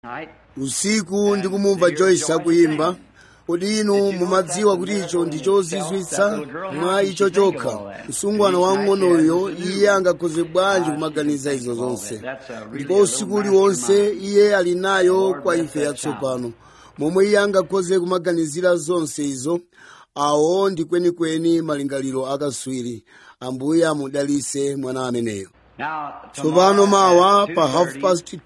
usiku ndikumumva joyce akuyimba kodi inu mumadziwa kuti icho ndi chozizwitsa mwa icho chokha msungwana wang'onoyo iye angakhoze bwanji kumaganiza izo zonse ndipo usiku uliwonse iye ali nayo kwa ife yatsopano momwe iye angakhoze kumaganizira zonse izo awo ndi kwenikweni malingaliro akaswiri ambuye amudalise mwana ameneyo tsopano mawa pa half past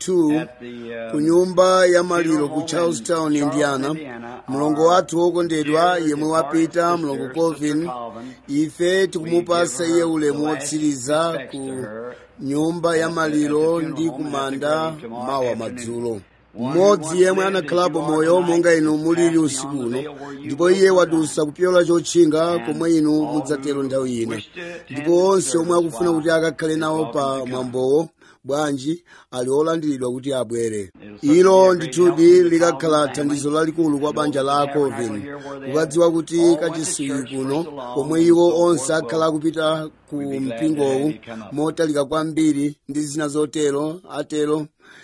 2 ku nyumba ya maliro ku charlestown indiana mlongo wathu wokondedwa yemwe wapita mlongo colvin ife tikumupasa iye ulemu wotsiriza ku nyumba ya maliro ndi kumanda mawa madzulo mmodzi yemwe anakhalapo moyo monga inu mulili usiku uno ndipo iye wadusa kupyola chotchinga komwe inu mudzatero nthawi ino ndipo onse omwe akufuna kuti akakhale nawo pa mwambowo bwanji ali olandiridwa kuti abwere ilo ndithudi likakhala thandizo lalikulu kwa banja la colvin kukadziwa kuti kachisiyi kuno komwe iwo onse akhala akupita ku mpingowu motalika kwambiri ndi zina zotero atero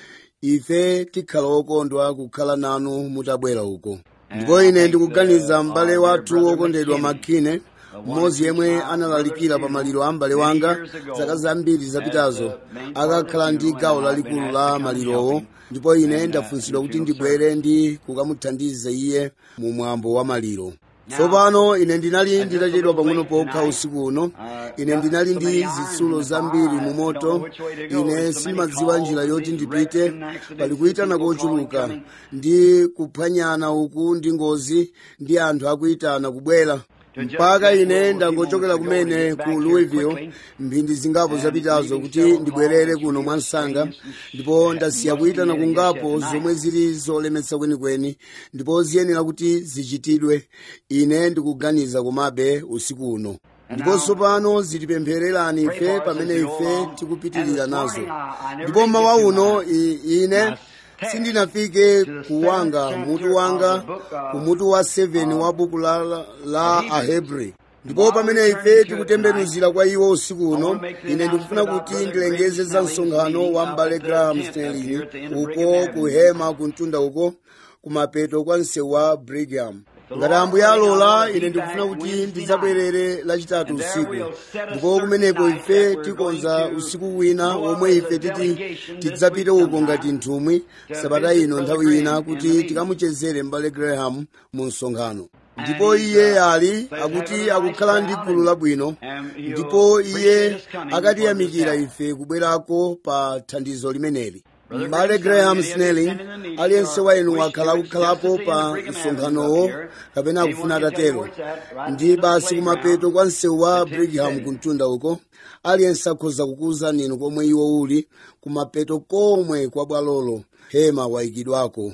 ife tikhala okondwa kukhala nanu mutabwera uko ndipo ine ndikuganiza m'bale wathu wokondedwa makine mmodzi yemwe analalikira pa maliro a m'bale wanga zaka zambiri zapitazo akakhala ndi gawo lalikulu la malirowo ndipo ine ndafunsidwa kuti ndibwere ndi kukamuthandiza iye mu mwambo wa maliro tsopano ine ndinali nditachedwa pang'ono pokha usiku uno ine ndinali ndi zitsulo zambiri mu moto ine sindimadziwa njira yoti ndipite pali kuyitana kochuluka ndi kuphwanyana uku ndi ngozi ndi anthu akuyitana kubwera mpaka ine ndangochokera kumene ku louisville mphindi zingapo zapitazo kuti ndibwerere kuno mwansanga ndipo ndasiya kuyitana kungapo zomwe zili zolemetsa kwenikweni ndipo ziyenera kuti zichitidwe ine ndikuganiza komabe usiku uno ndipo tsopano zitipemphererani ife pamene ife tikupitirira nazo ndipo mawa uno ine sindinafike kuwanga mutu wanga ku mutu wa 7 wa buku la, la ahebri ndipo pamene ife tikutembenuzira kwa iwo usiku uno ine ndikufuna kuti ndilengeze za msonkhano wa m'bale graham stanley uko kuhema kumtunda uko kumapeto kwa msewu wa brigham ngati ambuye alola ine ndikufuna kuti ndidzabwerere lachitatu usiku ndipo kumeneko ife tikonza usiku wina womwe ife titi tidzapite uko ngati nthumwi sabata ino nthawi ina kuti tikamuchezere m'bale graham mu msonkhano ndipo iye ali akuti akukhala ndi gulu labwino ndipo iye akatiyamikira ife kubwerako pa thandizo limeneli m'bale graham snelling aliyense wa inu wakhala akukhalapo pa msonkhanowo kapena akufuna atatero ndi basi kumapeto kwa msewu wa brigham kumtunda uko aliyense akhoza kukuwuzani inu komwe iwo uli kumapeto komwe kwa bwalolo hema wayikidwako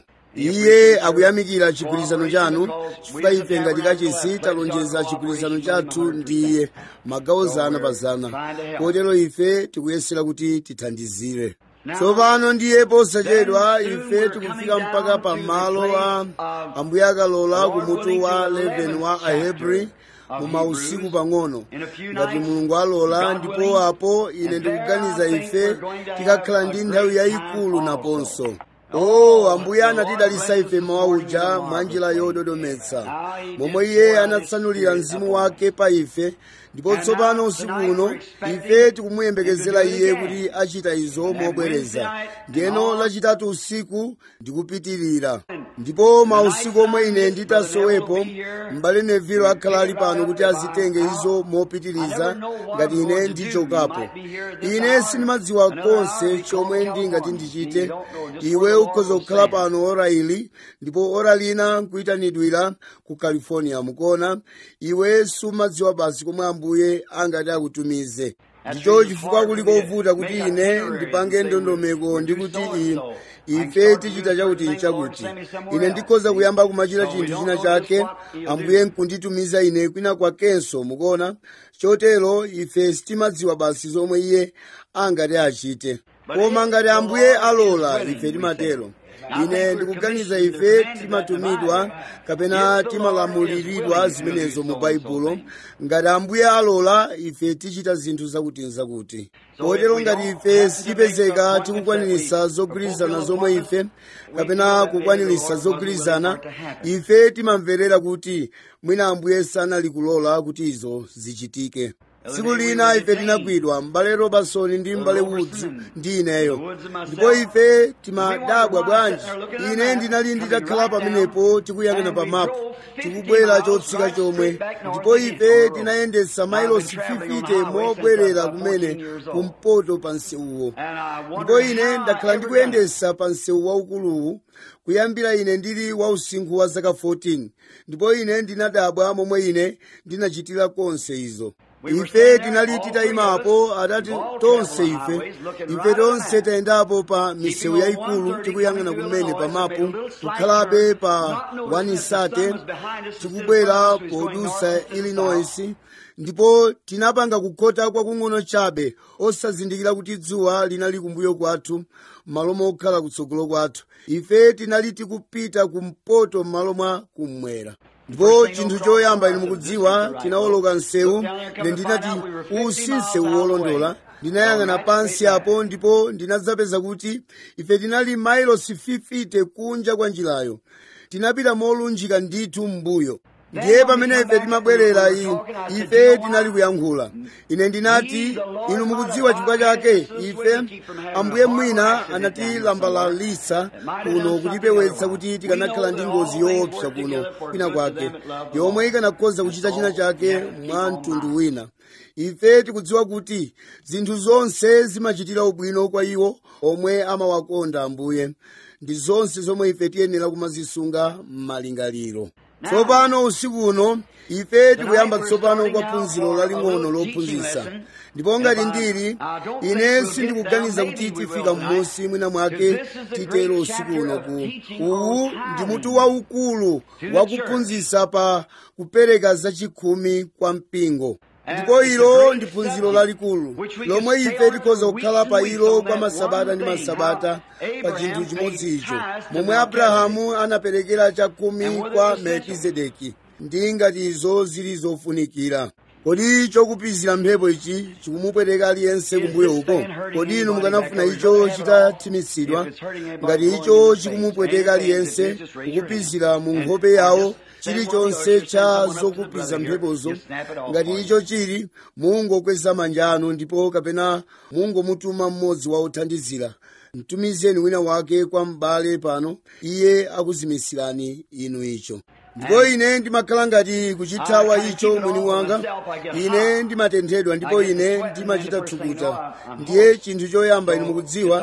iye akuyamikira chigwirizano chanu chifukwa ife ngati kachisi talonjeza chigwirizano chathu ndi iye magawo zana pa zana kotero ife tikuyesera kuti tithandizire tsopano ndiye posachedwa ife tikufika mpaka pa malo a ambuye akalola kumutu wa 11 wa ahebri mu mausiku pang'ono ngati mulungu alola ndipo apo ine ndikuganiza ife tikakhala ndi nthawi yayikulu naponso o oh, ambuye anatidalisa ife mawa uja mwa njira yododometsa momwe iye anatsanulira mzimu wake pa ife ndipo tsopano usiku uno ife tikumuyembekezera iye kuti achita izo mobwereza ndiyeno lachitatu usiku ndikupitirira ndipo mausiku omwe ine nditasowepo m'bale nevilo akhala ali pano kuti azitenge izo mopitiriza ngati ine ndichokapo ine sindimadziwa konse chomwe ndingati ndichite iwe ukhoza kukhala pano ora ili ndipo ora lina nkuyitanidwira ku california mukona iwe sumadziwa basi komwe ambuye angati akutumize ndicho chifukwa kuli kovuta kuti ine ndipange ndondomeko ndi kuti ife tichita chakuti nchakuti ine ndikhoza kuyamba kumachita chinthu china chake ambuye nkunditumiza ine kwina kwakenso mukona chotero ife sitimadziwa basi zomwe iye angati achite koma ngati ambuye alola ife timatero ine ndikuganiza ife timatumidwa kapena timalamuliridwa zimenezo mu baibulo ngati ambuye alola ife tichita zinthu zakuti nzakuti potero ngati ife sitipezeka tikukwanirisa zogwirizana zomwe ife kapena kukwanirisa zogwirizana ife timamverera kuti mwina ambuye sanali kulola kuti izo zichitike tsiku lina ife tinagwidwa m'bale robertson ndi m'bale woods ndi ineyo ndipo ife timadabwa bwanji ine ndinali nditakhala pamenepo tikuyang'ana pa mapu tikubwera chotsika chomwe ndipo ife tinayendetsa mailosi 50 mobwerera kumene kumpoto pa nsewuwo ndipo ine ndakhala ndikuyendetsa pa nsewu waukuluwu kuyambira ine ndili wa usinkhu wa zaka 14 ndipo ine ndinadabwa momwe ine ndinachitira konse izo ife tinali titayimapo atati tonse ife ife tonse tayendapo pa misewu yayikulu tikuyang'ana kumene pa mapu kukhalabe pa wanisate tikubwera podusa illinois ndipo tinapanga kukhota kwakung'ono chabe osazindikira kuti dzuwa linali kumbuyo kwathu m'malo mokhala kutsogolo kwathu ife tinali tikupita kumpoto m'malo mwa kummwera ndipo chinthu choyamba ine mukudziwa tinawoloka msewu ine ndinati usi msewu wolondola ndinayang'ana pansi apo ndipo ndinadzapeza kuti ife tinali mailosi 50 kunja kwa njirayo tinapita molunjika ndithu m'mbuyo ndiye pamene ife timabwerera ife tinali kuyankhula ine ndinati inu mukudziwa chifukwa chake ife ambuye mwina anatilambalalitsa kuno kutipewetsa kuti tikanakhala ndi ngozi yoopsa kuno kwina kwake yomwe ikanakhoza kuchita china chake mwa mtundu wina ife tikudziwa kuti zinthu zonse zimachitira ubwino kwa iwo omwe amawakonda ambuye ndi zonse zomwe ife tiyenera kumazisunga m'malingaliro tsopano usiku uno ife tikuyamba tsopano kwa phunziro laling'ono lophunzitsa ndipo ngati ndili ine sindikuganiza kuti tifika m'munsi mwina mwake titero usiku uno ku uwu ndi mutu waukulu wakuphunzitsa pa kupereka zachikhumi kwa mpingo ndipo ilo ndi phunziro lalikulu lomwe ife tikhoza kukhala pa ilo kwa masabata ndi masabata pa chinthu chimodzi icho momwe abrahamu anaperekera chakhumi kwa melkizedeki ndi ngati izo zili zofunikira kodi chokupizira mphepo ichi chikumupweteka aliyense kumbuyo uko kodi inu mukanafuna icho chitathimitsidwa ngati icho chikumupweteka aliyense kukupizira mu nkhope yawo chilichonse cha zokupiza mphepozo ngati icho chili mungokweza manja anu ndipo kapena mungomutuma mmodzi wa othandizira mtumizeni wina wake kwa m'bale pano iye akuzimisirani inu icho ndipo ine ndimakhala ngati kuchithawa icho mwini wanga ine ndimatenthedwa ndipo ine ndimachita thukuta ndiye chinthu choyamba inu mukudziwa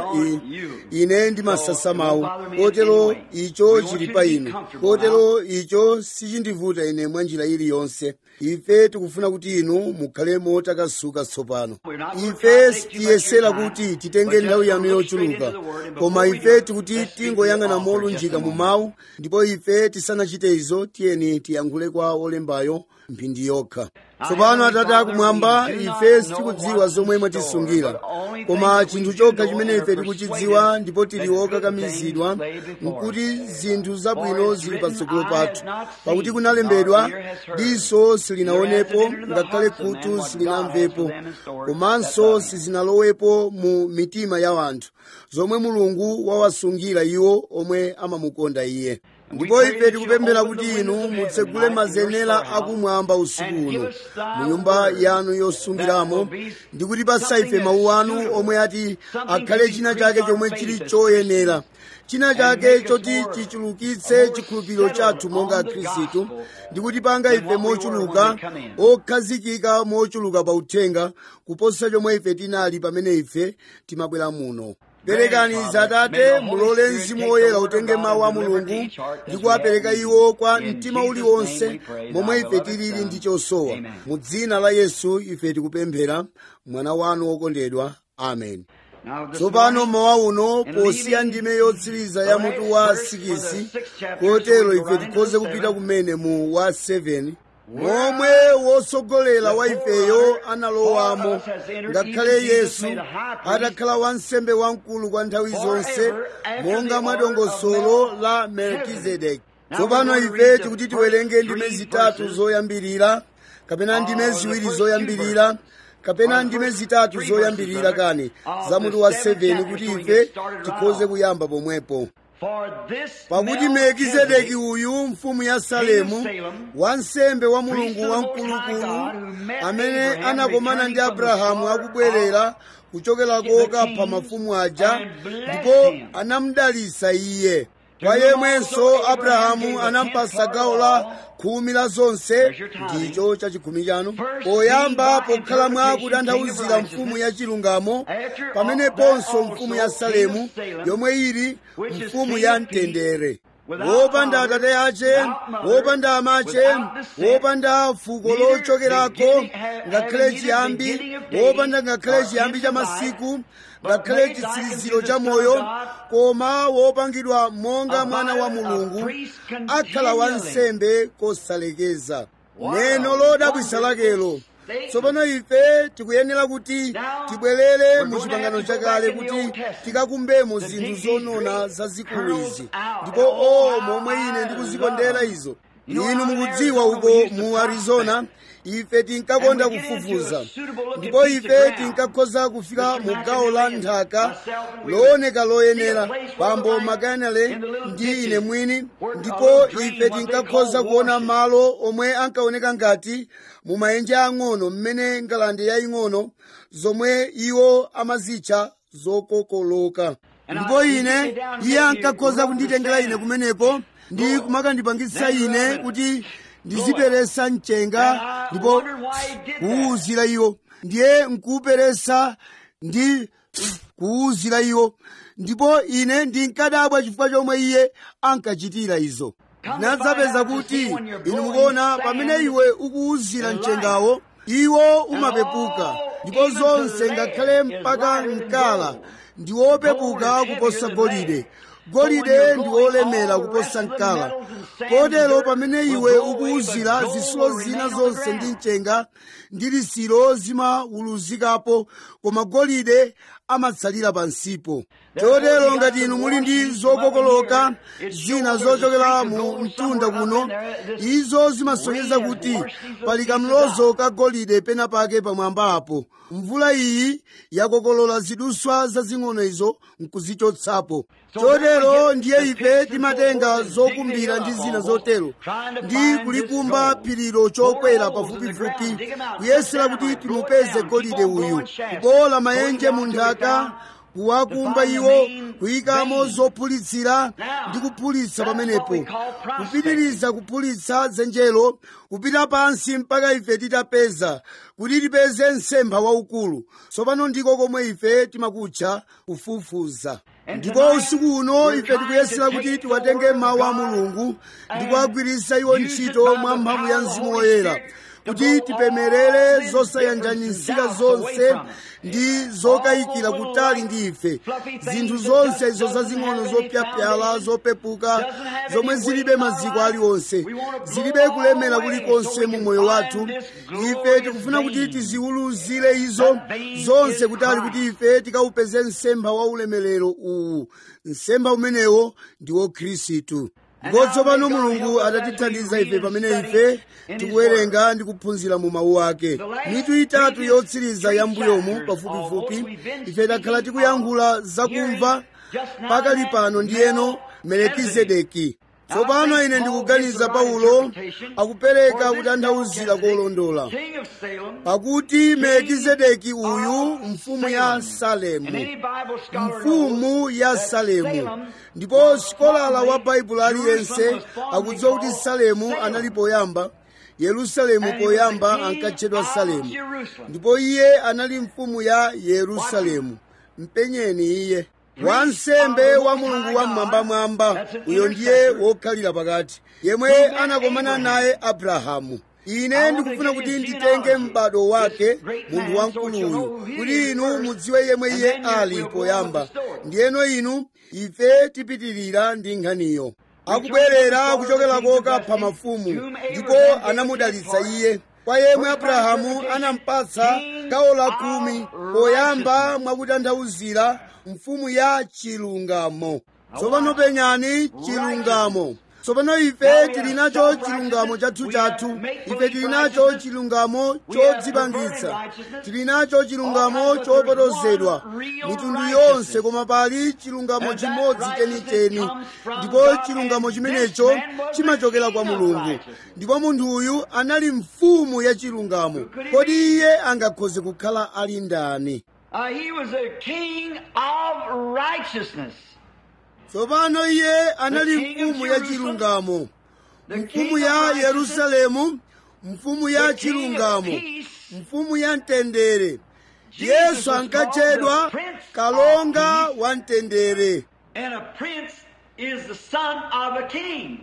ine ndimasasa mawu kotero icho chili pa inu kotero icho sichindivuta ine mwa njira iliyonse ife tikufuna kuti inu mukhale motakasuka tsopano ife sitiyesera kuti titenge nthawi yanu yochuluka koma ife tikuti tingoyang'ana molunjika mu mawu ndipo ife tisanachite izo tiyeni tiyankhule kwa olembayo mphindi yokha tsopano atate akumwamba ife sitikudziwa zomwe mwatisungira koma chinthu chokha chimene ife tikuchidziwa ndipo tili okakamizidwa nkuti zinthu zabwino zili patsogolo pathu pakuti kunalembedwa diso silinaonepo ngakhale khutu silinamvepo komanso sizinalowepo mu mitima ya anthu zomwe mulungu wawasungira iwo omwe amamukonda iye ndipo ife tikupemphera kuti inu mutsegule mazenera akumwamba usiku uno mu nyumba yanu yosungiramo ndi kutipatsa ife mawu anu omwe ati akhale china chake chomwe chili choyenera china chake choti chichulukitse chikhulupiriro chathu monga khristu ndi kutipanga ife mochuluka okhazikika mochuluka pa uthenga kuposa chomwe ife tinali pamene ife timabwera muno perekani zatate mulole mzimu woyera utenge mawu a mulungu ndi kuwapereka iwo kwa mtima uliwonse momwe ife tilili ndi chosowa mu dzina la yesu ife tikupemphera mwana wanu wokondedwa amen tsopano mawa uno posiya ndime yotsiriza ya mutu wa sikisi kotero ife tikhoze kupita kumene mu wa 7 momwe wosogolera wa ifeyo analowamo ngakhale yesu atakhala wansembe wamkulu kwa nthawi zonse monga mwa dongosolo la melkizedeki tsopano ife tikuti tiwerenge ndime zitatu zoyambirira kapena ndime ziwiri zoyambirira kapena ndime zitatu zoyambirira kani za mutu wa 7 kuti ife tikhoze kuyamba pomwepo pakuti melkizedeki uyu mfumu ya salemu wansembe wa mulungu wamkulukulu amene anakomana ndi abrahamu akubwerera kuchokera kokapha mafumu aja ndipo anamudalitsa iye kwa yemwenso abrahamu anampasa gawo la khumi la zonse ndicho chachikhumi chanu poyamba pokhala mwa kutanthauzira mfumu ya chilungamo pameneponso mfumu ya salemu yomwe ili mfumu ya mtendere wopanda atate ache wopanda amache wopanda fuko lochokerako ngakhale chiyambi wopanda ngakhale chiyambi cha masiku ngakhale chitsiriziro cha moyo koma wopangidwa monga mwana wa mulungu akhala wansembe kosalekeza neno lodabwisa lakelo tsopano ife tikuyenera kuti tibwerere mu chipangano chakale kuti tikakumbemo zinthu zonona zazikulu izi ndipo o momwe ine ndikuzikondera izo inu mukudziwa uko mu arizona ife tinkakonda kufufuza ndipo ife tinkakhoza kufika mu gawo la nthaka looneka loyenera bambo makanale ndi ine mwini ndipo ife tinkakhoza kuona malo omwe ankaoneka ngati mu maenje ang'ono mmene ngalande yaying'ono zomwe iwo amazitcha zokokoloka ndipo ine iye ankakhoza kunditengera ine kumenepo ndi kumakandipangitsa ine kuti ndiziperesa mchenga ndipo kuwuzira iwo ndiye nkuuperesa ndi kuwuzira iwo ndipo ine ndinkadabwa chifukwa chomwe iye ankachitira izo ndinadzapeza kuti inu mukuona pamene iwe ukuwuzira mchengawo iwo umapepuka ndipo zonse ngakhale mpaka mkala ndi wopepuka kuposa golide golide ndi wolemera kuposa mkala kotero pamene iwe ukuwuzira zisulo zina zonse ndi mchenga ndi lisiro zimawuluzikapo koma golide amatsalira pansipo chotero ngati inu muli ndi zokokoloka zina zochokera mu mtunda kuno izo zimasonyeza kuti pali kamlozo ka golide pena pake pamwamba apo mvula iyi yakokolola ziduswa zazing'ono izo nkuzichotsapo chotero ndiye ife timatenga zokumbira ndi zina zotero ndi kulikumba phirilo chokwera pafupifupi kuyesera kuti timupeze golide uyu kubowola maenje mu nthaka kuwakumba iwo kuyikamo zophulitsira ndi kuphulitsa pamenepo kupitiriza kuphulitsa dzenjelo kupita pansi mpaka ife titapeza kuti tipeze msempha waukulu tsopano ndiko komwe ife timakutcha kufufuza ndipo usiku uno ife tikuyesera kuti tiwatenge mawu a mulungu ndi kuwagwiritsa iwo ntchito mwa mphamvu ya mzimu woyera kuti tipemerere zosayanjanisika zonse ndi zokayikira kutali ndi ife zinthu zonse izo zazing'ono zopyapyala zopepuka zomwe zilibe maziko aliwonse zilibe kulemera kulikonse mu moyo wathu ife tikufuna kuti tiziwuluzire izo zonse kutali kuti ife tikawupeze msempha wa ulemerero uwu msempha umenewo ndi wo khristu ndipo tsopano mulungu atatithandiza ife pamene ife tikuwerenga ndi kuphunzira mu mawu ake mitu itatu yotsiriza ya mbuyomu pafupifupi ife takhala tikuyankhula zakumva pakali pano ndiyeno melekizedeki tsopano ine ndikuganiza paulo akupereka kutanthauzira kolondola pakuti melekizedeki uyu mfumu ya salemu mfumu ya salemu ndipo sikolala wa baibulo aliyense akudziwa kuti salemu anali poyamba yerusalemu poyamba ankatchedwa salemu ndipo iye anali mfumu ya yerusalemu mpenyeni iye wansembe wa mulungu wamwambamwamba uyo ndiye wokhalira pakati yemwe anakomana naye abrahamu ine ndikufuna kuti nditenge m'bado wake munthu wamkuluyu kuti inu mudziwe yemwe iye ali poyamba ndiyeno inu ife tipitirira ndi nkhaniyo akubwerera kuchokera koka pa mafumu ndipo anamudalitsa iye kwa yemwe abrahamu anampatsa gawo la khumi poyamba mwakutanthauzira mfumu ya chilungamo tsopano penyani chilungamo tsopano ife tili nacho chilungamo chathu chathu ife tili nacho chilungamo chodzipangitsa tili nacho chilungamo chopotozedwa mitundu yonse koma pali chilungamo chimodzi chenicheni ndipo chilungamo chimenecho chimachokera kwa mulungu ndipo munthu uyu anali mfumu ya chilungamo kodi iye angakhoze kukhala ali ndani Uh, he was a king of righteousness. tsopano iye anali mfumu ya chilungamo mfumu ya yerusalemu mfumu ya chilungamo mfumu ya mtendere yesu ankatchedwa kalonga wa mtendere And a prince is the son of a king.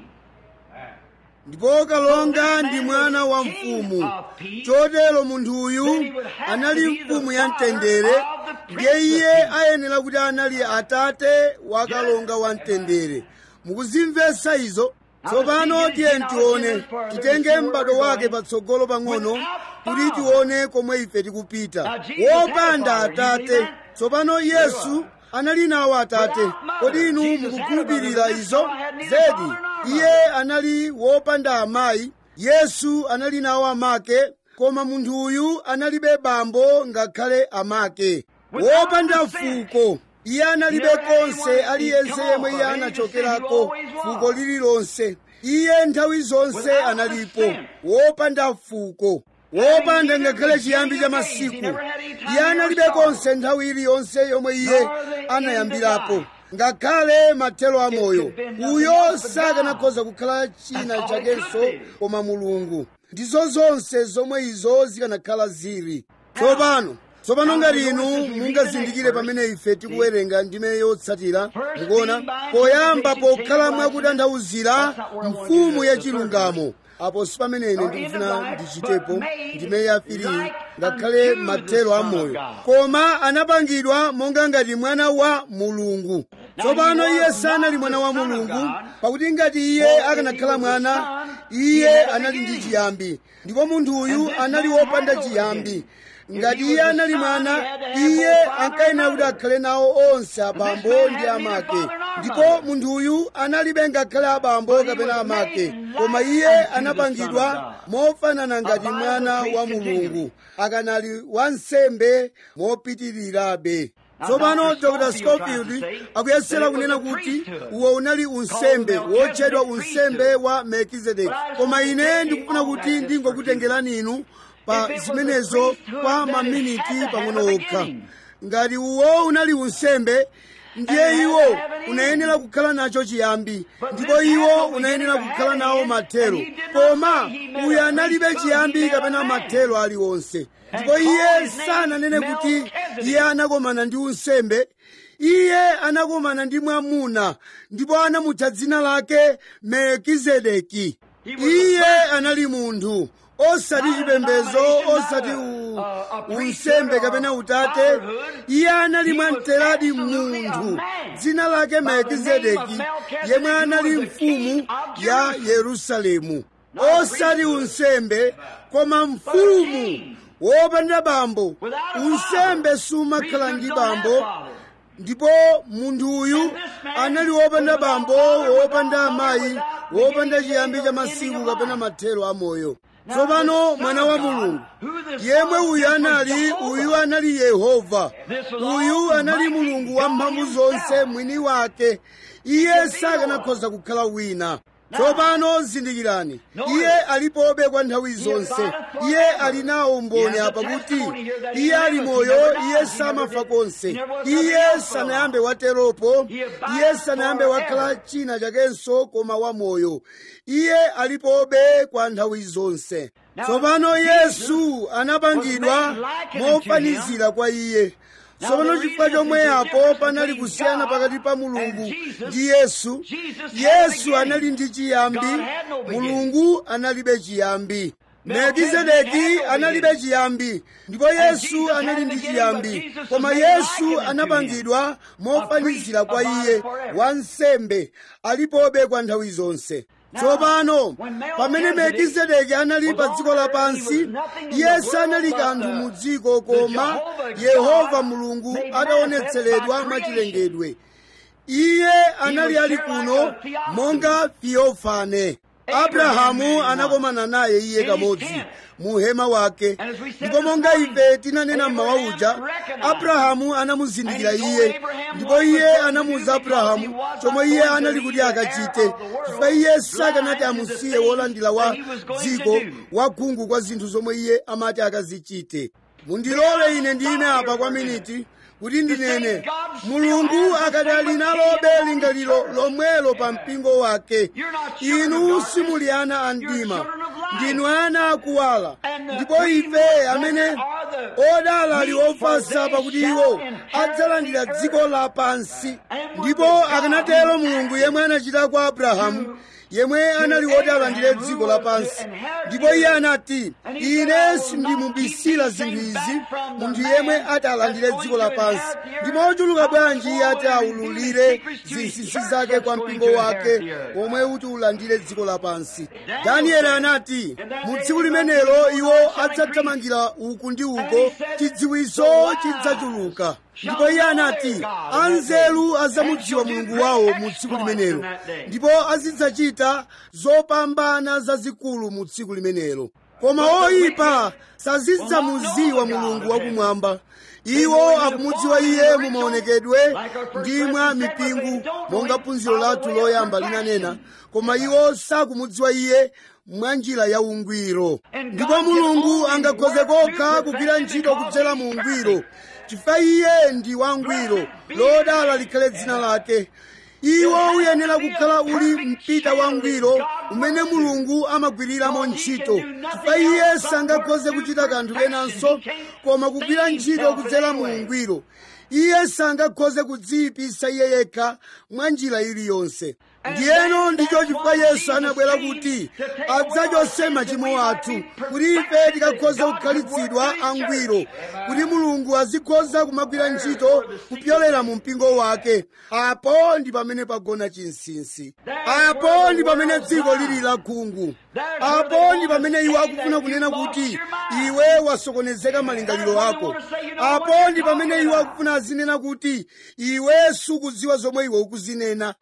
ndipo kalonga ndi mwana wa mfumu chotero munthu uyu anali mfumu ya mtendere ndiye iye ayenera kuti anali atate wa kalonga wa mtendere mukuzimvetsa izo tsopano tiye tione titenge m'bado wake patsogolo pang'ono kuti tione komwe ife tikupita wopanda atate tsopano yesu anali nawo atate kodi inu mukukhulupirira izo zedi iye anali wopanda amayi yesu anali nawo amake koma munthu uyu analibe bambo ngakhale amake wopanda fuko iye analibe konse aliyense yemwe iye anachokerako fuko lililonse iye nthawi zonse analipo wopanda fuko wopanda ngakhale chiyambi cha masiku iye analibe konse nthawi iliyonse yomwe iye anayambirapo ngakhale mathelo a moyo uyo sakanakhoza kukhala china chakenso koma mulungu ndizo zonse zomwe izo zikanakhala zili tsopano tsopano ngati inu mungazindikire pamene ife tikuwerenga ndime yotsatira mukuona poyamba pokhala mwakutanthauzira mfumu ya chilungamo apo si pamene ine ndikufuna ndichitepo ndime yafiri ngakhale mathelo a moyo koma anapangidwa monga ngati mwana wa mulungu tsopano iye sanali mwana wa mulungu pakuti ngati iye akanakhala mwana iye anali ndi chiyambi ndipo munthu uyu anali wopanda chiyambi ngati iye anali mwana iye ankayenera kuti akhale nawo onse abambo ndi amake ndipo munthu uyu analibe ngakhale abambo kapena amake koma iye anapangidwa mofanana ngati mwana wa mulungu akanali wansembe mopitirirabe tsopano dr scofield akuyesera kunena kuti uwo unali unsembe wotchedwa unsembe wa melkizedeki koma ine ndikufuna kuti ndingokutengerani inu pa zimenezo kwa maminiti pang'ono okha ngati uwo unali unsembe ndiye iwo unayenera kukhala nacho chiyambi ndipo iwo unayenera kukhala nawo mathero koma uyu analibe chiyambi kapena mathero aliwonse ndipo iye sananene kuti iye anakomana ndi unsembe iye anakomana ndi mwamuna ndipo anamutcha dzina lake melkizedeki iye anali munthu osati chipembedzo osati u- unsembe kapena utate iye anali mwamteradi munthu dzina lake melkizedeki yemwe anali mfumu ya yerusalemu osati unsembe koma mfumu wopanda bambo unsembe sumakhala ndi bambo ndipo munthu uyu anali wopanda bambo wopanda amayi wopanda chiyambi cha masiku kapena mathero a moyo tsopano mwana wa mulungu yemwe uyu anali uyu anali yehova uyu anali mulungu wamphamvu zonse mwini wake iye sakanakhoza kukhala wina tsopano zindikirani iye alipobe kwa nthawi zonse iye ali nawo umboni apa kuti iye ali moyo iye samafa konse iye sanayambe wateropo iye sanayambe wakhala china chakenso koma wamoyo iye alipobe kwa nthawi zonse tsopano yesu anapangidwa mofanizira kwa iye tsopano chifukwa chomwe apo panali kusiyana pakati pa mulungu ndi yesu yesu anali ndi chiyambi mulungu analibe chiyambi melkizedeki analibe chiyambi ndipo yesu anali ndi chiyambi koma yesu anapangidwa mofanizira kwa iye wansembe alipobe kwa nthawi zonse tsopano pamene melkizedeki anali pa dziko lapansi iye sanali kanthu mu dziko koma yehova mulungu adaonetseredwa mwachilengedwe iye anali ali kuno monga theofane abrahamu anakomana naye iye kamodzi mu hema wake ndipo monga ife tinanena mmawa uja abrahamu anamuzindikira iye ndipo iye anamuwuza abrahamu chomwe iye anali kuti akachite chifukwa iye sakanati amusiye wolandira wa dziko wakhungu kwa zinthu zomwe iye amati akazichite mundilole ine ndime apa kwa miniti kuti ndinene mulungu akati ali nalobe lingaliro lomwelo pa mpingo wake inu simuli ana a mdima ndinu ana akuwala ndipo ife amene odala ali ofasa pakuti iwo adzalandira dziko lapansi ndipo akanatero mulungu yemwe anachita kwa abrahamu yemwe anali woti alandire dziko lapansi ndipo iye anati ine sindimubisira zinthu izi munthu yemwe ati alandire dziko lapansi ndipo ochuluka bwanji iye ati aululire zinsinsi zake kwa mpingo wake womwe uti ulandire dziko lapansi danieli anati mu tsiku limenelo iwo adzathamangira uku ndi uko chidziwiso chidzachuluka ndipo iye anati anzeru adzamudziwa mulungu wawo mu tsiku limenelo ndipo azidzachita zopambana zazikulu mu tsiku limenelo koma oyipa sazidzamuziwa mulungu wakumwamba iwo akumudziwa iye mu maonekedwe ndi mwa mipingo monga phunziro lathu loyamba linanena koma iwo sakumudziwa iye mwa njira ya ungwiro ndipo mulungu angakhoze kokha kugwira ntchito kudzera mu ungwiro chifukwa iye ndi wangwiro lodala likhale dzina lake iwo uyenera kukhala uli mpita wangwiro umene mulungu amagwiriramo ntchito chifukwa iye sangakhoze kuchita kanthu kenanso koma kugwira ntchito kudzera mu ungwiro iye sangakhoze kudziyipisa iye yekha mwa njira iliyonse ndiyeno ndicho chifukwa yesu anabwera kuti adzachose machimo athu kuti ife tikakhoze kukhalitsidwa angwiro kuti mulungu azikhoza kumagwira ntchito kupyolera mu mpingo wake apo ndi pamene pagona chinsinsi apo ndi pamene dziko lili lakhungu apo ndi pamene iwo akufuna kunena kuti iwe wasokonezeka malingaliro ako apo ndi pamene iwo akufuna azinena kuti iwe sukudziwa zomwe iwe ukuzinena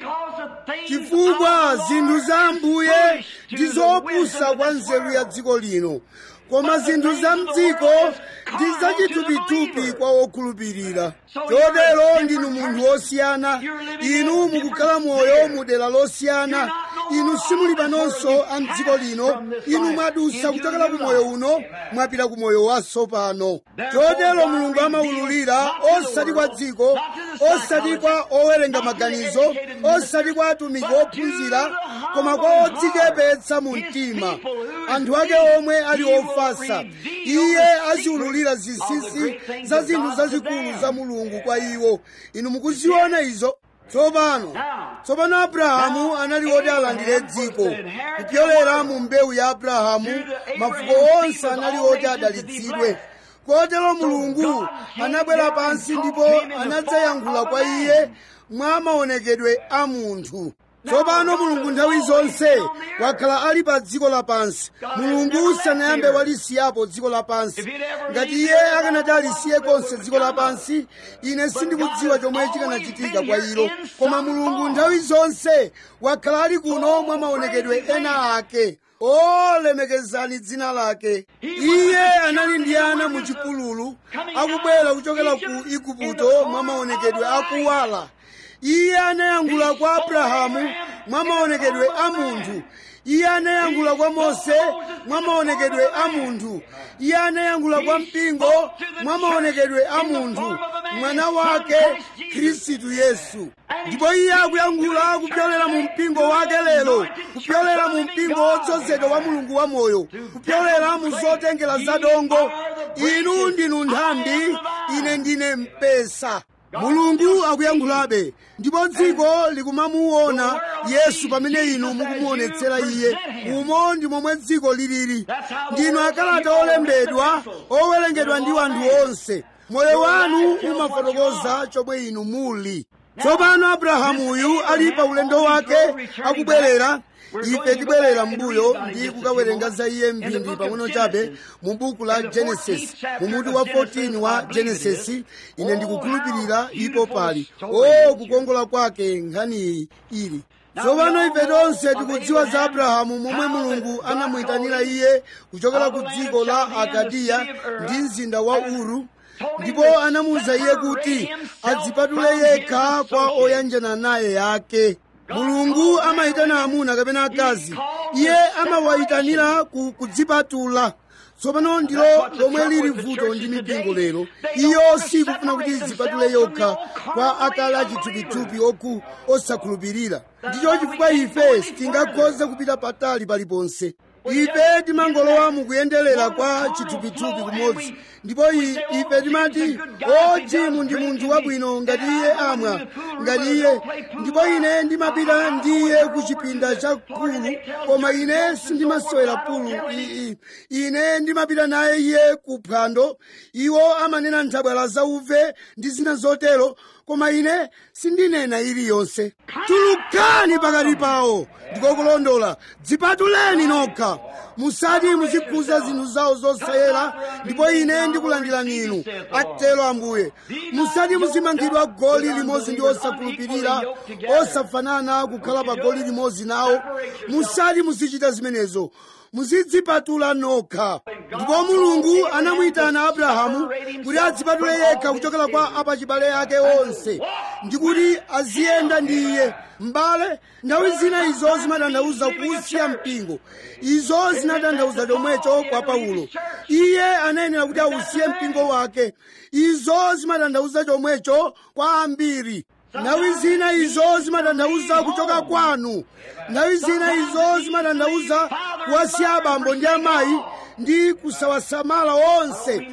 chifukwa zinthu za ambuye ndi zopusa kwa nzeru ya dziko lino koma zinthu za mdziko ndi zachithupithupi kwa wokhulupirira chotero ndinu munthu wosiyana inu mukukhala moyo mu dera losiyana inu simuli panonso a mdziko lino inu mwadusa kuchokera ku moyo uno mwapita ku moyo watsopano chotero mulungu amawululira osati kwa dziko osati kwa owerenga maganizo osati kwa atumiki ophunzira koma kwa odzichepetsa mu mtima anthu ake omwe ali ofasa iye aziwululira zinsinsi za zinthu zazikulu za mulungu kwa iwo inu mukuziona izo tsopano tsopano abrahamu anali woti alandire dziko kupyolera mu mbewu ya abrahamu mafuko onse anali woti adalitsidwe kotero mulungu anabwera pansi ndipo anadzayankhula kwa iye mwa maonekedwe a munthu tsopano mulungu nthawi zonse wakhala ali pa dziko lapansi mulungu sanayambe walisiyapo dziko lapansi ngati iye akanati alisiye konse dziko lapansi ine sindikudziwa chomwe chikanachitika kwa ilo koma mulungu nthawi zonse wakhala ali kuno mwa maonekedwe ena ake olemekezani dzina lake iye anali ndi ana mu chipululu akubwera kuchokera ku igupto mwa maonekedwe akuwala iye anayankhula kwa abrahamu mwa maonekedwe a munthu iye anayankhula kwa mose mwa maonekedwe a munthu iye anayankhula kwa mpingo mwa maonekedwe a munthu mwana wake khristu yesu ndipo iye akuyankhula kupyolera mu mpingo wake lero kupyolera mu mpingo wodzozedwa wa mulungu wa moyo kupyolera mu zotengera zadongo inu ndinu nthambi ine ndine mpesa mulungu akuyankhulabe ndipo dziko likumamuona yesu pamene inu mukumuonetsera iye umo ndi momwe dziko lilili ndinu akalata olembedwa owerengedwa ndi anthu onse moyo wanu umafotokoza chomwe inu muli tsopano abrahamuyu ali pa ulendo wake akubwerera ife tibwerera mbuyo ndi kukawerenga za iye mphindi pang'ono chabe mu buku la genesis mu mutu wa 14 wa genesis ine ndikukhulupirira ipo pali o kukongola kwake nkhaniyi ili tsopano ife tonse tikudziwa za abrahamu momwe mulungu anamuyitanira iye kuchokera ku dziko la akadiya ndi mzinda wa uru ndipo anamuwuza iye kuti adzipatule yekha kwa oyanjana naye yake mulungu amayitana amuna kapena akazi iye amawayitanira ku kudzipatula tsopano ndilo lomwe lili vuto ndi mipingo lero iyo sikufuna kuti idzipatule yokha kwa akale achithupithupi oku osakhulupirira ndicho chifukwa ife sitingakhoze kupita patali paliponse ife timangolowa mukuyenderera kwa chithupithupi kumodzi ndipo ife timati o jimu ndi munthu wabwino ngati iye amwa ngati iye ndipo ine ndimapita ndiye ku chipinda cha pulu koma ine sindimasewera pulu ine ndimapita naye iye ku phwando iwo amanena nthabwala zauve ndi zina zotero koma ine sindinena iliyonse tulukani pakati pawo ndikokulondola dzipatuleni nokha musati muzikhuza zinthu zawo zosayera ndipo ine ndikulandirani inu atero ambuye musati muzimangidwa goli limodzi ndi osakhulupirira osafanana kukhala pa goli limodzi nawo musati muzichita zimenezo muzidzipatula nokha ndipo mulungu anamuyitana abrahamu kuti adzipatule yekha kuchokera kwa apachibale ake onse ndi kuti aziyenda ndi iye m'bale nthawi zina izo zimatanthauza kusiya mpingo izo zinatanthauza chomwecho kwa paulo iye anayenera kuti ausiye mpingo wake izo zimatanthauza chomwecho kwa ambiri nthawi zina izo zimatanthauza kuchoka kwanu nthawi zina izo zimatanthauza kuwasiya abambo ndi amayi ndi kusawasamala onse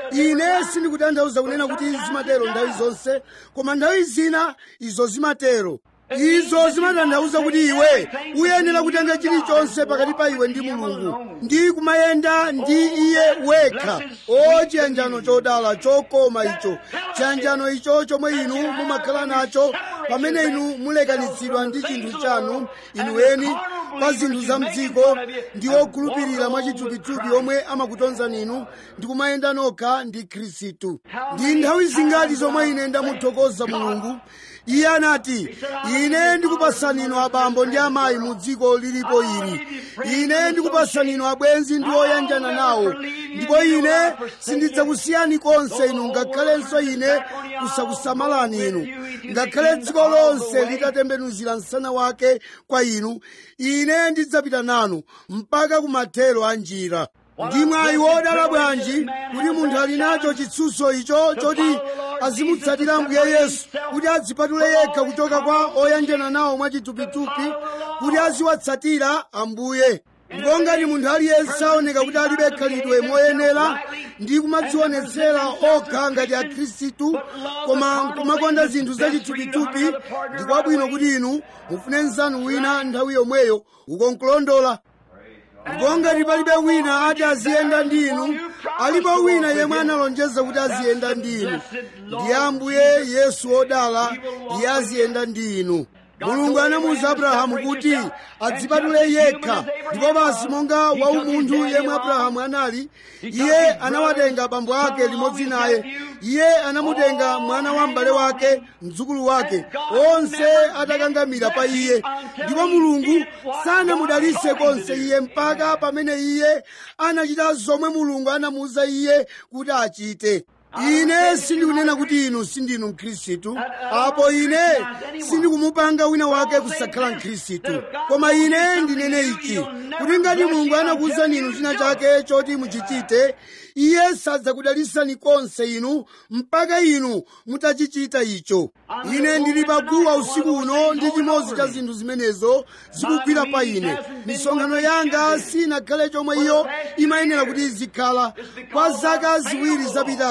ine sindikutanthauza kunena kuti zimatero nthawi zonse koma nthawi zina izo zimatero izo zimatanthauza kuti iwe uyenera kutenga chilichonse pakati pa iwe ndi mulungu ndi kumayenda ndi iye wekha o chiyanjano chodala chokoma icho chiyanjano icho chomwe inu mumakhala nacho pamene inu mulekanitsidwa ndi chinthu chanu inu eni pa zinthu za mdziko ndi okhulupirira mwachithupithupi omwe amakutonzani inu ndi kumayenda nokha ndi khristu ndi nthawi zingati zomwe ine ndamuthokoza mulungu iye anati ine ndikupasani inu abambo ndi amayi mu dziko lilipo ili ine ndikupasani inu abwenzi ndi oyanjana nawo ndipo ine sindidzakusiyani konse inu ngakhalenso ine kusakusamalani inu ngakhale dziko lonse litatembenuzira msana wake kwa inu ine ndidzapita nanu mpaka kumathero a njira ndi mwayi wodala bwanji kuti munthu ali nacho chitsutso icho choti azimutsatira mbuye yesu kuti adzipatule yekha kuchoka kwa oyanjana nawo mwachithupithupi kuti aziwatsatira ambuye ndipo ngati munthu aliyense aoneka kuti alibe khalidwe moyenera ndi kumadzionetsera okha ngati akhristu koma kumakonda zinthu zachithupithupi ndi kwabwino kuti inu mufune mnzanu wina nthawi yomweyo ukonkulondola ndipo ngati palibe wina ati aziyenda ndi inu alipo wina yemwe analonjeza kuti aziyenda ndi inu ndiye ambuye yesu odala iye aziyenda ndi inu mulungu anamuwuza abrahamu kuti adzipatule yekha ndipo basi monga waumunthu yemwe abrahamu anali iye anawatenga abambo ake limodzi naye iye anamutenga mwana wa m'bale wake mdzukulu wake onse atakangamira pa iye ndipo mulungu sanamudalitse konse iye mpaka pamene iye anachita zomwe mulungu anamuwuza iye kuti achite ine sindikunena kuti inu sindinu mkhristu apo ine sindikumupanga wina wake kusakhala mkhristu koma ine ndinene ichi kuti ngati mulungu anakuwuzani inu china chake choti muchichite iye sadzakudalitsani konse inu mpaka inu mutachichita icho ine ndili paguwa usiku uno ndi chimodzi cha zinthu zimenezo zikugwira pa ine misonkhano yanga sinakhale chomwe iyo imayenera kuti izikhala kwa zaka ziwiri zapitazi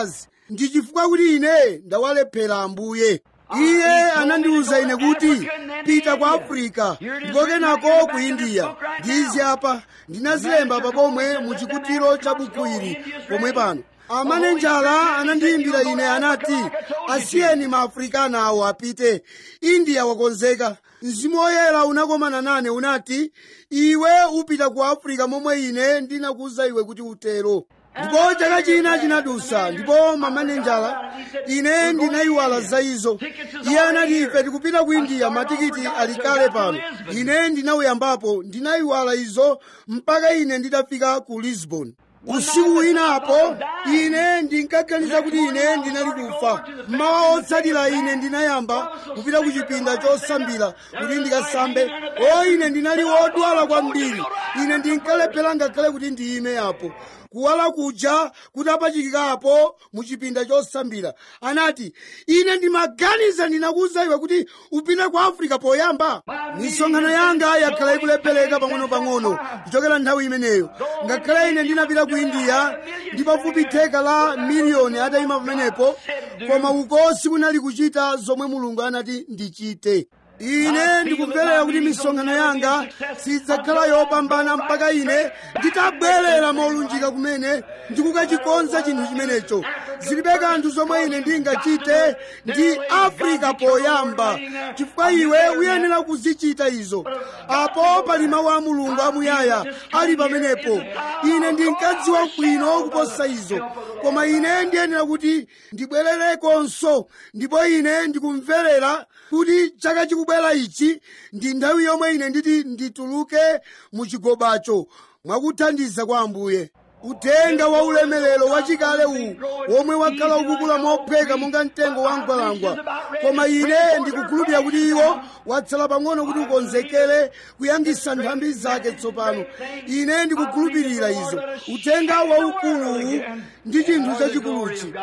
ndi chifukwa kuti ine ndawalephera ambuye iye anandiwuza ine kuti pita ku afirika ndipo kenako ku indiya ndizi apa ndinazilemba papomwe mu chikutiro cha buku ili pomwe pano amanenjala anandiyimbira ine anati asiyeni maafrikana awo apite indiya wakonzeka mzimu woyera unakomana nane unati iwe upita ku afirika momwe ine ndinakuwuza iwe kuti utero ndipo chaka china chinadusa ndipo mamanenjala ine ndinayiwala za izo iye anati ife tikupita ku indiya matikiti ali kale pano ine ndinawuyambapo ndinayiwala izo mpaka ine nditafika ku lisbon usiku winapo ine ndinkaganiza kuti ine ndinali kufa mmawa otsatira ine ndinayamba kupita ku chipinda chosambira kuti ndikasambe o ine ndinali wodwala kwambiri ine ndinkalephera ngakhale kuti ndiyime apo kuwala kuja kutapachikikapo mu chipinda chosambira anati ine ndimaganiza ndinakuwuza iwe kuti upite ku afirika poyamba misonkhano yanga yakhala ikulephereka pang'ono-pang'ono kuchokera nthawi imeneyo ngakhale ine ndinapita ku indiya ndi pafupi theka la miliyoni atayima pamenepo koma uko sikunali kuchita zomwe mulungu anati ndichite ine ndikumverera kuti misonkhano yanga sidzakhala yopambana mpaka ine nditabwerera molunjika kumene ndikukachikonza chinthu chimenecho zilibe kanthu zomwe ine ndingachite ndi afrika poyamba chifukwa iwe uyenera kuzichita izo apo pali mawu a mulungu amuyaya ali pamenepo ine ndinkadziwa bwino kuposa izo koma ine ndiyenera kuti ndibwererekonso ndipo ine ndikumverera kuti chaka chikubwera ichi ndi nthawi yomwe ine nditi ndituluke mu chigobacho mwakuthandiza kwa ambuye uthenga wa ulemerero wachikale uwu womwe wakhala ukukula mopheka monga mtengo wa mgwalangwa koma ine ndikukhulupirira kuti iwo watsala pang'ono kuti ukonzekere kuyambisa nthambi zake tsopano ine ndikukhulupirira izo uthenga waukuluwu ndi chinthu chachikuluchi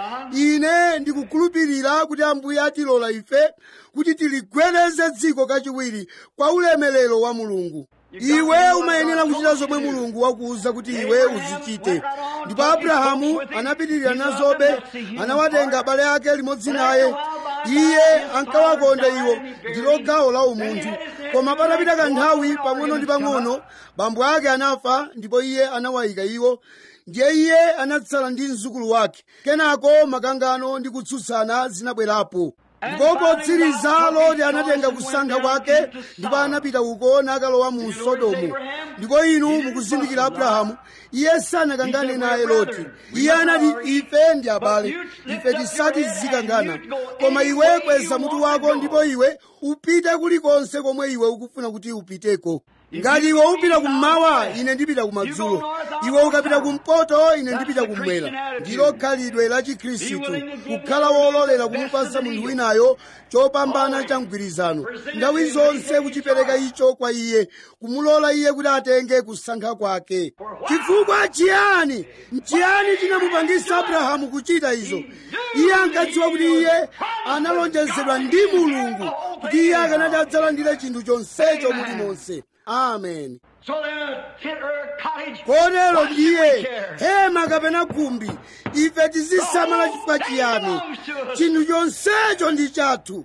ine ndikukhulupirira kuti ambuye atilola ife kuti tiligwereze dziko kachiwiri kwa ulemerero wa mulungu iwe umayenera kuchita zomwe mulungu wakuwuza kuti iwe uzichite ndipo abrahamu anapitirira nazobe anawatenga abale ake limodzi naye iye ankawakonda iwo ndilo gawo la umunthu koma patapita kanthawi pang'ono ndi pang'ono bambo ake anafa ndipo iye anawayika iwo ndiye iye anatsala ndi mzukulu wake kenako makangano ndi kutsutsana zinabwerapo ndipo potsiriza loti anatenga kusankha kwake ndipo anapita uko nakalowa mu sodomu ndipo inu mukuzindikira abrahamu iye sanakangane naye loti iye anati ife ndi abale ife tisati zikangana koma iwe kweza mutu wako ndipo iwe upite kulikonse komwe iwe ukufuna kuti upiteko ngati iwe upita kummawa ine ndipita kumadzulo iwe ukapita kumpoto ine ndipita kummwera ndilo khalidwe la chikhristu kukhala wololera kumupasa munthu winayo chopambana cha mgwirizano nthawi zonse kuchipereka icho kwa iye kumulola iye kuti atenge kusankha kwake chifukwa chiyani nchiyani chinamupangisa abrahamu kuchita izo iye ankadziwa kuti iye analonjezedwa ndi mulungu kuti iye akanati adzalandire chinthu chonsecho mulimonse amen So then a tent or a cottage. kotero what should we ndiye care? hema kapena khumbi ife tizisamala chifukwa chiyani chinthu chonsecho ndi chathu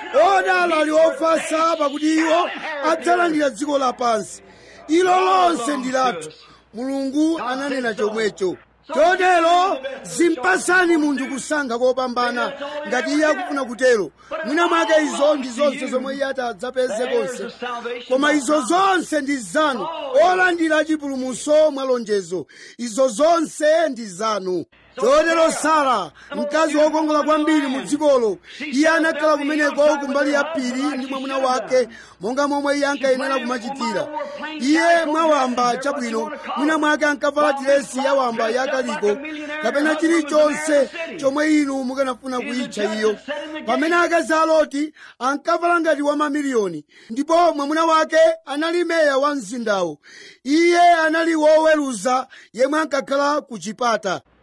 odala ali ofasa pakuti iwo adzalandira dziko lapansi ilo lonse ndi lathu mulungu ananena chomwecho chotero zimpasani munthu kusankha kopambana ngati iye akufuna kutero mwina mwake izo ndi zonse zomwe iye adzapeze konse koma izo zonse ndi zanu olandira chipulumutso mwa lonjezo izo zonse ndi zanu chotero sara mkazi wokongola kwambiri mu dzikolo iye anakhala kumeneko kumbali ya phiri ndi mwamuna wake monga momwe iye ankayenera kumachitira iye mwawamba chabwino mwina mwake ankavala diresi yawamba yakaliko kapena chilichonse chomwe inu mukanafuna kuyitcha iyo pamene akazi a loti ankavala ngati wa mamiliyoni ndipo mwamuna wake anali meya wa mzindawo iye anali woweruza yemwe ankakhala ku chipata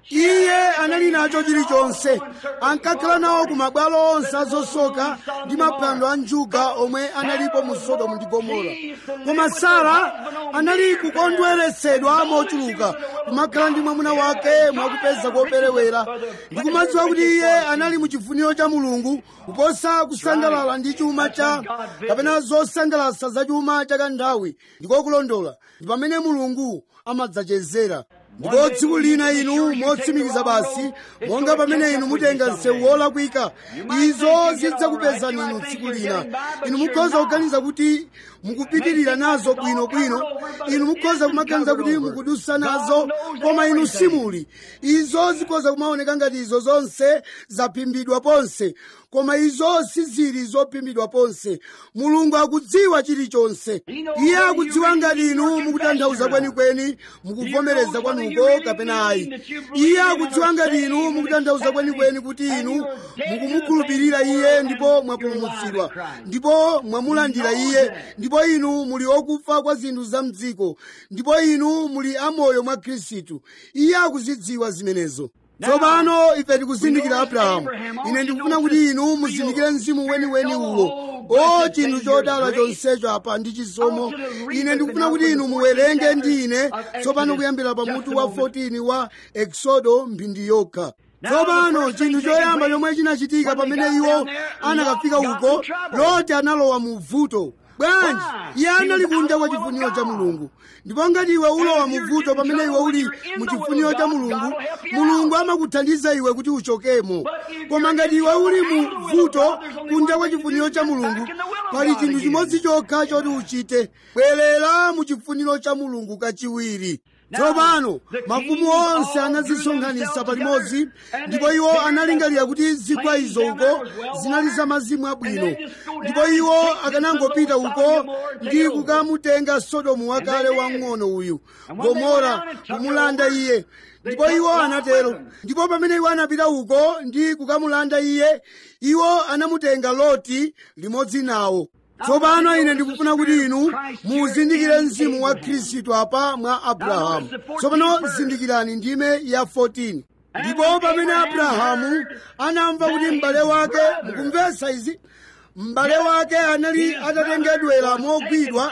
iye anali nacho chilichonse ankakhala nawo ku mabwalo onse azosoka ndi maphwando a njuga omwe analipo mu sodomu ndi gomora koma sara anali kukondweretsedwa mochuluka kumakhala ndi mwamuna wake mwakupeza koperewera ndi kumadziwa kuti iye anali mu chifuniro cha mulungu kuposa kusangalala ndi chuma cha kapena zosangalatsa za chuma cha kanthawi ndikokulondola ndi pamene mulungu amadzachezera ndipo tsiku lina inu motsimikiza basi monga pamene inu mutenga msewu wolakwika izo zidzakupezani inu tsiku lina inu mukhoza kuganiza kuti mukupitirira nazo bwinobwino inu mukhoza kumaganiza kuti mukudusa nazo koma inu simuli izo zikhoza kumaoneka ngati izo zonse zaphimbidwa ponse koma izo sizili zophimbidwa ponse mulungu akudziwa chilichonse iye akudziwa ngati inu mukutanthauza kwenikweni mukuvomereza kwanuko kapena ayi iye akudziwa ngati inu mukutanthauza kwenikweni kuti inu mukumukhulupirira iye ndipo mwapulumutsidwa ndipo mwamulandira iye ndipo inu muli okufa kwa zinthu za mdziko ndipo inu muli amoyo mwa khristu iye akuzidziwa zimenezo tsopano ife tikuzindikira abrahamu ine ndikufuna kuti inu muzindikire mzimu weniweni uwo o chinthu chodala chonsecho apa ndi chisomo ine ndikufuna kuti inu muwerenge ndi ine tsopano kuyambira pamutu wa 14 wa exodo mphindi yokha tsopano chinthu choyamba chomwe chinachitika pamene iwo anakafika uko loti analowa mu vuto bwanji iye anali kunja kwa chifuniro cha mulungu ndipo ngati iwe ulowa mu vuto pamene iwe uli mu chifuniro cha mulungu mulungu amakuthandiza iwe kuti uchokemo koma ngati iwe uli mu vuto kunja kwa chifuniro cha mulungu pali chinthu chimodzi chokha choti uchite bwerera mu chifuniro cha mulungu kachiwiri tsopano mafumu onse anazisonkhanitsa palimodzi ndipo iwo analingalira kuti zigwa izo uko zinali za mazimu abwino ndipo iwo akanangopita uko ndi kukamutenga sodomu wakale wang'ono uyu gomora kumulanda iye ndipo iwo anatero ndipo pamene iwo anapita uko ndi kukamulanda iye iwo anamutenga loti limodzi nawo tsopano ine ndikufuna kuti inu muzindikire mzimu wa khristu apa mwa abrahamu tsopano zindikirani ndime ya 14 ndipo pamene abrahamu anamva kuti m'bale wake mukumvetsa izi m'bale wake anali atatengedwera mogwidwa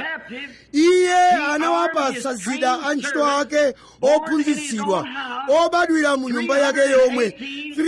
iye anawapatsa zida antchito ake ophunzitsidwa obadwira mu nyumba yake yomwe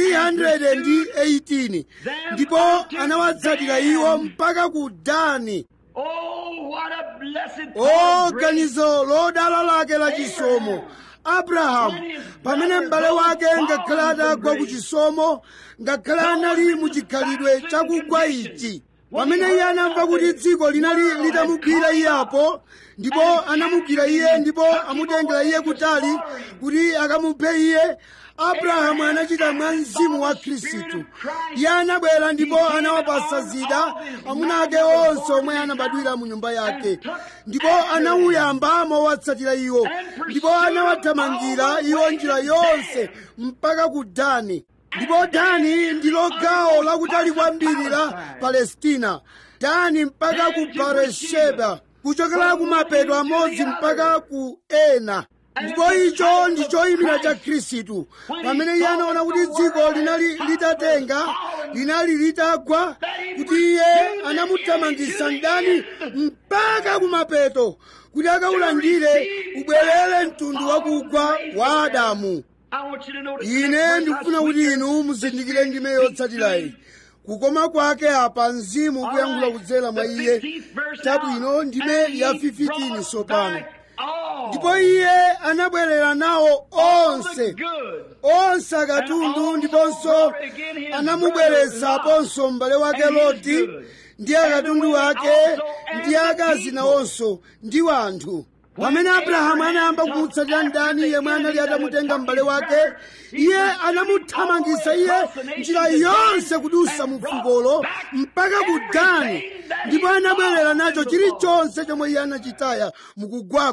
318 ndipo anawatsatira iwo mpaka ku dani Oh, what a blessed o thought, great ganizo lodala lake la chisomo abrahamu pamene m'bale wake ngakhale atagwa ku chisomo ngakhale anali mu chikhalidwe chakugwa ichi pamene iye anamva kuti dziko linali litamugwira iye apo ndipo anamugwira iye ndipo amutengera iye kutali kuti akamuphe iye abrahamu anachita mwa mzimu wa khristu iye anabwera ndipo anawapasa zida amuna ake onse omwe anabadwira mu nyumba yake ndipo anawuyamba mowatsatira iwo ndipo anawathamangira iwo njira yonse mpaka ku dani ndipo dani ndilo gawo lakutali kwambiri la palestina dani mpaka ku baresheba kuchokera ku mapeto amodzi mpaka ku ena ndipo icho ndi choyimira cha khristu pamene iye anaona kuti dziko linali litatenga linali litagwa kuti iye anamuthamangisa mdani mpaka kumapeto kuti akaulandire ubwerere mtundu wakugwa wa adamu I want you to notice ine that ndikufuna verse, kuti how inu muzindikire ndime yotsatirayi kukoma kwake apa mzimu kuyankhula kudzera mwa iye chabwino ndime ya 15 sopano ndipo iye anabwerera nawo onse onse akatundu ndiponso anamubweretsaponso m'bale wake loti ndi akatundu ake ndi akazi nawonso ndi wanthu pamene abrahamu anayamba kumutsatira mdani yemwe anali atamutenga m'bale wake iye anamuthamangisa iye njira yonse kudusa mu fukolo mpaka ku dani ndipo anabwerera nacho chilichonse chomwe iye anachitaya mukugwako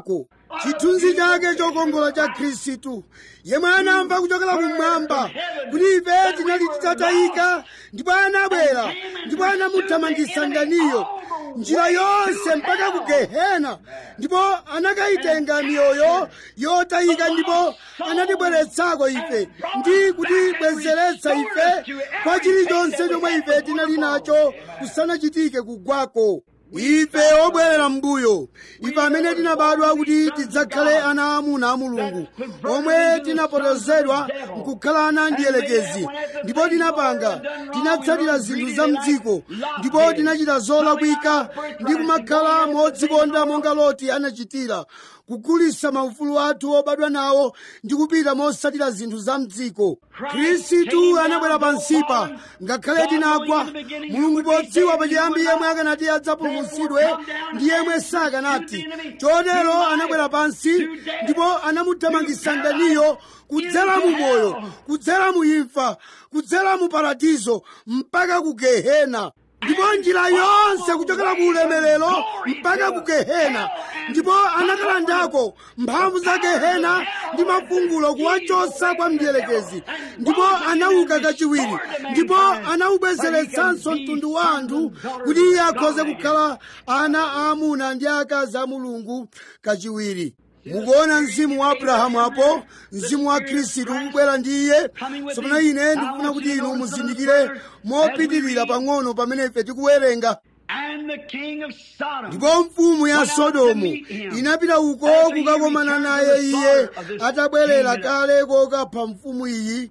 chithunzi chake chokongola cha khristu yemwe anamva kuchokera kumwamba kuti ife tinali titatayika ndipo anabwera ndipo anamuthamangitsa ndaniyo njira yonse mpaka ku gehena ndipo anakayitenga miyoyo yotayika ndipo anatibweretsako ife ndi kutibwezeretsa ife kwa chilichonse chomwe ife tinali nacho kusanachitike kugwako ife obwerera mbuyo ife amene tinabadwa kuti tidzakhale ana amuna a mulungu omwe tinapotozedwa nkukhala ana ndiyelekezi ndipo tinapanga tinatsatira zinthu za mdziko ndipo tinachita zolakwika ndi kumakhala modzikonda monga loti anachitira kugulitsa maufulu athu obadwa nawo ndi kupita mosatira zinthu za mdziko khristu anabwera pansipa ngakhale tinagwa mulungu podziwa pachiyambi yemwe akanati adzapulumutsidwe ndi yemwe sakanati chotero anabwera pansi ndipo anamuthamangitsa ndaniyo kudzera mu moyo kudzera mu imfa kudzera mu paradizo mpaka ku gehena ndipo njira yonse kuchokera ku ulemerero mpaka ku gehena ndipo anakalandako mphamvu za gehena ndi mafungulo kuwachotsa kwa mdierekezi ndipo anauka kachiwiri ndipo anawubwezeretsanso mtundu wa anthu kuti iye akhoze kukhala ana aamuna ndi akazi a mulungu kachiwiri mukuona mzimu wa abrahamu apo mzimu wa khristu ukubwera ndi iye tsopano ine ndikufuna kuti inu muzindikire mopitirira pang'ono pamene ife tikuwerenga And the king of Sodom. ndipo mfumu ya sodomu inapita uko kukakomana naye iye atabwerera kale kokapha mfumu iyi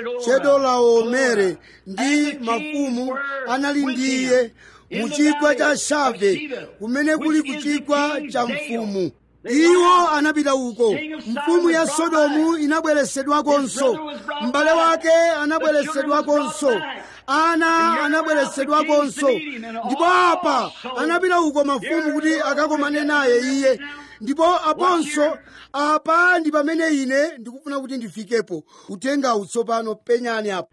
chedorlaomere ndi mafumu anali ndi iye mu chigwa cha shave kumene kuli ku chigwa cha mfumu iwo anapita uko mfumu ya sodomu inabweresedwakonso m'bale wake anabweresedwakonso ana anabweresedwakonso ndipo apa anapita uko mafumu kuti akakomane naye iye ndipo aponso apa ndi pamene ine ndikufuna kuti ndifikepo kutengawu tsopano penyani apo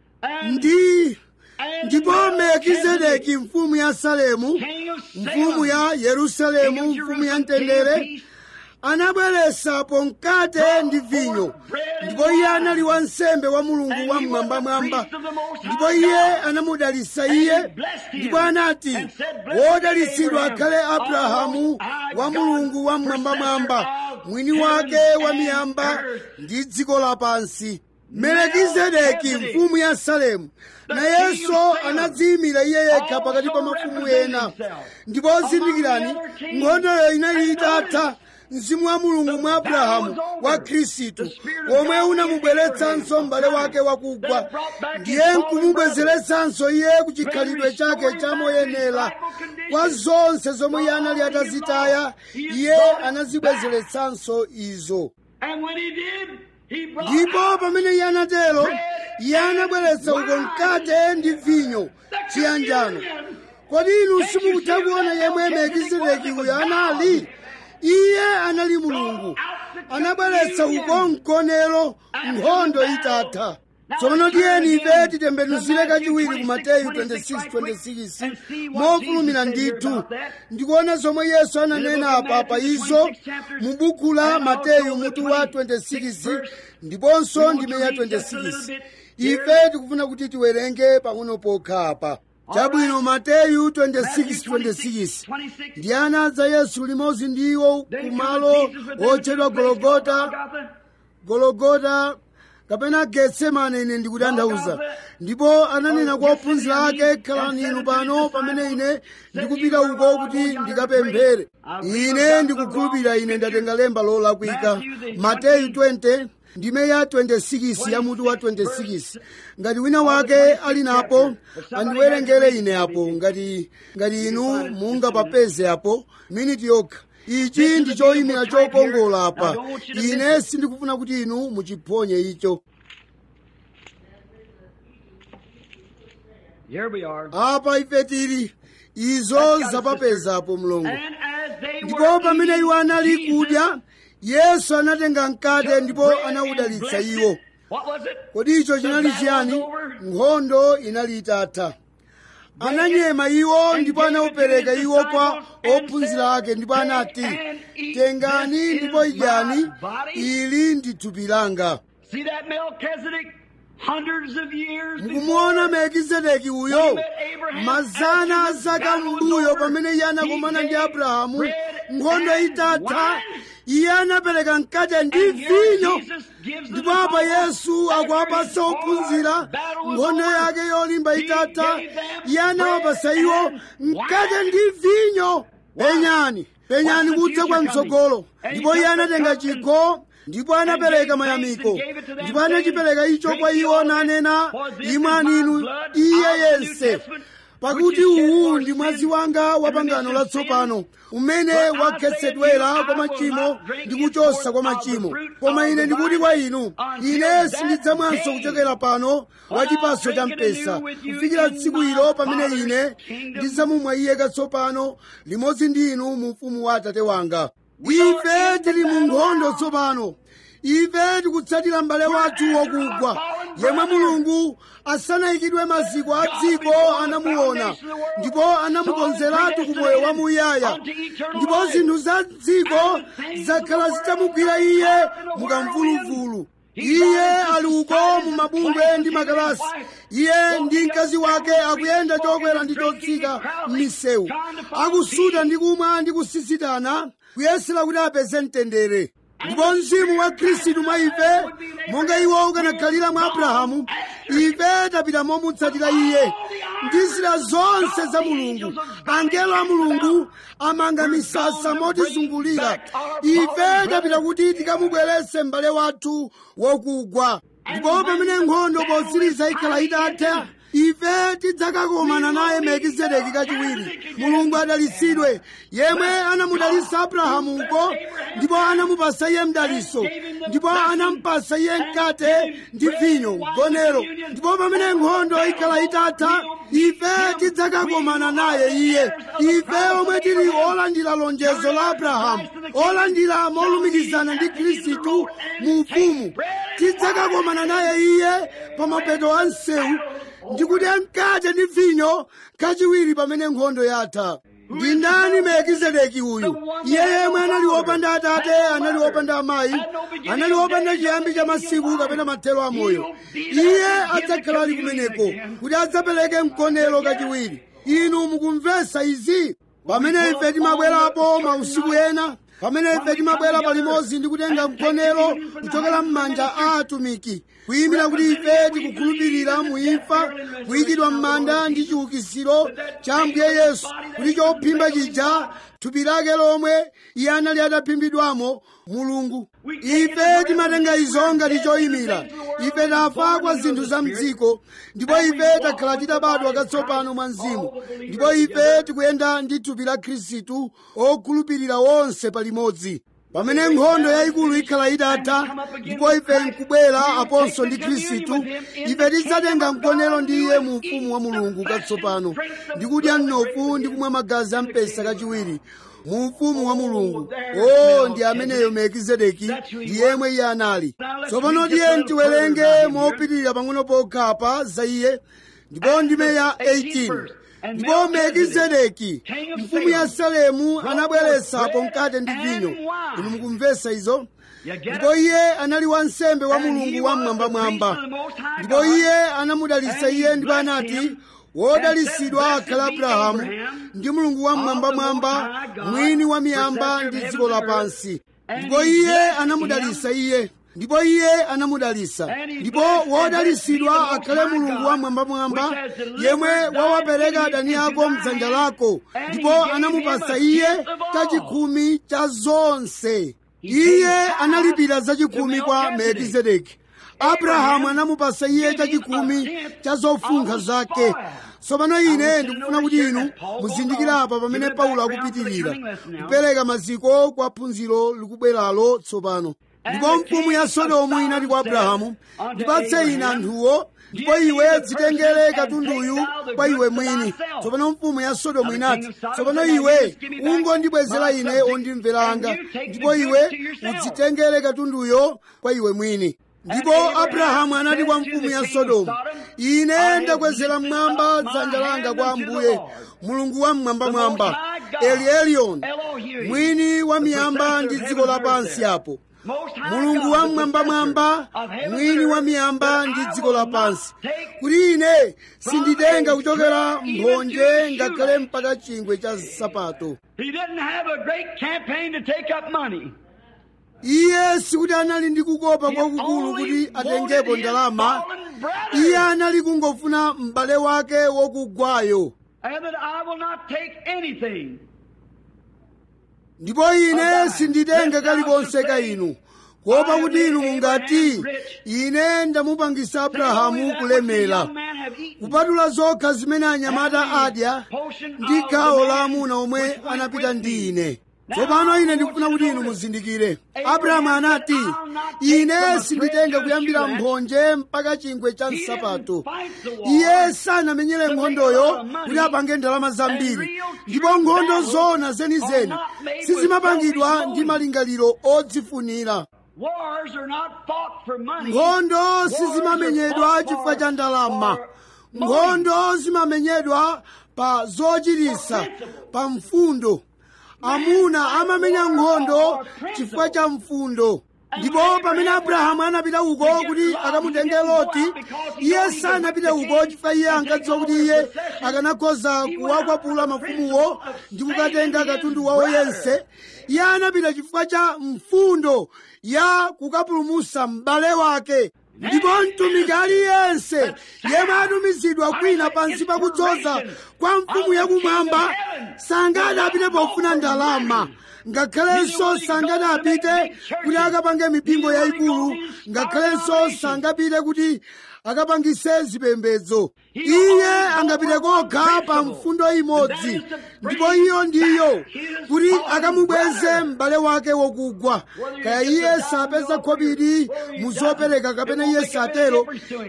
ndi ndipo melkizedeki mfumu ya salemu mfumu ya yerusalemu mfumu ya mtendere anabweresapo mkate ndi vinyo ndipo iye anali wansembe wa mulungu wa mmwambamwamba ndipo iye anamudalitsa iye ndipo anati wodalitsidwa akhale abrahamu wa mulungu wa mmwambamwamba mwini wake wa miyamba ndi dziko lapansi melekizedeki mfumu ya salemu nayenso anadziyimira iye yekha pakati pa mafumu ena ndipo zindikirani nkhondoyo inali itatha mzimu wa mulungu mwa abrahamu wa khristu omwe unamubweretsanso m'bale wake wakugwa ndiye nkumubwezeretsanso iye ku chikhalidwe chake chamoyenera kwa zonse zomwe iye anali atazitaya iye anazibwezeretsanso izo And when he did, he brought ndipo pamene iye anatero iye anabweretsa uko mkate ndi vinyo chiyanjano kodi inu simukutha kuona yemwe melkizedeki uyo anali iye anali mulungu anabweretsa uko mkonero nkhondo itatha tsono tiyeni ife titembenuzire kachiwiri ku mateyu 26:26 mofulumira ndithu ndikuona zomwe yesu ananena apa pa izo mu buku la mateyu mutu wa 26 ndiponso ndime ya 26 ife tikufuna kuti tiwerenge pang'ono pokha apa chabwino mateyu 26:26 ndi anadza yesu limodzi ndi iwo kumalo otchedwa gologota gologota kapena getsemane ine ndikutanthauza ndipo ananena kwa ophunzira ake khalani inu pano pamene ine ndikupita uko kuti ndikapemphere ine ndikukhulupirira ine ndatenga lemba lolakwika mateyu 20 ndime ya 26 ya mutu wa 26 ngati wina wake ali napo andiwerengere ine apo ngati ngati inu mungapapeze apo miniti yokha ichi ndi choyimira chokongola apa ine sindikufuna kuti inu muchiphonye icho Here we are. apa ife tili izo zapapezapo mlongo And as they ndipo were pamene iwo anali eating, kudya yesu anatenga mkate ndipo bread and anawudalitsa blessed iwo it. What was it? kodi icho chinali chiyani nkhondo inali itatha ananyema iwo ndipo anaupereka iwo kwa ophunzira ake ndipo anati tengani ndipo idyani ili ndi thupi langa See that Melchizedek? Hundreds of years mukumuona melkizedeki uyo mazana a zaka mbuyo pamene iye anakumana ndi abrahamu nkhondo itatha iye anapereka mkate ndi vinyo ndipo apa yesu akuwapasa ophunzira nkhondo yake yolimba itatha iye anawapasa iwo mkate ndi vinyo penyani penyani kudza kwa mtsogolo ndipo iye anatenga chikho ndipo anapereka mayamiko ndipo anachipereka icho kwa iwo nanena imwani inu iye yense pakuti uwu ndi mwazi wanga wa pangano latsopano umene wakhetsedwera kwa machimo ndi kuchosa kwa machimo koma ine ndikuti kwa inu ine sindidzamwanso kuchokera pano wa chipaso cha mpesa kufikira tsiku ilo pamene ine ndidzamumwa iye katsopano limodzi ndi inu mu ufumu wa atate wanga ife tili mu nkhondo tsopano ife tikutsatira m'bale wathu wokugwa yemwe mulungu asanayikidwe maziko a dziko anamuona ndipo anamukonzeratu ku moyo wamuyaya ndipo zinthu za dziko zakhala zitamugwira iye mukamvuluvulu iye ali uko mu mabungwe ndi makalasi iye ndi mkazi wake akuyenda chokwera ndi chotsika m'misewu akusuta ndi kumwa ndi kusisitana kuyesera kuti apeze mtendere ndipo mzimu wa khristu mwa ife monga iwo ukanakhalira mwa abrahamu ife tapita momutsatira iye ndi zida zonse za mulungu angelo a mulungu amanga misasa motizungulira ife tapita kuti tikamubweretse m'bale wathu wokugwa ndipo pamene nkhondo potsiriza ikhala itatha ife tidzakakomana naye melkizedeki kachiwiri mulungu adalitsidwe yemwe anamudalitsa abrahamuko ndipo anamupasa iye mdaliso ndipo anamupasa iye mkate ndi vinyo gonero ndipo pamene nkhondo ikhala itatha ife tidzakakomana naye iye ife omwe tili olandira lonjezo la abrahamu olandira molumikizana ndi khristu mu ufumu tidzakakomana naye iye pa mapeto a msewu ndikudya mkate ndi vinyo kachiwiri pamene nkhondo yatha ndi ndani melkizedeki uyu iye yemwe anali wopanda atate anali wopanda amayi anali wopanda chiyambi cha masiku kapena mathero a moyo iye adzakhala ali kumeneko kuti adzapereke mkonero kachiwiri inu mukumvetsa izi pamene ife timabwerapo mausiku ena pamene ife timabwera palimodzi ndi kutenga mkonero kuchokera m'manja a atumiki kuyimira kuti ife tikukhulupirira muimfa kuyikidwa m'manda ndi chiukitsiro cha ambuye yesu kuti chophimba chija thupi lake lomwe iye anali ataphimbidwamo mulungu ife timatenga izo ngati choyimira ife tafa kwa zinthu za mdziko ndipo ife takhala titabadwa katsopano mwa mzimu ndipo ife tikuyenda ndi thupi la khristu okhulupirira wonse palimodzi pamene nkhondo yayikulu ikhala itatha ndipo ife nkubwera aponso ndi khristu ife tidzatenga mkonero ndi iye mu ufumu wa mulungu katsopano ndi kudya mnofu ndi kumwa magazi a mpesa kachiwiri mu ufumu wa mulungu o ndi ameneyo melkizedeki ndi yemwe iye anali tsopano tiye tiwerenge mopitirira pang'ono pokhapa za iye ndipo ndime ya 18 ndipo melkizedeki mfumu ya salemu anabweretsapo mkate ndi vinyo inu mukumvetsa izo ndipo iye anali wansembe wa mulungu wamwambamwamba ndipo iye anamudalitsa iye ndipo anati wodalitsidwa akhala abrahamu ndi mulungu wamwambamwamba mwini wa miyamba ndi dziko lapansi ndipo iye anamudalitsa iye ndipo iye anamudalitsa ndipo wodalitsidwa akhale mulungu wamwambamwamba yemwe wawapereka adani ako mdzanja lako ndipo anamupasa iye chachikhumi cha zonse iye analipira zachikhumi kwa melkizedeki abrahamu anamupasa iye chachikhumi cha zofunkha zake tsopano ine ndikufuna kuti inu muzindikire apa pamene paulo akupitirira kupereka maziko kwa phunziro likubweralo tsopano ndipo mfumu ya sodomu inati kwa abrahamu ndipatse ine anthuwo ndipo iwe dzitengere katunduyu kwa iwe mwini tsopano mfumu ya sodomu inati tsopano iwe ungondibwezera ine ondimvera anga ndipo iwe udzitengere katunduyo kwa iwe mwini ndipo abrahamu anati kwa mfumu ya sodomu ine ndakwezera mmwamba dzanja langa kwa ambuye mulungu wa mmwambamwamba eli eliyoni mwini wa miyamba ndi dziko lapansi apo mulungu wa mmwambamwamba mwini wa miyamba ndi dziko lapansi kuti ine sinditenga kuchokera mphonje ngakhale mpaka chingwe cha sapato He didn't have a great campaign to take up money. iye sikuti anali ndi kukopa kwakukulu kuti atengepo ndalama iye anali kungofuna m'bale wake wokugwayo And that I will not take anything. ndipo ine sinditenga kalikonse ka inu kuopa kuti inu mungati ine ndamupangisa abrahamu kulemera kupatula zokha zimene anyamata adya ndi gawo la amuna omwe anapita ndi ine tsopano ine ndikufuna kuti inu muzindikire abrahamu anati ine sinditenga kuyambira mphonje mpaka chingwe cha nsapato iye sanamenyere nkhondoyo kuti apange ndalama zambiri ndipo nkhondo zona zenizeni sizimapangidwa ndi malingaliro odzifunira Wars are not fought for money. nkhondo sizimamenyedwa chifukwa cha ndalama nkhondo zimamenyedwa pa zochitisa pa mfundo amuna amamenya nkhondo chifukwa cha mfundo ndipo pamene abrahamu anapita uko kuti akamutenge loti iye sanapite uko chifukwa iye ankadziwa kuti iye akanakhoza kuwakwapula mafumuwo ndi kukatenga katundu wawo yense iye anapita chifukwa cha mfundo ya kukapulumusa m'bale wake ndipo mtumiki aliyense yemwe atumizidwa kwina pansi pakudzoza kwa mfumu yakumwamba sangati apite pofuna ndalama ngakhalenso sangati apite kuti akapange mipingo yayikulu ngakhalenso sangapite kuti akapangise zipembedzo iye angapite kokha pa mfundo imodzi ndipo iyo ndiyo kuti akamubweze m'bale wake wokugwa kaya iye sapeza khobiri muzopereka kapena iye satero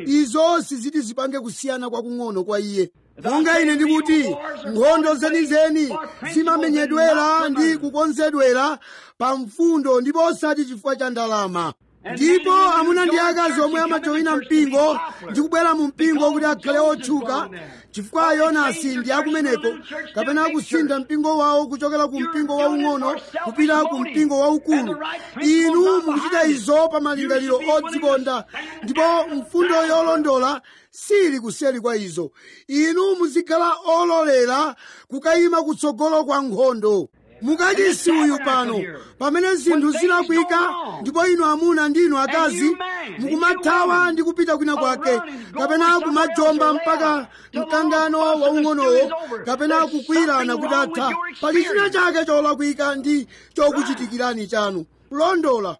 izo siziti zipange kusiyana kwakung'ono kwa iye monga ine ndikuti nkhondo zenizeni zimamenyedwera ndi kukonzedwera pa mfundo ndipo osati chifukwa cha ndalama ndipo amuna ndi akazi omwe amajoyina mpingo ndi kubwera mu mpingo kuti akhale otchuka chifukwa yonasi ndi akumeneko kapena akusintha mpingo wawo kuchokera ku mpingo waung'ono kupita ku mpingo waukulu inu mukuchita izo pa malingaliro odzikonda ndipo mfundo yolondola sili kuseri kwa izo inu muzikhala ololera kukayima kutsogolo kwa nkhondo mukachisi uyu pano pamene zinthu zilakwika ndipo inu amuna ndi inu akazi mukumathawa ndi kupita kwina kwake kapena kumajomba mpaka mkangano waung'onowo kapena kukwirana kuti atha pali china chake cholakwika ndi chokuchitikirani chanu kulondola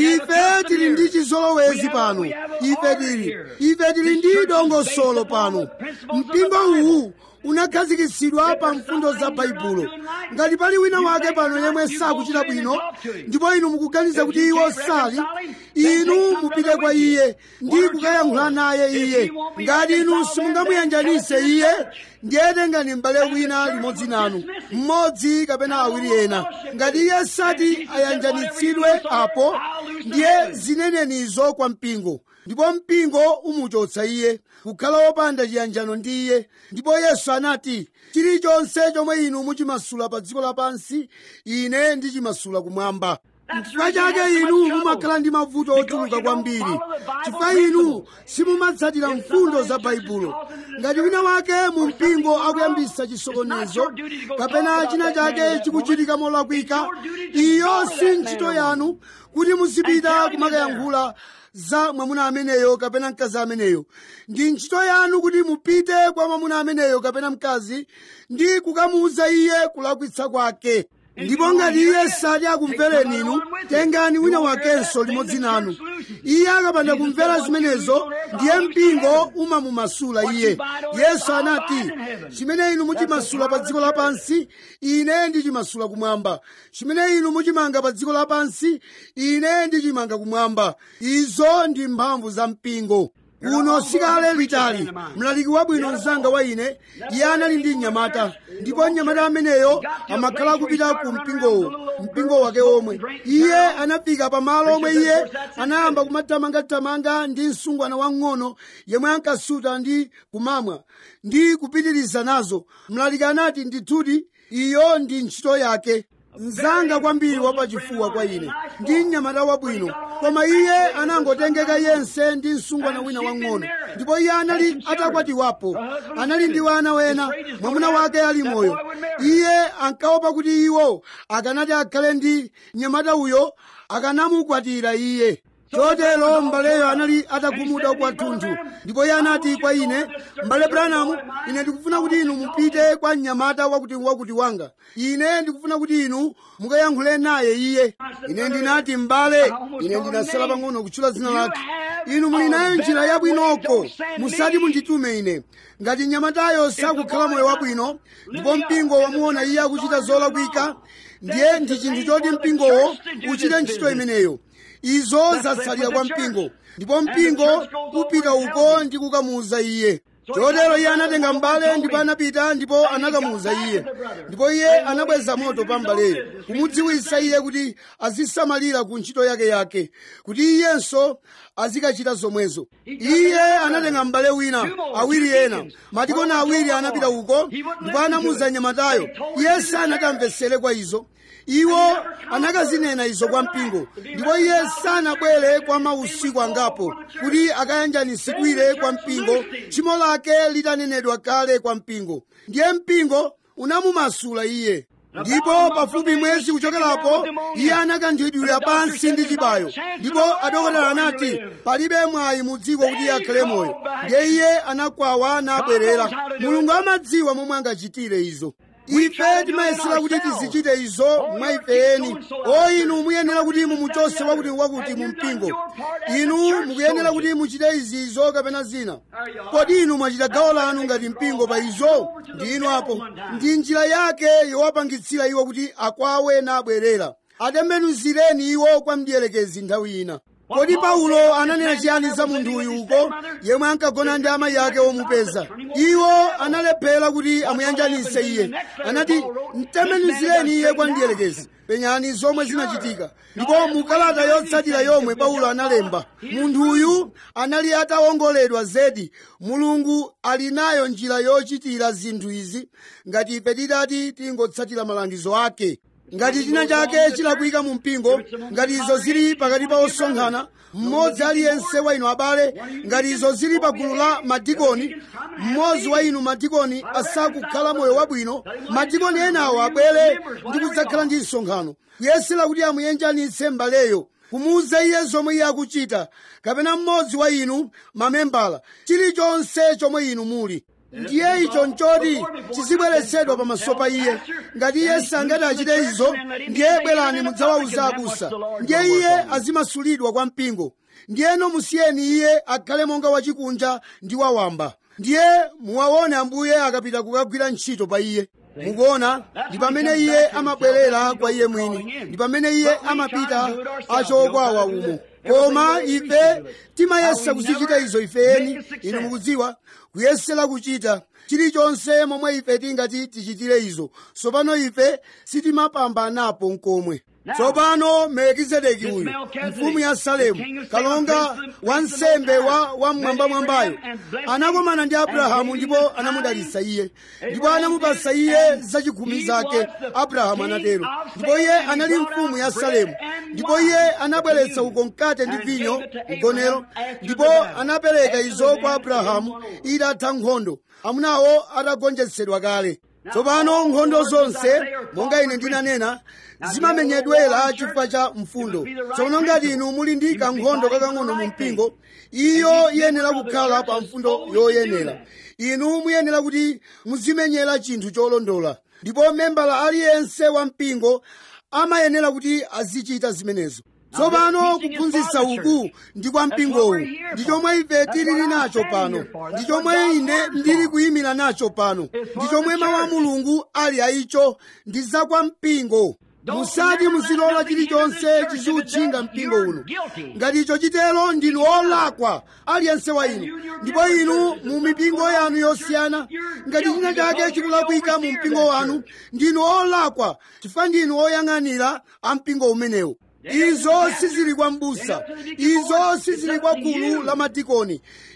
ife tili ndi chizolowezi pano ife tili ife tili ndi dongosolo pano mpingo uwu unakhazikitsidwa pa mfundo za baibulo ngati pali wina wake pano yemwe sakuchita bwino ndipo inu mukuganiza kuti iwo sali inu mupite kwa iye ndi kukayankhula naye iye ngati inu simungamuyanjanise iye ndiye tengani m'bale wina limodzi nanu mmodzi kapena awiri ena ngati iye sati ayanjanitsidwe apo ndiye zinenenizo kwa mpingo ndipo mpingo umuchotsa iye kukhala wopanda chiyanjano ndi iye ndipo yesu anati chilichonse chomwe inu muchimasula pa dziko lapansi ine ndichimasula kumwamba chifukwa chake inu mumakhala ndi mavuto ochuluka kwambiri chifukwa inu simumatsatira mfundo za baibulo ngati wina wake mu mpingo akuyambisa chisokonezo kapena china chake chikuchitika molakwika iyo si ntchito yanu kuti muzipita kumakayankhula za mwamuna ameneyo kapena mkazi ameneyo ndi ntchito yanu kuti mupite kwa mwamuna ameneyo kapena mkazi ndi kukamuuza iye kulakwitsa kwake ndipo ngati iye sati akumvereni inu tengani wina wakenso limodzi nanu iye akapanda kumvera zimenezo ndiye mpingo umamumasula iye yesu anati chimene inu muchimasula pa dziko lapansi ine ndichimasula kumwamba chimene inu muchimanga pa dziko lapansi ine ndichimanga kumwamba izo ndi mphamvu za mpingo kuno sikale litali mlaliki wabwino mzanga wa ine iye anali ndi mnyamata ndipo mnyamata ameneyo amakhala kupita ku mpingowo mpingo wake omwe iye anafika pamalo omwe iye anayamba kumathamangathamanga ndi msungwana wang'ono yemwe ankasuta ndi kumamwa ndi kupitiriza nazo mlaliki anati ndithudi iyo ndi ntchito yake mzanga kwambiri wapachifuwa kwa ine ndi mnyamata wabwino koma iye anangotengeka yense ndi msungwana wina wang'ono ndipo iye anali atakwatiwapo anali ndi wana wena mwamuna wake ali moyo iye ankaopa kuti iwo akanati akhale ndi mnyamata uyo akanamukwatira iye chotero mbaleyo anali atagumuda kwathunthu ndipo iye anati kwa ine mbale branamu ine ndikufuna kuti inu mupite kwa mnyamata wakuti wakuti wanga ine ndikufuna kuti inu mukayankhule naye iye ine ndinati mbale ine ndinasala pang'ono kutchula dzina lake inu muli nayo njira yabwinoko musati munditume ine ngati mnyamatayo sakukhala moyo wabwino ndipo mpingo wamuona iye akuchita zolakwika ndiye ndi chinthu choti mpingowo uchite ntchito imeneyo izo zatsalira kwa mpingo ndipo mpingo upita uko ndi kukamuuza iye chotero iye anatenga mbale ndipo anapita ndipo anakamuuza iye ndipo iye anabweza moto pa mbaleyo kumudziwisa iye kuti azisamalira ku ntchito yake yake kuti iyenso azikachita zomwezo iye anatenga mbale wina awiri ena madikona awiri anapita uko ndipo anamuuza nyamatayo iye sanakamvesere kwa izo iwo anakazinena izo kwa mpingo ndipo iye sanabwere kwa mausiku angapo kuti akayanjanisikire kwa mpingo tchimo lake litanenedwa kale kwa mpingo ndiye mpingo unamumasula iye ndipo pafupi mwezi kuchokerapo iye anakanthidwira pansi ndi chibayo ndipo adokotala anati palibe mwayi mu dziko kuti iye akhale moyo ndiye iye anakwawa nabwerera mulungu amadziwa momwe angachitire izo ife timayesera kuti tizichite izo mwa ifeyeni o inu muyenera kuti mumuchose wakuti wakuti mu mpingo inu mukuyenera kuti muchite izizo kapena zina kodi inu mwachita gawo lanu ngati mpingo pa izo ndi inu apo ndi njira yake yowapangitsira iwo kuti akwawe nabwerera atembenuzireni iwo kwa mdierekezi nthawi ina kodi paulo ananena chiyani za munthu uyu uko yemwe ankagona ndi amayi ake omupeza iwo analephera kuti amuyanjanise iye anati mtembenuzireni iye kwa mdierekezi penyani zomwe zinachitika ndipo mukalata yotsatira yomwe paulo analemba munthu uyu anali atawongoledwa zedi mulungu ali nayo njira yochitira zinthu izi ngati ife titati tingotsatira malangizo ake ngati china chake chilakwika mu mpingo ngati izo zili pakati pa osonkhana mmodzi aliyense wa inu abale ngati izo zili pa gulu la madikoni mmodzi wa inu madikoni asakukhala moyo wabwino madikoni enawo abwere ndi kudzakhala ndi msonkhano kuyesera kuti amuyenjanitse mbaleyo kumuuza iye zomwe iye akuchita kapena mmodzi wa inu mamembala chilichonse chomwe inu muli ndiye icho nchoti chizibweretsedwa pamaso pa iye ngati iye sangati achite izo ndiye bwerani mudzawauza abusa ndiye iye azimasulidwa kwa mpingo ndiyeno musiyeni iye akhale monga wachikunja ndi wawamba ndiye muwaone ambuye akapita kukagwira ntchito pa iye mukuona ndi pamene iye amabwerera kwa iye mwini ndi pamene iye amapita achokwawa umo koma ife timayesa kuzichita izo ifeni inu mukudziwa kuyesera kuchita chilichonse momwe ife tingati tichitire izo tsopano ife sitimapambanapo nkomwe tsopano melekizedeki uyu mfumu ya salemu kalonga wansembe wa wamwambamwambayo anakomana ndi abrahamu ndipo anamudalitsa iye ndipo anamupasa iye zachikhumi zake abrahamu anatero ndipo iye anali mfumu ya salemu ndipo iye anabweretsa uko mkate ndi vinyo mgonero ndipo anapereka izo kwa abrahamu itatha nkhondo amunawo atagonjetsedwa kale tsopano nkhondo zonse monga ine ndinanena zimamenyedwera chifukwa cha mfundo tsono ngati inu muli ndi kankhondo kakang'ono mu mpingo iyo iyenera kukhala pa mfundo yoyenera inu muyenera kuti muzimenyera chinthu cholondola ndipo membala aliyense wa mpingo amayenera kuti azichita zimenezo tsopano kuphunzitsa uku ndi kwa mpingowu ndi chomwe ife tilili nacho pano ndi chomwe ine ndili kuyimira nacho pano ndi chomwe mawu a mulungu ali aicho ndi za kwa mpingo musati muzilola chilichonse chiziutchinga mpingo uno ngati icho chitero ndinu olakwa aliyense wa inu ndipo inu mu mipingo yanu yosiyana ngati china chake chikulakwika mu mpingo wanu ndinu olakwa chifukwa ndinu oyang'anira a mpingo umenewo izo sizili kwa mbusa izo sizili kwa gulu la madikoni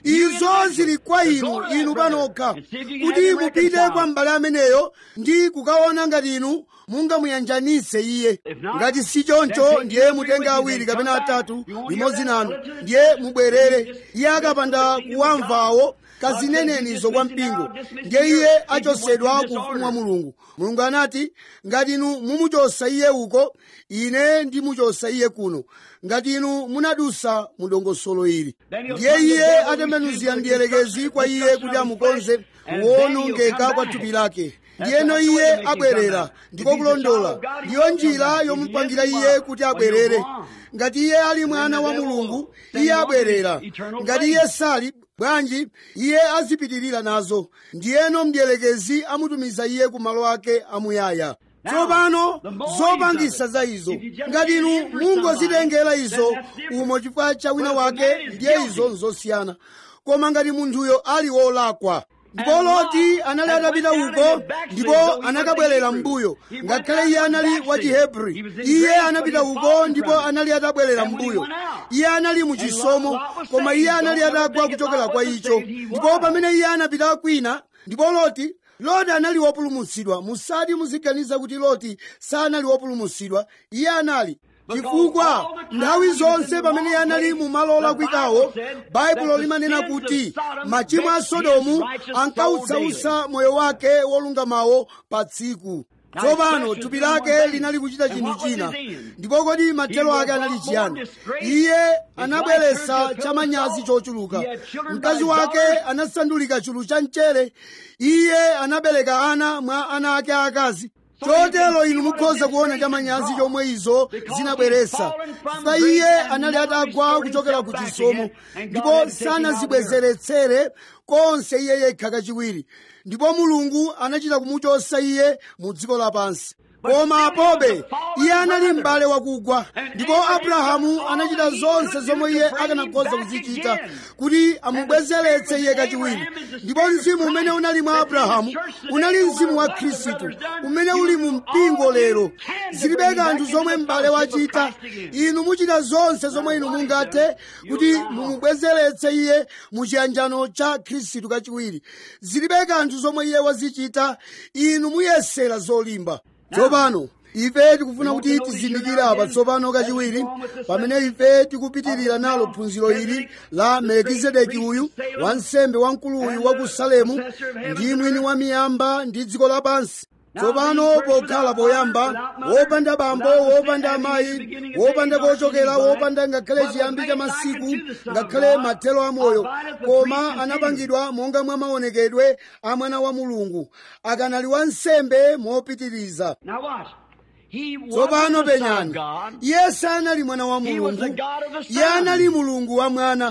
izo zili kwa inu inu panokha kuti mupite kwa m'bale ameneyo ndi kukaona ngati inu mungamuyanjanise iye ngati si choncho ndiye mutenge awiri kapena atatu limodzi nanu ndiye mubwerere iye akapanda kuwamvawo kazinenenizo kwa mpingo ndiye iye achosedwa ku ufumu wa mulungu mulungu anati ngati inu mumuchosa iye uko ine ndimuchosa iye kuno ngati inu munadusa mu dongosolo ili ndiye iye atembenuzira mdierekezi kwa iye kuti amukonze kuwonongeka kwa thupi lake ndiyeno iye abwerera ndiko kulondola ndiyo njira yomupangira iye kuti abwerere ngati iye ali mwana wa mulungu iye abwerera ngati iye sali bwanji iye azipitirira nazo ndiyeno mdierekezi amutumiza iye ku malo ake amuyaya tsopano zopangisa za izo ngati inu mungozitengera izo umo chifukwa cha wina wake ndiye izo nzosiyana koma ngati munthuyo ali wolakwa ndipo loti anali atapita uko ndipo anakabwerera mbuyo ngakhale iye anali wa chihebri iye anapita uko ndipo anali atabwerera mbuyo iye anali muchisomo koma iye anali atagwa kuchokera kwa icho ndipo pamene iye anapita kwina ndipo loti loti anali wopulumutsidwa musati muziganiza kuti loti sanali wopulumutsidwa iye anali chifukwa nthawi zonse pamene iye anali mu malo olakwikawo baibulo limanena kuti machimo a sodomu ankautsausa moyo wake wolungamawo pa tsiku tsopano thupi lake linali kuchita chinthu china ndipo kodi mathero ake anali chiyani iye anabweretsa chamanyazi chochuluka mkazi wake anasandulika chulu cha mchere iye anabereka ana mwa ana ake akazi chotero inu mukhoza kuona chamanyazi chomwe izo zinabweretsa fa iye anali atagwa kuchokera ku chisomo ndipo sanazibwezeretsere konse iye yekha kachiwiri ndipo mulungu anachita kumuchosa iye mu dziko lapansi koma apobe iye anali m'bale wakugwa ndipo abrahamu anachita zonse zomwe iye akanakhoza kuzichita kuti amubwezeretse iye kachiwiri ndipo mzimu umene unali mwa abrahamu unali mzimu wa khristu umene uli mu mpingo lero zilibe kanthu zomwe m'bale wachita inu muchita zonse zomwe inu mungathe kuti mumubwezeretse iye mu chiyanjano cha khristu kachiwiri zilibe kanthu zomwe iye wazichita inu muyesera zolimba tsopano ife tikufuna kuti tizindikire apa tsopano kachiwiri pamene ife tikupitirira nalo phunziro ili la melekizedeki uyu wansembe wamkulu uyu wa ku salemu ndi mwini wa miyamba ndi dziko lapansi tsopano pokhala poyamba wopanda bambo wopanda amayi wopanda kochokera wopanda ngakhale chiyambi cha masiku ngakhale mathelo a moyo koma anapangidwa monga mwa maonekedwe a mwana wa mulungu akanali wansembe mopitiriza Now watch. He was tsopano the Son of penyani God. iye sanali mwana wa He was the mulungu God of the iye Son. anali mulungu wa mwana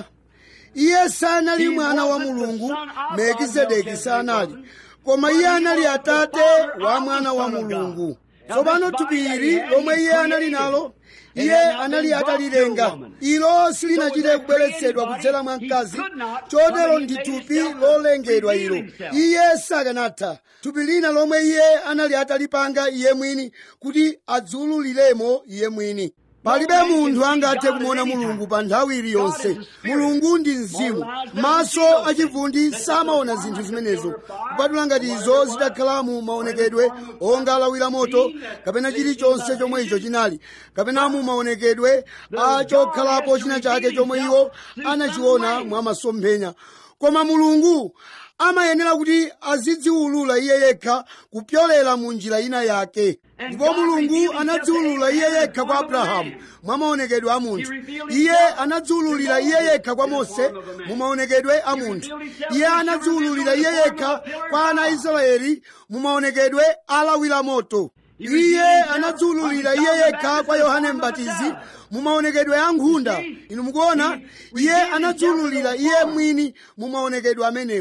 iye sanali He mwana wa wasn't the mulungu son of melkizedeki God, sanali Melchizedek koma But iye he anali was the atate father wa of the mwana wa Son of mulungu God. Now tsopano this thupi body that ili he had, lomwe he iye anali created. nalo It iye had not anali been brought to a atalilenga woman. ilo So with silinachite that kubweretsedwa created kudzera mwa body, mkazi he could not chotero come ndi and make thupi himself lolengedwa reveal ilo himself. iye sakanatha thupi lina lomwe iye anali atalipanga iye mwini kuti adziululiremo iye mwini palibe munthu angathe kumuona mulungu pa nthawi iliyonse mulungu ndi mzimu maso achivundi samaona zinthu zimenezo kupatula ngati izo zitakhala mu maonekedwe onga alawira moto kapena chilichonse chomwe icho chinali kapena mu maonekedwe a chokhalapo china chake chomwe iwo anachiona mwa masomphenya koma mulungu amayenera kuti azidziwulula iye yekha kupyolera mu njira ina yake ndipo mulungu anadziwulula iye yekha kwa abrahamu mwa maonekedwe a munthu iye anadziwululira iye yekha kwa mose mu maonekedwe a munthu iye anadziwululira iye yekha kwa ana a israeli mu maonekedwe alawira moto iye anadziwululira iye yekha kwa yohane mbatizi mu maonekedwe a nkhunda inu mukuona iye anadziwululira iye mwini mu maonekedwe amenewo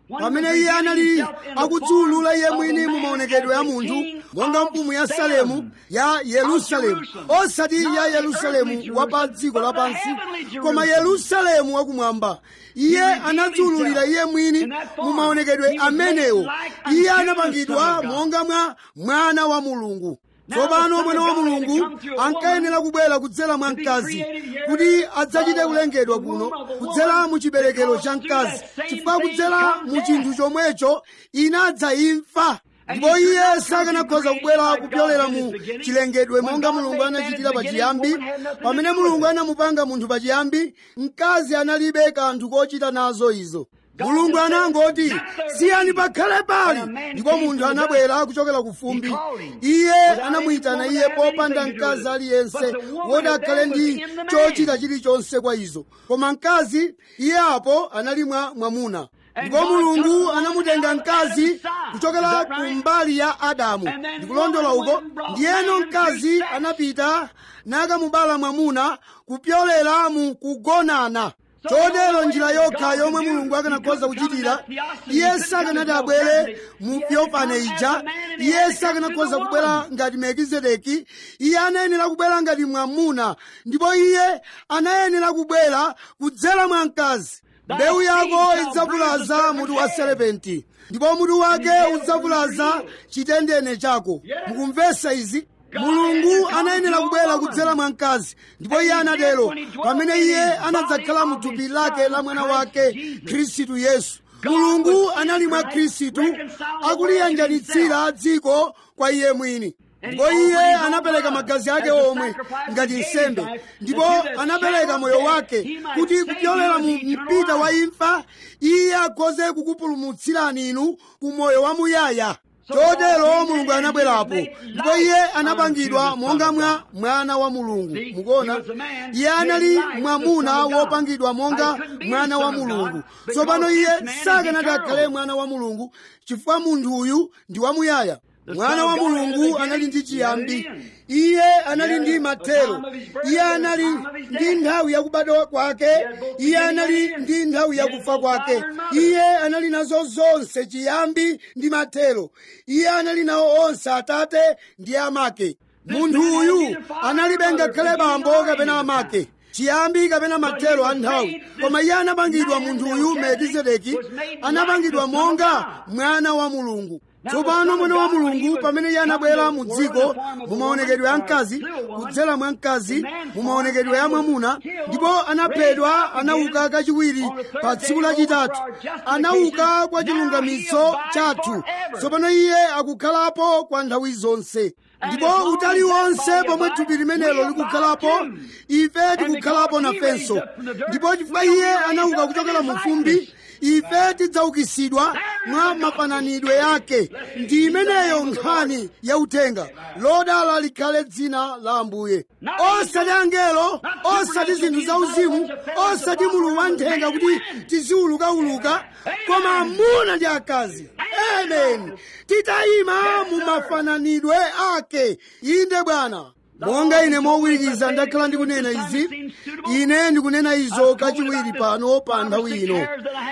pamene iye anali akudziulula iye mwini mu maonekedwe ya munthu monga mfumu ya salemu ya yerusalemu osati ya yerusalemu wa pa dziko lapansi koma yerusalemu wakumwamba iye anadziululira iye mwini mu maonekedwe amenewo iye anapangidwa monga mwa mwana wa mulungu tsopano mwana wa mulungu ankayenera kubwera kudzera mwa mkazi kuti adzachite kulengedwa kuno kudzera mu chiberekero cha mkazi chifukwa kudzera mu chinthu chomwecho inadza imfa ndipo iye sakanakhoza kubwera kupyolera mu chilengedwe monga mulungu anachitira pachiyambi pamene mulungu anamupanga munthu pachiyambi mkazi analibe kanthu kochita nazo izo mulungu anangoti siyani pakhale pali ndipo munthu anabwera kuchokera ku fumbi iye anamuyitana iye popanda mkazi aliyense woti akhale ndi chochita chilichonse kwa izo koma mkazi iye apo anali mwa mwamuna ndipo mulungu anamutenga mkazi kuchokera ku mbali ya adamu ndikulondola uko ndiyeno mkazi anapita nakamubala mwamuna kupyolera mu kugonana chotero njira yokha yomwe mulungu akanakhoza kuchitira iye sakanati abwere mu yofane ija iye sakanakhoza kubwera ngati melkizedeki iye anayenera kubwera ngati mwamuna ndipo iye anayenera kubwera kudzera mwa mkazi mbewu yako idzavulaza mutu wa serepenti ndipo mutu wake udzavulaza chitendene chako mukumvesa izi mulungu anayenera kubwera kudzera mwa mkazi ndipo iye anatero pamene iye anadzakhala mu thupi lake la mwana wake khristu yesu mulungu anali mwa khristu akuliyanjanitsira dziko kwa iye mwini ndipo iye anapereka magazi ake omwe ngati nsembe ndipo anapereka moyo wake kuti kupyolera mu mpita wa imfa iye akhoze kukupulumutsirani inu ku moyo wamuyaya chotero mulungu anabwerapo ndipo iye anapangidwa monga mwa mwana wa mulungu mukuona iye anali mwamuna wopangidwa monga mwana wa mulungu tsopano iye sakanati akhale mwana wa mulungu chifukwa munthu uyu ndi wamuyaya mwana wa mulungu anali ndi chiyambi iye anali ndi mathero iye anali ndi nthawi yakubadwa kwake iye anali ndi nthawi yakufa kwake iye anali nazo zonse chiyambi ndi mathero iye anali nawo onse atate ndi amake munthu uyu analibe ngakhale bambo kapena amake chiyambi kapena mathero a nthawi koma iye anapangidwa munthu uyu melkizedeki anapangidwa monga mwana wa mulungu tsopano mwana wa mulungu pamene iye anabwera mu dziko mu maonekedwe a mkazi kudzera mwa mkazi mu maonekedwe ya mwamuna ndipo anaphedwa anauka kachiwiri pa tsiku lachitatu anauka kwa chilungamitso chathu tsopano iye akukhalapo kwa nthawi zonse ndipo utali wonse pomwe thupi limenelo likukhalapo ife tikukhalapo nafenso ndipo chifukwa iye anauka kuchokera mu fumbi ife tidzaukitsidwa mwa mafananidwe yake ndi imeneyo nkhani yauthenga lodala likhale dzina la ambuye osati angelo osati zinthu zauzimu osati mulu wa nthenga kuti tiziwulukauluka koma amuna ndi akazi amen titayima mu mafananidwe ake inde bwana monga ine mowirikiza ndakhala ndikunena izi ine ndikunena izo kachiwiri pano pa nthawi ino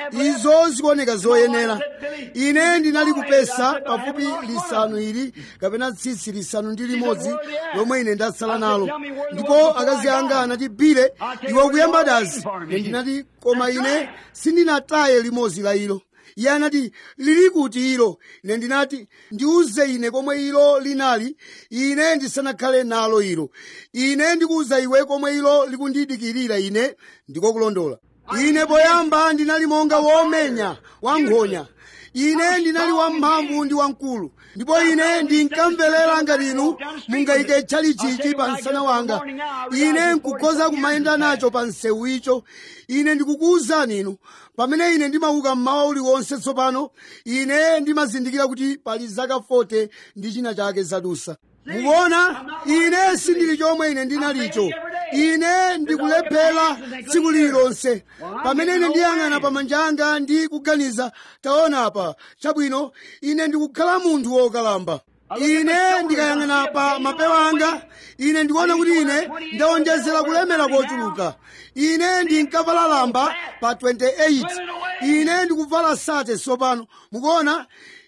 izo zikuoneka zoyenera ine ndinali kupesa pafupi lisanu ili kapena tsitsi lisanu ndi limodzi lomwe ine ndatsala nalo ndipo akazi anga anati bile iwe ukuyamba dazi ine ndinati koma ine sindinataye limodzi la ilo iye anati lili kuti ilo ine ndinati ndiuze ine komwe ilo linali ine ndisanakhale nalo ilo ine ndikuuza iwe komwe ilo likundidikirira ine ndikokulondola ine poyamba ndinali monga womenya wankhonya ine ndinali wamphamvu ndi wamkulu ndipo ine ndinkamverera ngati inu mungayike chalichichi pa msana wanga ine nkukhoza kumayenda nacho pa msewu icho ine ndikukuwuzani inu pamene ine ndimauka mmawa uliwonse tsopano ine ndimazindikira kuti pali zaka 40 ndi china chake zadusa mukuona ine sindili chomwe ine ndinalicho ine ndikulephera tsiku lililonse pamene ine ndiyang'ana pa manja anga ndi kuganiza taona apa chabwino ine ndikukhala munthu wokalamba ine ndikayang'ana pa mapewa anga ine ndikuona kuti ine ndawonjezera kulemera kochuluka ine ndinkavala lamba pa 28 ine ndikuvala sate tsopano mukuona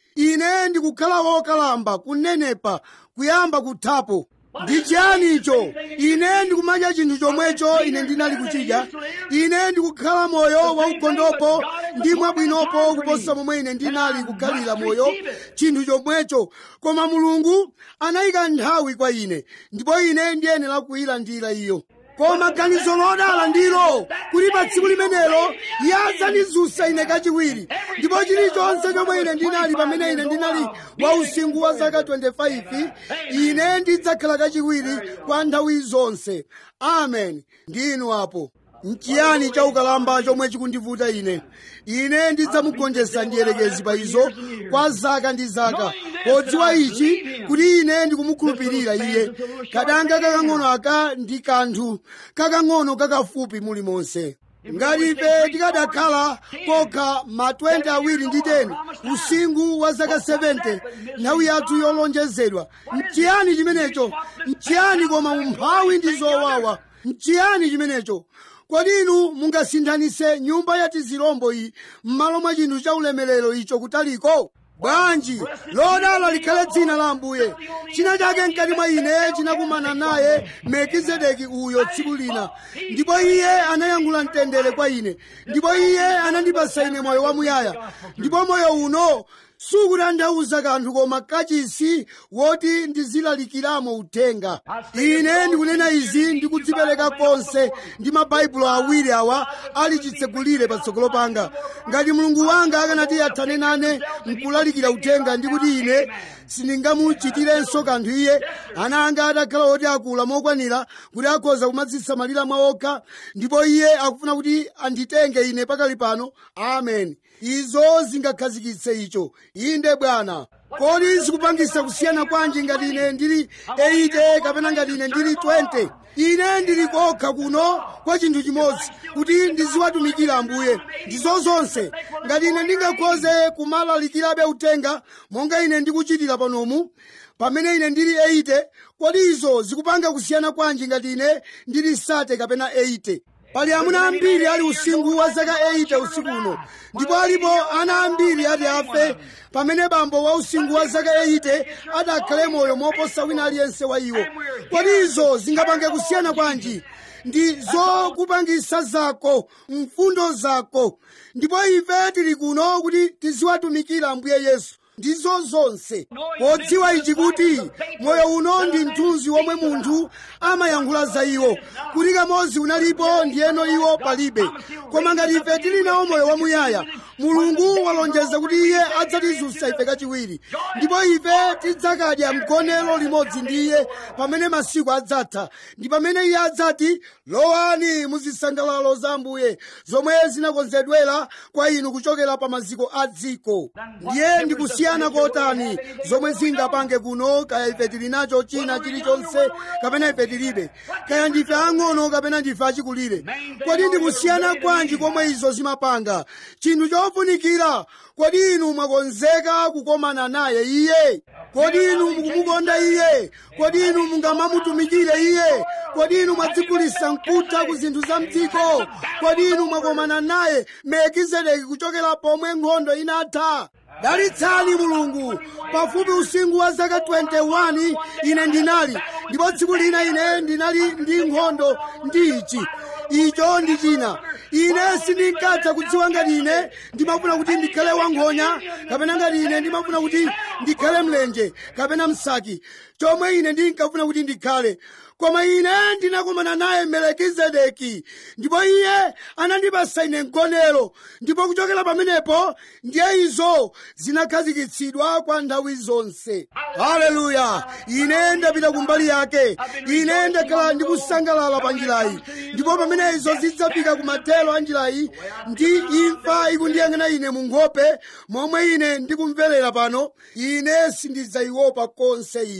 ine ndikukhala wokalamba kunenepa kuyamba kuthapo ndi chiyani icho ine ndikumadya chinthu chomwecho ine ndinali kuchidya ine ndikukhala moyo waugondopo ndi mwabwinopo kuposa momwe ine ndinali kukhalira moyo chinthu chomwecho koma mulungu anayika nthawi kwa ine ndipo ine ndiyenera kuyilandira iyo koma ganizo lodala ndilo kuti pa tsiku limenelo iye adzandizunsa ine kachiwiri ndipo chilichonse chomwe ine ndinali pamene ine ndinali wa usinkhu wa zaka 25 ine ndidzakhala kachiwiri kwa nthawi zonse amen ndinu apo nchiyani chaukalamba chomwe chikundivuta ine ine ndidzamugonjetsa ndiyerekezi pa izo kwa zaka ndi zaka podziwa ichi kuti ine ndikumukhulupirira iye kadanga kakang'ono aka ndi kanthu kakang'ono kakafupi muli monse ngati ife tikadakhala kokha ma 20 awiri ndi 10 usinkhu wa zaka 70 nthawi yathu yolonjezedwa nchiyani chimenecho nchiyani koma umphawi ndi zowawa nchiyani chimenecho kodi inu mungasinthanise nyumba ya tizirombo iyi m'malo mwa chinthu cha ulemerero icho kutaliko bwanji lodala likhale dzina la ambuye china chake mkati mwa ine chinakumana naye melkizedeki uyo tsiku lina ndipo iye anayankhula mtendere kwa ine ndipo iye anandipasa ine moyo wamuyaya ndipo moyo uno sukutanthauza kanthu koma kachisi woti ndizilalikiramo uthenga ine ndikunena izi ndikudzipereka konse ndi mabaibulo awiri awa ali chitsegulire patsogolo panga ngati mulungu wanga akanati athane nane nkulalikira uthenga ndikuti ine sindingamuchitirenso kanthu iye ana anga atakhala oti akula mokwanira kuti akhoza kumadzisamalira mwawokha ndipo iye akufuna kuti anditenge ine pakali pano amen izo zingakhazikitse icho inde bwana kodi zikupangisa kusiyana kwanji ngati ine ndili 80 kapena ngati ine ndili 20 ine ndili kokha kuno kwa chinthu chimodzi kuti ndiziwatumikira ambuye ndizo zonse ngati ine ndingakhoze kumalalikirabe uthenga monga ine ndikuchitira panomu pamene ine ndili 80 kodi izo zikupanga kusiyana kwanji ngati ine ndili sate kapena 80 pali amuna ambiri ali usinkhu wa zaka 80 usiku uno ndipo alipo ana ambiri ati afe pamene bambo wa usinkhu wa zaka 80 adakhale moyo moposa wina aliyense wa iwo kodi izo zingapange kusiyana kwanji ndi zokupangisa zako mfundo zako ndipo ife tili kuno kuti tiziwatumikira ambuye yesu ndizo zonse podziwa ichi kuti moyo uno ndi mthunzi womwe munthu amayankhula za iwo kuti kamodzi unalipo ndiyeno iwo palibe koma ngati ife tili nawo moyo wamuyaya mulungu walonjeza kuti iye adzatizunsa ife kachiwiri ndipo ife tidzakadya mgonero limodzi ndi iye pamene masiku adzatha ndi pamene iye adzati lowani muzisangalalo za ambuye zomwe zinakonzedwera kwa inu kuchokera pa maziko a dziko ndiye ndikusiyana kotani zomwe zingapange kuno kaya ife tili nacho china chilichonse kapena ife tilibe kaya ndife ang'ono kapena ndife achikulire kodi ndikusiyana kwanji komwe izo zimapanga chinthu chofunikira kodi inu mwakonzeka kukomana naye iye kodi inu mukumukonda iye kodi inu mungamamutumikire iye kodi inu mwadzigulisa mkutha ku zinthu za mdziko kodi inu mwakomana naye melkizedeki kuchokera pomwe nkhondo inatha dalitsani mulungu pafupi usinkhu wa zaka 21 ine ndinali ndipo tsiku lina ine ndinali ndi nkhondo ndi ichi icho ndi china ine sindinkatha kudziwa ngati ine ndimafuna kuti ndikhale wankhonya kapena ngati ine ndimafuna kuti ndikhale mlenje kapena msaki chomwe ine ndinkafuna kuti ndikhale koma ine ndinakumana naye melekizedeki ndipo iye anandipasa ine mgonero ndipo kuchokera pamenepo ndiye izo zinakhazikitsidwa kwa nthawi zonse haleluya ine ndapita kumbali yake ine ndakhala ndikusangalala pa njirayi ndipo pamene izo zidzafika kumathero a njirayi ndi imfa ikundiyang'ana ine mu nkhope momwe ine ndikumverera pano ine sindidzayiopa konse iyo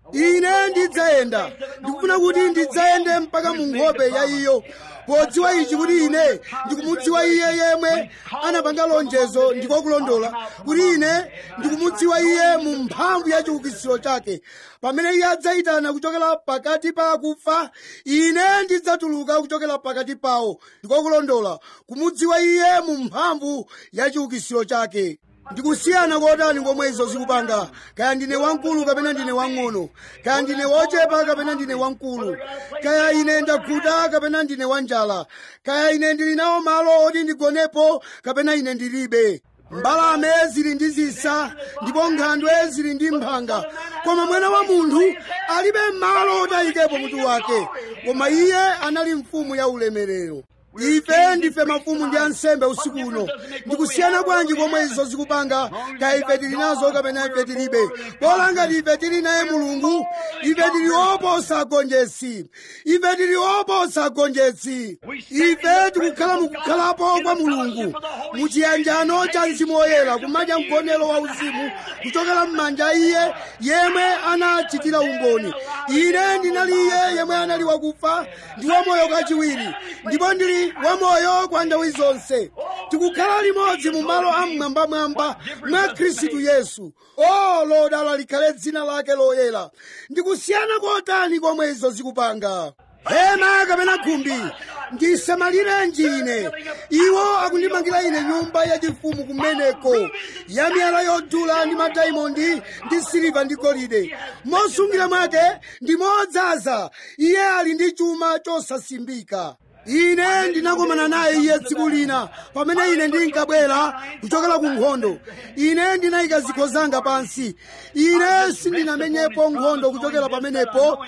ine ndidzayenda ndikufuna kuti ndidzayende mpaka mu nkhope ya iyo podziwa ichi kuti ine ndikumudziwa iye yemwe anapanga lonjezo ndikokulondola kuti ine ndikumudziwa iye mu mphamvu ya chiukitsiro chake pamene iye adzayitana kuchokera pakati pa akufa ine ndidzatuluka kuchokera pakati pawo ndikokulondola kumudziwa iye mu mphamvu ya chiukitsiro chake ndikusiyana kotani komwe izo zikupanga kaya ndine wamkulu kapena ndine wang'ono kaya ndine wochepa kapena ndine wamkulu kaya ine ndakhuta kapena ndine wanjala kaya ine ndili nawo malo oti ndigonepo kapena ine ndilibe mbalame zili ndi zisa ndipo nkhandwe zili ndi mphanga koma mwana wa munthu alibe malo otayikepo mutu wake koma iye anali mfumu ya ulemerero ife ndife mafumu ndi ansembe usiku uno ndikusiyana bwanji komwe izo zikupanga kaya ife tili nazo kapena ife tilibe bola ngati ife tili naye mulungu ife tili oposa agonjetsi ife tili oposa agonjetsi ife tikukhala mukukhalapo kwa mulungu muchiyanjano cha mzimu woyera kumadya mgonero wa uzimu kuchokera m'manja iye yemwe anachitira umboni ine ndinali iye yemwe anali wakufa ndi wamoyo kachiwiri ndipo ndili wamoyo kwa nthawi zonse tikukhala limodzi mu malo amwambamwamba mwa khristu yesu o lodala likhale dzina lake loyera ndikusiyana kotani komwe izo zikupanga hema kapena khumbi ndisamalirenji ine iwo akundimangira ine nyumba yachifumu kumeneko ya miyala yodula ndi madaimondi ndi siliva ndi golide mosungira mwake ndi modzaza iye ali ndi chuma chosasimbika ine ndinakomana naye iye tsiku lina pamene ine ndinkabwera kuchokera ku nkhondo ine ndinayika zikho zanga pansi ine sindinamenyepo nkhondo kuchokera pamenepo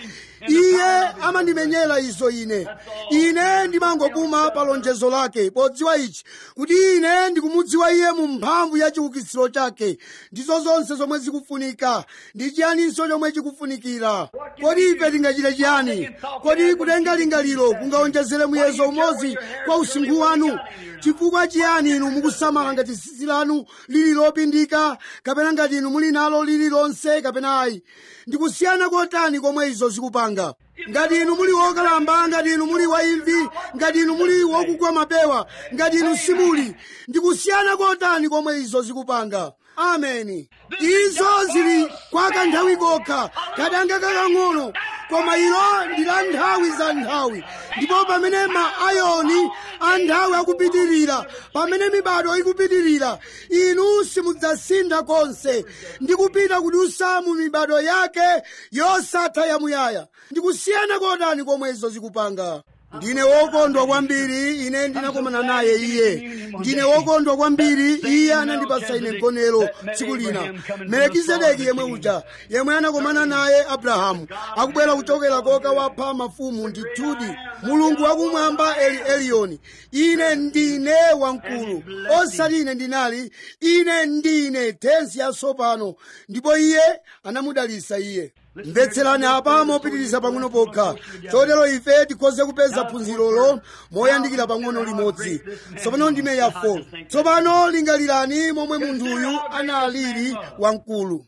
iye amandimenyera izo ine ine ndimangopuma pa lonjezo lake podziwa ichi kuti ine ndikumudziwa iye mu mphamvu ya chiukitsiro chake ndizo zonse zomwe zikufunika ndi chiyaninso chomwe chikufunikira kodi ife tingachite chiyani kodi kutenga lingaliro kungaonjezere muyezo umodzi kwa usinkhu wanu chifukwa chiyani inu mukusamala ngati tsitsi lanu lili lopindika kapena ngati inu muli nalo lililonse kapena ayi ndikusiyana kotani komwe izo zikupanga ngati inu muli wokalamba ngati inu muli waimvi ngati inu muli wokugwa mapewa ngati inu simuli ndikusiyana kotani komwe izo zikupanga ameni izo zili kwa kanthawi kokha kadanga kakang'ono koma ilo ndi la nthawi za nthawi ndipo pamene maayoni a nthawi akupitirira pamene mibado ikupitirira inu simudzasintha konse ndi kupita kudutsa mu mibado yake yosatha yamuyaya ndikusiyana kotani komwe izo zikupanga ndine wokondwa kwambiri ine ndinakomana naye iye ndine wokondwa kwambiri iye anandipatsa ine mgonero tsiku lina melekizedeki yemwe uja yemwe anakomana naye abrahamu akubwera kuchokera koka wapha mafumu ndithudi mulungu wakumwamba eli eliyoni ine ndine wamkulu osati ine ndinali ine ndine tensi yatsopano ndipo iye anamudalitsa iye mvetserani apa mopitiriza pang'ono pokha chotero ife tikhoze kupeza phunzirolo moyandikira pang'ono limodzi tsopano ndime ya 4 tsopano lingalirani momwe munthuyu analili wamkulu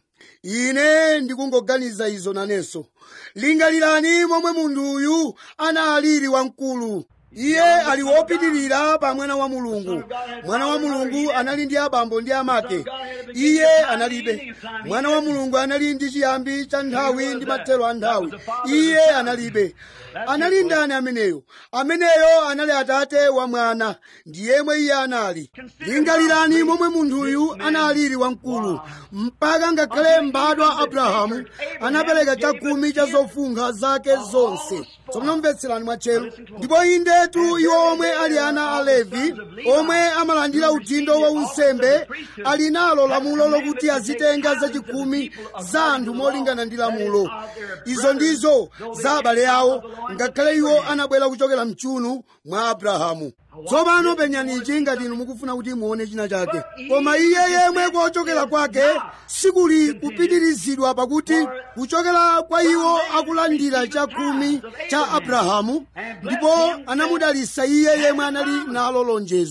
ine ndikungoganiza izo nanenso lingalirani momwe munthuyu analili wamkulu iye ali wopitirira pa mwana wa mulungu mwana wa mulungu anali ndi abambo ndi amake iye analibe mwana wa mulungu anali ndi chiyambi cha nthawi ndi mathero a nthawi iye analibe anali ndani ameneyo ameneyo anali atate wa mwana ndi yemwe iye anali lingalirani momwe munthuyu analili wamkulu mpaka ngakhale mbadwa abrahamu anapereka chakumi cha zofunkha zake zonse tsopano mvetserani mwatchero ndipo indetu iwo omwe ali ana a levi omwe amalandira udindo wa unsembe ali nalo lamulo lokuti azitenga zachikumi za anthu molingana ndi lamulo izo ndizo za abale awo ngakhale iwo anabwera kuchokera mchunu mwa abrahamu tsopano penyani ichi ngati inu mukufuna kuti muone china chake koma iye yemwe kochokera kwake sikuli kupitirizidwa pakuti kuchokera kwa iwo akulandira chakumi cha abrahamu ndipo anamudalitsa iye yemwe anali nalo lonjezo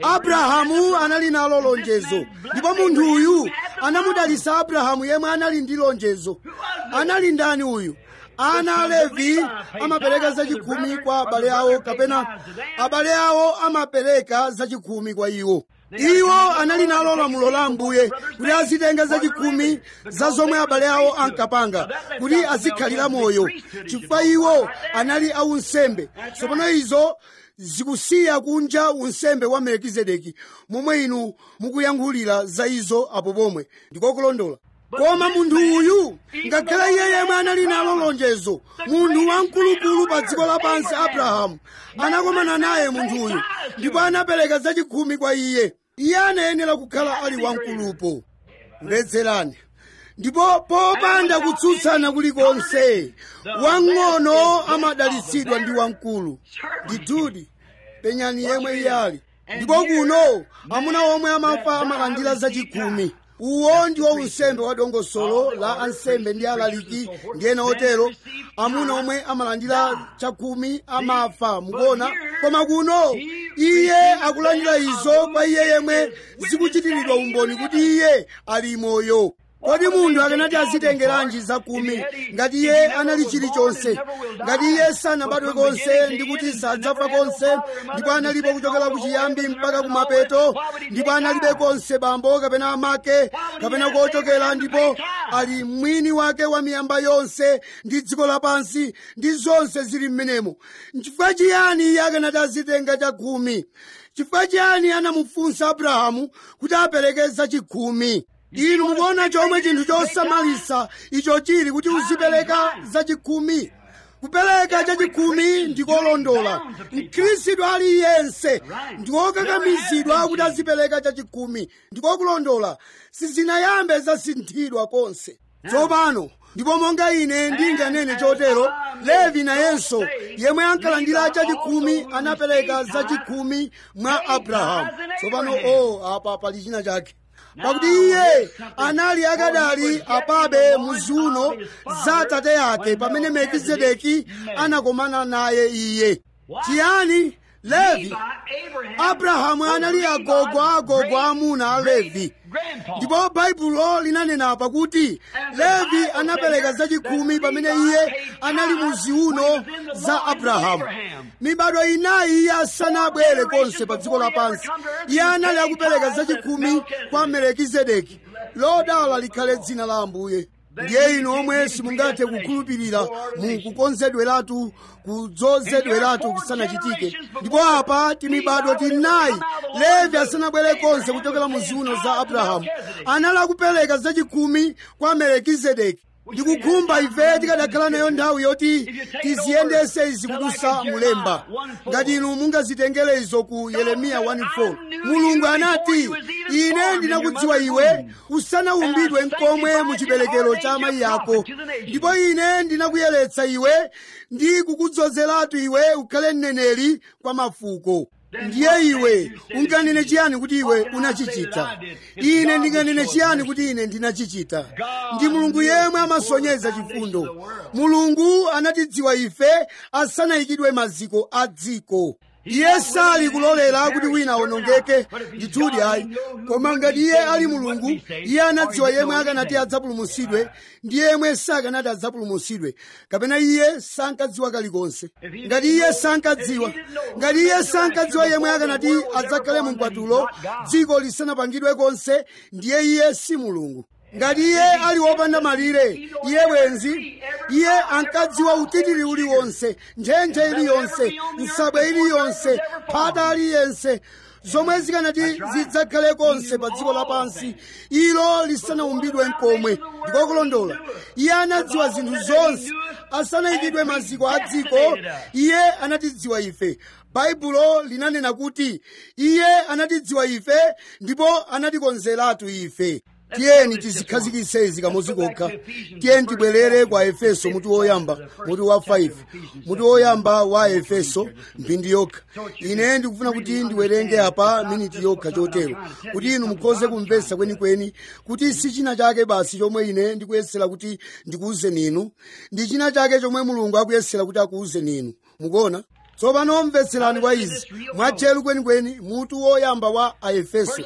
abrahamu anali nalo lonjezo ndipo munthu uyu anamudalitsa abrahamu yemwe anali ndi lonjezo anali ndani uyu ana a levi amapereka zachikhumi kwa abale awo kapena abale awo amapereka zachikhumi kwa iwo iwo anali nalo lamulo la ambuye kuti azitenga zachikhumi za zomwe abale awo ankapanga kuti azikhalira moyo chifukwa iwo anali aunsembe tsopano izo zikusiya kunja unsembe wa melkizedeki momwe inu mukuyankhulira za izo apo pomwe ndikokulondola koma munthu uyu ngakhale iye yemwe anali nalo lonjezo munthu wamkulukulu pa dziko lapansi abrahamu anakomana naye munthu uyu ndipo anapereka zachikhumi kwa iye iye anayenera kukhala ali wamkulupo mvetserani ndipo popanda kutsutsana kulikonse wang'ono amadalitsidwa ndi wamkulu ndithudi penyani yemwe iye ali ndipo kuno amuna omwe amafa amalandira zachikhumi uwo ndiwo unsembe wa dongosolo la ansembe ndi alaliki ndi ena otero amuna omwe amalandira chakhumi amafa mukuona koma kuno iye akulandira izo kwa iye yemwe zikuchitiridwa umboni kuti iye ali moyo kodi munthu akanati azitengeranji zakumi ngati iye anali chilichonse ngati iye sanabadwe konse ndi kuti sadzafa konse ndipo analipo kuchokera kuchiyambi mpaka kumapeto ndipo analibe konse bambo kapena amake kapena kochokera ndipo ali mwini wake wa miyamba yonse ndi dziko lapansi ndi zonse zili m'menemo nchifukwa chiyani iye akanati azitenga chakhumi chifukwa chiyani anamufunsa abrahamu kuti apereke zachikhumi inu mukuona chomwe chinthu chosamalisa icho chili kuti uzipereka zachikhumi kupereka chachikhumi ndikolondola mkhristu aliyense ndikokakamizidwa kuti azipereka chachikhumi ndikokulondola sizinayambe zasinthidwa konse tsopano ndipo monga ine ndinganene chotero levi nayenso yemwe ankalandira chachikhumi anapereka zachikhumi mwa abrahamu tsopano o apa pali china chake pakuti iye anali akadali apabe muziuno za tate yake pamene melkizedeki anakomana naye iye chiyani levi abrahamu anali agogo a agogo amuna a levi ndipo baibulo linanena pakuti levi anapereka zachikhumi pamene iye anali muziuno za abrahamu mibado inayi iye asanabwere konse pa dziko lapansi iye anali akupereka zachikhumi kwa melekizedeki lodala likhale dzina la ambuye ndiye inu omwe simungathe kukhulupirira mu kukonzedweratu kudzozedweratu kusanachitike ndipo apa timibado tinayi levi asanabwere konse kuchokera mu ziuno za abrahamu anali akupereka zachikhumi kwa melekizedeki ndikukhumba ife tikadakhala nayo nthawi yoti tiziyendese izi kudusa mulemba ngati inu mungazitengere izo ku yeremiya 1:4 mulungu anati ine ndinakudziwa iwe usanaumbidwe nkomwe mu chiberekero cha amayi yako ndipo ine ndinakuyeretsa iwe ndi kukudzozeratu iwe ukhale mneneri kwa mafuko ndiye iwe unganene chiyani kuti iwe unachichita ine ndinganene chiyani kuti ine ndinachichita ndi mulungu yemwe amasonyeza chifundo mulungu anatidziwa ife asanayikidwe maziko a dziko iye sali kulolera kuti wina awonongeke ndithudi ayi koma ngati iye ali mulungu iye anadziwa yemwe akanati adzapulumutsidwe ndi yemwe sakanati adzapulumutsidwe kapena iye sankadziwa kalikonse ngati iye sankadziwa ngati iye sankadziwa yemwe akanati adzakhale mu mkwatulo dziko lisanapangidwe konse ndiye iye si mulungu ngati iye ali wopanda malire iye bwenzi iye ankadziwa utitiri uliwonse ntchentche iliyonse nsabwe iliyonse phata aliyense zomwe zikanati zidzakhale konse pa dziko lapansi ilo lisanaumbidwe nkomwe ndikokulondola iye anadziwa zinthu zonse asanayikidwe maziko a dziko iye anatidziwa ife baibulo linanena kuti iye anatidziwa ife ndipo anatikonzeratu ife tiyeni tizikhazikitse izi kamodzi kokha tiyeni tibwerere kwa efeso muti woyamba muti wa 5 muti woyamba wa efeso mphindi yokha ine ndikufuna kuti ndiwerenge apa miniti yokha chotero kuti inu mukhoze kumvetsa kwenikweni kuti si china chake basi chomwe ine ndikuyesera kuti ndikuwuzeni inu ndi china chake chomwe mulungu akuyesera kuti akuwuzeni inu mukuona tsopano mvetserani kwa izi mwatcheru kwenikweni mutu woyamba wa aefeso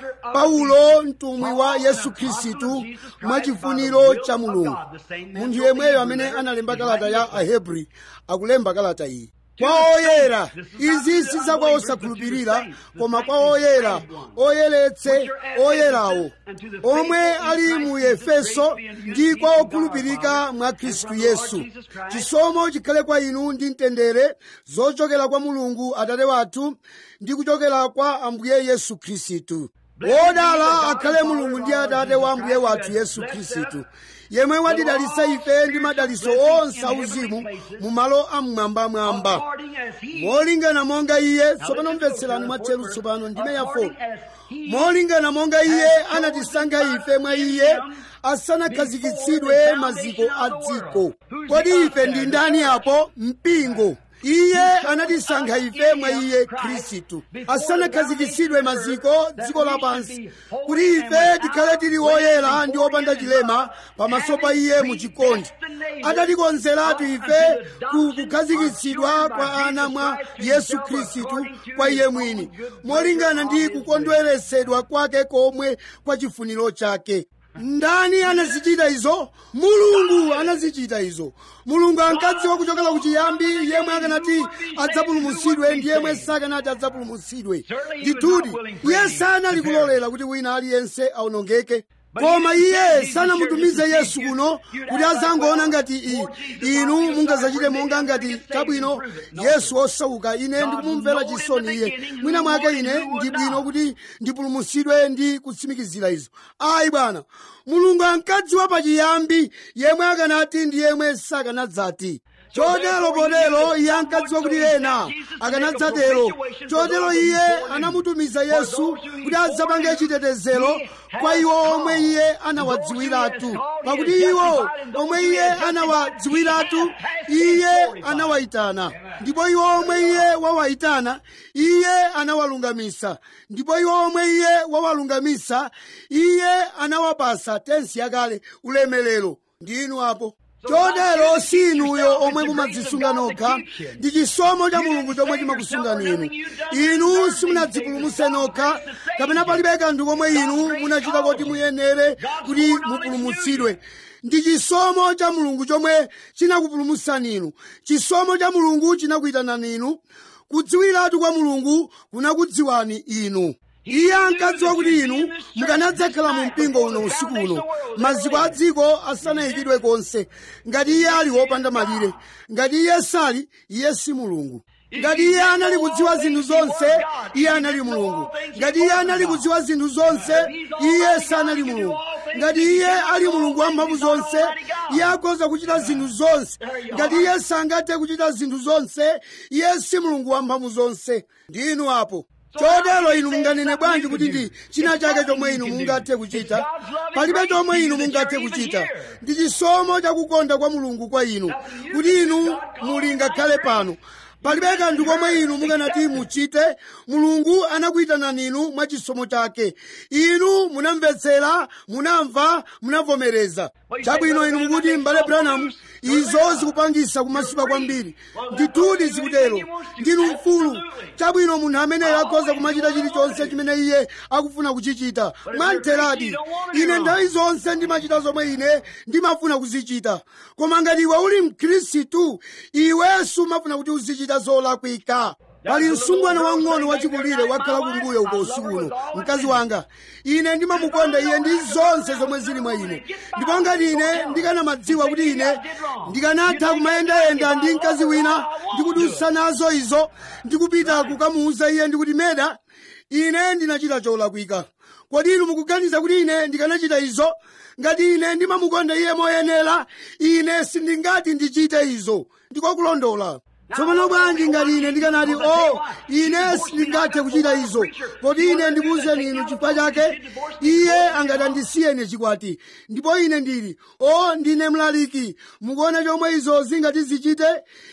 paulo mtumwi wa yesu khristu mwachifuniro cha mulungu munthu yemweyo amene analemba kalata ya ahebri akulemba kalata iyi kwa oyera izi si zakwa osakhulupirira koma kwa oyera oyeretse oyerawo omwe ali mu efeso ndi kwa okhulupirika mwa khristu yesu chisomo chikhale kwa inu ndi mtendere zochokera kwa mulungu atate wathu ndi kuchokera kwa ambuye yesu khristu wodala akhale mulungu ndi atate wa ambuye wathu yesu khristu yemwe watidalitsa ife ndi madalitso onse auzimu mu malo amwambamwamba molingana monga iye tsopano mvetserani mwatcheru tsopano ndime ya 4 molingana monga iye anatisankha ife mwa iye asanakhazikitsidwe maziko a dziko kodi ife ndi ndani apo mpingo iye anatisankha ife mwa iye khristu asanakhazikitsidwe maziko dziko lapansi kuti ife tikhale tili woyera ndi opanda chilema pamaso pa iye mu chikondi atatikonzeratu ife ku kukhazikitsidwa kwa ana mwa yesu khristu kwa iye mwini molingana ndi kukondweresedwa kwake komwe kwa chifuniro chake ndani anazichita izo mulungu anazichita izo mulungu ankadziwa kuchokera kuchiyambi yemwe akanati adzapulumutsidwe ndi yemwe sakanati adzapulumutsidwe ndithudi iye sanali kulolera kuti wina aliyense awonongeke koma iye sanamutumize yesu kuno kuti azangoona ngati i inu mungazachite monga ngati chabwino yesu osauka ine ndikumumvera chisoni iye mwina mwake ine ndi bwino kuti ndipulumutsidwe ndi kutsimikizira izo ayi bwana mulungu ankadziwa pachiyambi yemwe akanati ndi yemwe sakanadzati chotero potero iye ankadziwa kuti ena akanadzatero chotero iye anamutumiza yesu kuti adzapange chitetezero kwa iwo omwe iye anawadziwiratu pakuti iwo omwe iye anawadziwiratu iye anawayitana ndipo iwo omwe iye wawayitana iye anawalungamisa ndipo iwo omwe iye wawalungamisa iye anawapasa tensi yakale ulemelero ndi inu apo chotero si inuyo omwe mumadzisunga nokha ndi chisomo cha mulungu chomwe chimakusungani inu inu simunadzipulumutse nokha kapena palibe kanthu komwe inu munachita kuti muyenere kuti mupulumutsidwe ndi chisomo cha mulungu chomwe chinakupulumutsani inu chisomo cha mulungu chinakuyitanani inu kudziwiratu kwa mulungu kunakudziwani inu iye ankadziwa kuti inu mukanadzakhala mu mpingo uno usiku uno maziko a dziko asanayikidwe konse ngati iye ali wopanda malire ngati iye sali iye si mulungu ngati iye anali kudziwa zinthu zonse iye anali mulungu ngati iye anali kudziwa zinthu zonse iye sanali mulungu ngati iye ali mulungu wamphamvu zonse iye akhoza kuchita zinthu zonse ngati iye sangathe kuchita zinthu zonse iye si mulungu wamphamvu zonse ndi inu apo chotero inu munganene bwanji kuti ndi china chake chomwe inu mungathe kuchita palibe chomwe inu mungathe kuchita ndi chisomo chakukonda kwa mulungu kwa inu kuti inu muli ngakhale pano palibe kanthu komwe inu mukanati muchite mulungu anakuyitanani inu mwa chisomo chake inu munamvetsera munamva munavomereza chabwino inu mukuti m'bale branham izo zikupangisa kumasuka kwambiri ndithudi zikutero ndinu mfulu chabwino munthu ameneyo akhoza kumachita chilichonse chimene iye akufuna kuchichita mwamtheradi ine nthawi zonse ndimachita zomwe ine ndimafuna kuzichita koma ngati iwe uli mkhristu iwe sumafuna kuti uzichita zolakwika pali msungwana wang'ono wachikulire wakhala kumbuyo uko usiku uno mkazi wanga ine ndimamukonda iye ndi zonse zomwe zili mwa ine ndipo ngati ine ndikanamadziwa kuti ine ndikanatha kumayendayenda ndi mkazi wina ndikudusa nazo izo ndikupita kukamuuza iye ndikuti meda ine ndinachita cholakwika kodi inu mukuganiza kuti ine ndikanachita izo ngati ine ndimamukonda iye moyenera ine sindingati ndichite izo ndikokulondola tsopano bwanji ngati ine ndikanati o ine sindingathe kuchita izo kodi ine ndikuwuzeni inu chifukwa chake iye angati andisiye ine chikwati ndipo ine ndili o ndine mlaliki mukuona chomwe izo zingati zichite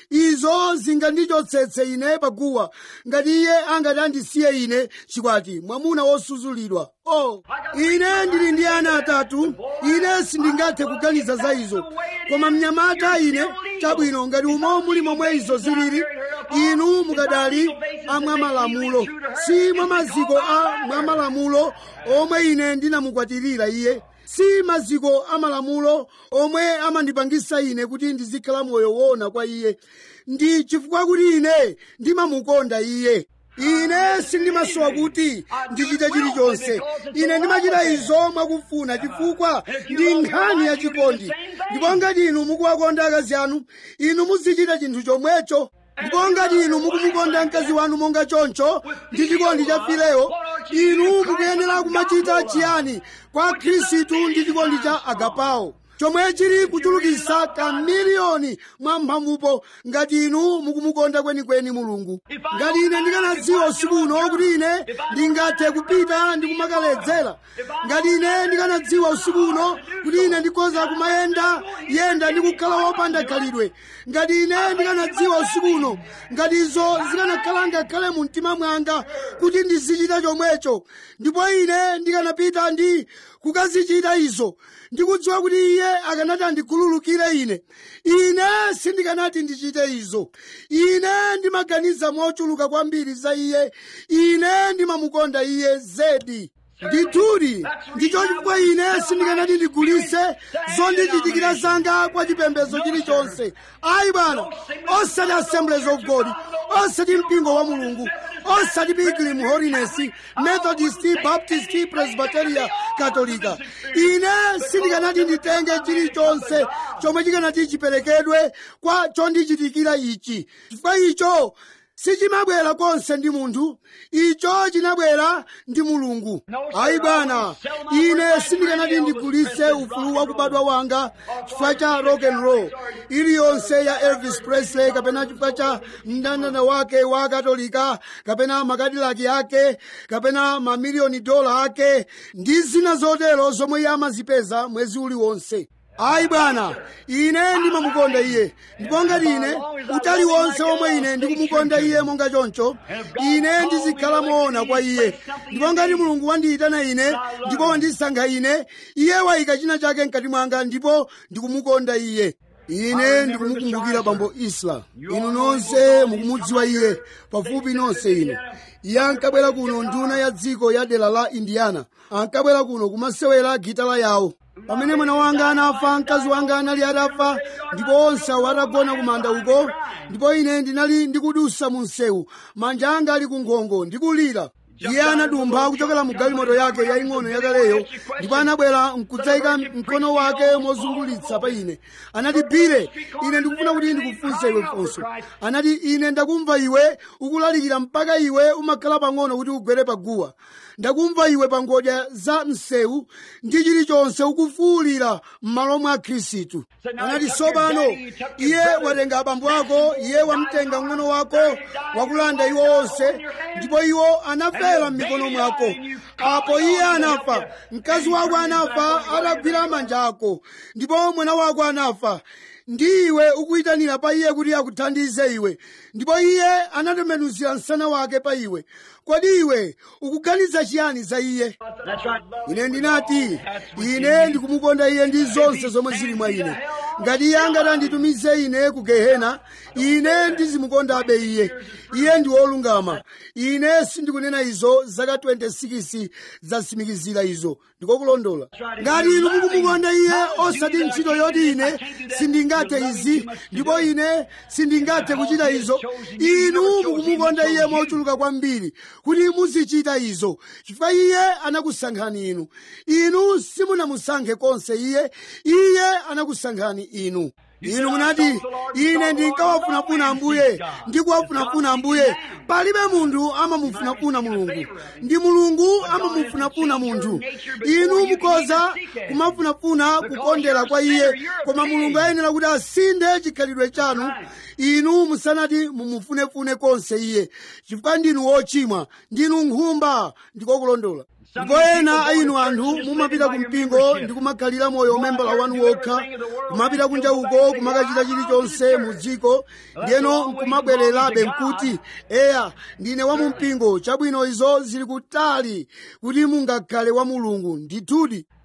izo zingandichotsetse ine paguwa ngati iye angati andisiye ine chikwati mwamuna wosuzulidwa o ine ndili ndi ana atatu ine sindingathe kuganiza za izo koma mnyamata ine chabwino ngati umo muli momwe izo zilili inu mukadali amwamalamulo si mwa maziko a mwamalamulo omwe ine ndinamukwatirira iye si maziko amalamulo omwe amandipangisa ine kuti ndizikhala moyo woona kwa iye ndi chifukwa kuti ine ndimamukonda iye ine sindimasowa kuti ndichite chilichonse ine ndimachita izo mwakufuna chifukwa ndi nkhani yachikondi ndipo ngati inu mukuwakonda akazi anu inu muzichita chinthu chomwecho ndipo ngati inu mukumukonda mkazi wanu monga choncho ndi chikondi cha fileyo inu mukuyenera kumachita chiyani kwa khristu ndi chikondi cha agapawo chomwe chili kuchulukisa kamiliyoni mwa mphamvupo ngati inu mukumukonda kwenikweni mulungu ngati ine ndikanadziwa usiku uno kuti ine ndingathe kupita ndi kumakaledzera ngati ine ndikanadziwa usiku uno kuti ine ndikhoza kumayenda yenda ndi kukhala wopanda khalidwe ngati ine ndikanadziwa usiku uno ngati izo zikanakhala ngakhale mu mtima mwanga kuti ndizichita chomwecho ndipo ine ndikanapita ndi kukazichita izo ndikudziwa kuti iye akanati andikhululukire ine ine sindikanati ndichite izo ine ndimaganiza mochuluka kwambiri za iye ine ndimamukonda iye zedi ndithudi ndicho chifukwa ine sindikanati ndigulise zondichitikira zanga kwa chipembedzo chilichonse ayi bwana osati assemblies of god osati mpingo wa mulungu osati pilgrim holiness methodist baptist presbyteria katolika ine sindikanati nditenge chilichonse chomwe chikanati chiperekedwe kwa chondichitikira ichi chifukwa icho sichimabwera konse ndi munthu icho chinabwera ndi mulungu ayi bwana ine sindikanati ndigulitse ufulu wa kubadwa wanga chifukwa cha rock and roll iliyonse ya elvis presley kapena chifukwa cha mndandanda wake wa katolika kapena makadilaki ake kapena mamiliyoni dola ake ndi zina zotero zomwe iye amazipeza mwezi uliwonse ayi bwana ine ndimamukonda iye ndipo ngati ine utali wonse omwe ine ndikumukonda iye monga choncho ine ndizikhala moona kwa iye ndipo ngati mulungu wandiyitana ine ndipo wandisankha ine iye wayika china chake mkati mwanga ndipo ndikumukonda iye ine ndikumukumbukira bambo isla inu nonse mukumudziwa iye pafupi nonse inu iye ankabwera kuno nduna ya dziko ya dera la indiana ankabwera kuno kumasewera gitala yawo pamene mwana wanga anafa mkazi wanga anali atafa ndipo onse awo atagona kumanda uko ndipo ine ndinali ndikudusa mu msewu manja anga ali ku nkhongo ndikulira iye anadumpha kuchokera mu galimoto yake yaying'ono yakaleyo ndipo anabwera nkudzayika mkono wake mozungulitsa pa ine anati bire ine ndikufuna kuti ndikufunse iwe funso anati ine ndakumva iwe ukulalikira mpaka iwe umakhala pang'ono kuti ugwere paguwa ndakumva iwe pa ngodya za msewu ndi chilichonse ukufuwulira m'malo mwa khristu anati tsopano iye watenga abambo ako iye wamtenga mng'ono wako wakulanda iwo onse ndipo iwo anafera m'mikono mwako apo iye anafa mkazi wako anafa atagwira manja ako ndipo mwana wako anafa ndi iwe ukuyitanira pa iye kuti akuthandize iwe ndipo iye anatembenuzira msana wake pa iwe kodi iwe ukuganiza chiyani za iye ine ndinati ine ndikumukonda iye ndi zonse zomwe zili mwa ine ngati iye angati anditumize ine ku gehena ine ndizimukondabe iye iye ndi wolungama ine sindikunena izo zaka 26 zasimikizira izo ndikokulondola ngati inu mukumukonda iye osati ntchito yoti ine sindingathe izi ndipo ine sindingathe kuchita izo inu mukumukonda iye mochuluka kwambiri kuti muzichita izo chifukwa iye anakusankhani inu inu simunamusankhe konse iye iye anakusankhani inu inu munati ine ndinkawafunafuna ambuye ndikuwafunafuna ambuye palibe munthu amamufunafuna mulungu ndi mulungu amamufunafuna munthu inu mukoza kumafunafuna kukondera kwa iye koma mulungu ayenera kuti asinde chikhalidwe chanu inu musanati mumufunefune konse iye chifukwa ndinu wochimwa ndinu nkhumba ndikokulondola ndipo ena a inu anthu mumapita ku mpingo ndi kumakhalira moyo umembala wanu wokha kumapita kunja uko kumakachita chilichonse mu dziko ndiyeno nkumabwererabe nkuti eya ndine wa mu mpingo chabwino izo zili kutali kuti mungakhale wa mulungu ndithudi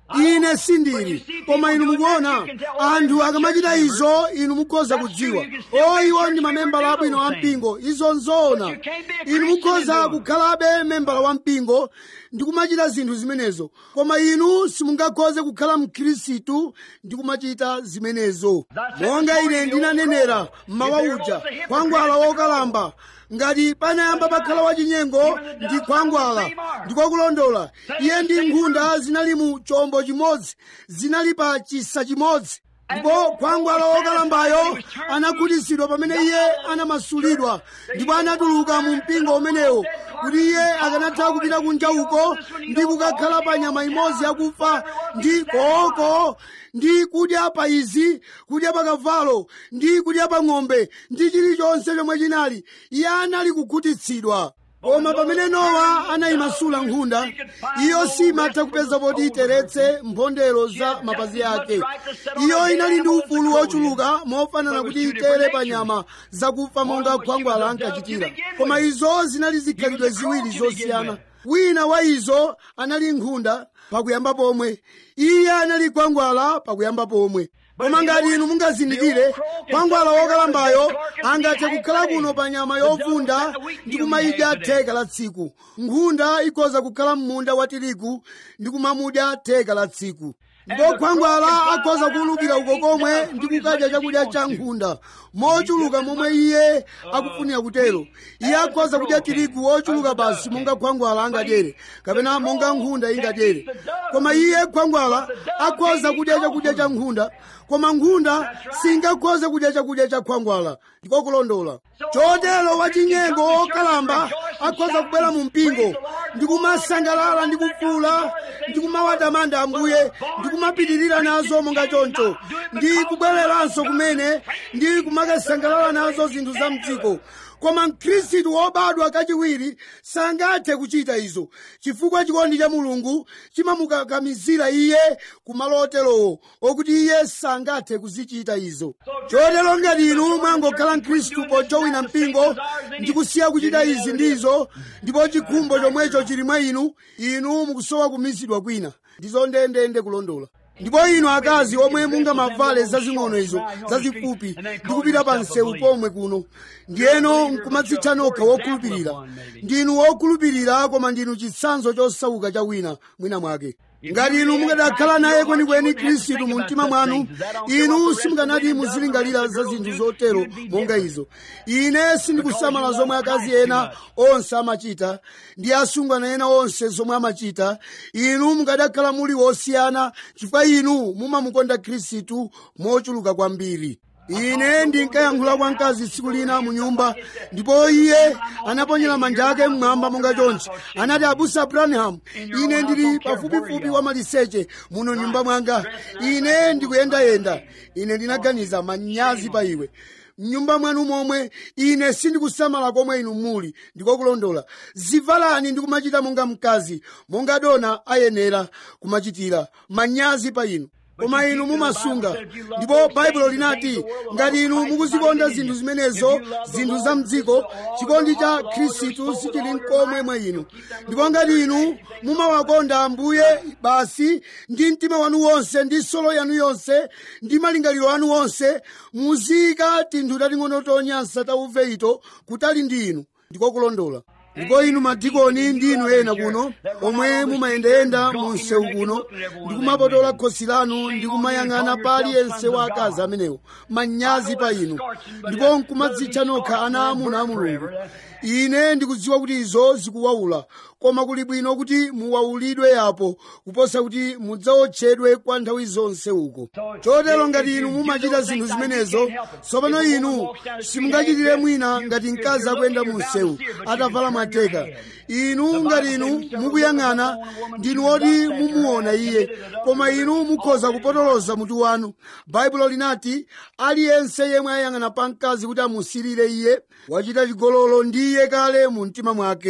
ine sindili koma inu mukuona anthu akamachita izo inu mukhoza kudziwa o iwo ndi mamembala abwino a mpingo izo nzoona inu mukhoza kukhalabe membala wa mpingo ndi kumachita zinthu zimenezo koma inu simungakhoze kukhala mkhristu ndi kumachita zimenezo monga ine ndinanenera mmawa uja khwangwala wokalamba ngati panayamba pakhala wachinyengo ndi khwangwala ndikokulondola iye ndi nkhunda zinali mu chombo chimodzi zinali pa chisa chimodzi ndipo khwangwala wokalambayo anakhutitsidwa pamene iye anamasulidwa ndipo anatuluka mu mpingo umenewo kuti iye akanatha kupita kunja uko ndi kukakhala pa nyama imodzi yakufa ndi kooko ndi kudya pa izi kudya pa kavalo ndi kudya pa ng'ombe ndi chilichonse chomwe chinali iye anali kukhutitsidwa koma pamene nowa anayimasula nkhunda iyo simatha kupeza poti iteretse mphondero za mapazi ake iyo inali ndi ufulu wochuluka mofanana kuti itere pa nyama zakufa monga khwangwala ankachitira koma izo zinali zikhalidwe ziwiri zosiyana wina wa izo anali nkhunda pakuyamba pomwe iye anali khwangwala pakuyamba pomwe koma ngati inu mungazindikire khwangwala wokalambayo angathe kukhala kuno pa nyama yovunda ndi kumayidya theka la tsiku nkhunda ikhoza kukhala m'munda wa tirigu ndi kumamudya theka la tsiku ndipo khwangwala akhoza kuwulukira uko komwe ndi kukadya chakudya cha nkhunda mochuluka momwe iye akufunira kutero iye akhoza kudya tirigu wochuluka basi monga khwangwala angadyere kapena monga nkhunda ingadyere koma iye khwangwala akhoza kudya chakudya cha nkhunda koma nkhunda singakhoze kudya chakudya cha khwangwala ndiko kulondola chotero wachinyengo wokalamba akhoza kubwera mu mpingo ndi kumasangalala ndi kufuula ndi kumawatamanda ambuye ndi kumapitirira nazo monga choncho ndi kubwereranso kumene ndi kumakasangalala nazo zinthu za mdziko koma mkhristu wobadwa kachiwiri sangathe kuchita izo chifukwa chikondi cha mulungu chimamukakamizira iye kumalo oterowo okuti iye sangathe kuzichita izo chotero ngati inu mwangokhala mkhristu pojowina mpingo ndi kusiya kuchita izi ndizo ndipo chikhumbo chomwecho chili mwa inu inu mukusowa kumizidwa kwina ndizo ndendende kulondola ndipo inu akazi omwe mungamavale zazing'ono izo zazifupi ndi kupita pa msewu pomwe kuno ndiyeno nkumadzitcha nokha wokhulupirira ndinu wokhulupirira koma ndinu chitsanzo chosauka cha wina mwina mwake ngati inu mukadakhala naye kwenikweni khristu mu mtima mwanu inu simukanati muzilingalira za zinthu zotero monga izo ine sindikusamala zomwe akazi ena onse amachita ndi asungwana ena onse zomwe amachita inu mukadakhala muli wosiyana chifukwa inu mumamukonda khristu mochuluka kwambiri ine ndinkayankhula kwa mkazi tsiku lina mu nyumba ndipo iye anaponyera manja ake mmwamba monga chonchi anati abusa branham ine ndili pafupifupi wa maliseche muno nyumba mwanga ine ndikuyendayenda ine ndinaganiza manyazi pa iwe mnyumba mwanu momwe ine sindikusamala komwe inu muli ndikokulondola zivalani ndi kumachita monga mkazi monga dona ayenera kumachitira manyazi pa inu koma inu mumasunga ndipo baibulo linati ngati inu mukuzikonda zinthu zimenezo zinthu za mdziko chikondi cha khristu sichili nkomwe mwa inu ndipo ngati inu mumawakonda ambuye basi ndi mtima wanu wonse ndi solo yanu yonse ndi malingaliro anu onse muziyika tinthu tating'ono tonyansa tauve ito kutali ndi inu ndiko kulondola ndipo inu madikoni ndi inu ena kuno omwe mumayendayenda mu msewu kuno ndi kumapotola khosi lanu ndi kumayang'ana pa aliyense wa akazi amenewo manyazi pa inu ndipo nkumadzitcha nokha ana amuna a mulungu ine ndikudziwa kuti izo zikuwawula koma kuli bwino kuti muwawulidwe apo kuposa kuti mudzaotchedwe kwa nthawi zonse uko chotero ngati inu mumachita zinthu zimenezo tsopano inu simungachitire mwina ngati mkazi akuyenda mu msewu atavala mwateka inu ngati inu mukuyang'ana ndinu oti mumuona iye koma inu mukhoza kupotoloza mutu wanu baibulo linati aliyense yemwe ayang'ana pa mkazi kuti amusirire iye wachita chigololo ndi iye kale mu mtima mwake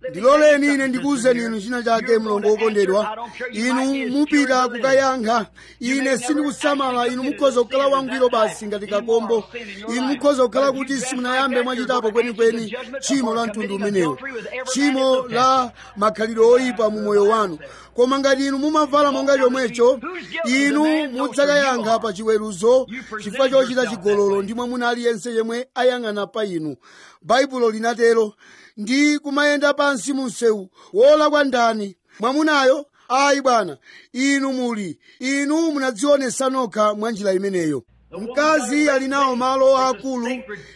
ndiloleni ine ndikuwuzeni inu china chake mlongo wokondedwa inu mupita kukayankha ine sindikusamala inu mukhoza kukhala wangwiro basi ngati kakombo inu mukhoza kukhala kuti simunayambe mwachitapo kwenikweni tchimo la mtundu umenewo tchimo la makhalidwe oyipa mu moyo wanu koma ngati inu mumavala monga chomwecho inu mudzakayankha pa chiweruzo chifukwa chochita chigololo ndi mwamuna aliyense yemwe ayang'ana pa inu baibulo linatero ndi kumayenda pansi mu msewu wolakwa ndani mwamunayo ayi bwana inu muli inu munadzionesa nokha mwa njira imeneyo mkazi ali nawo malo akulu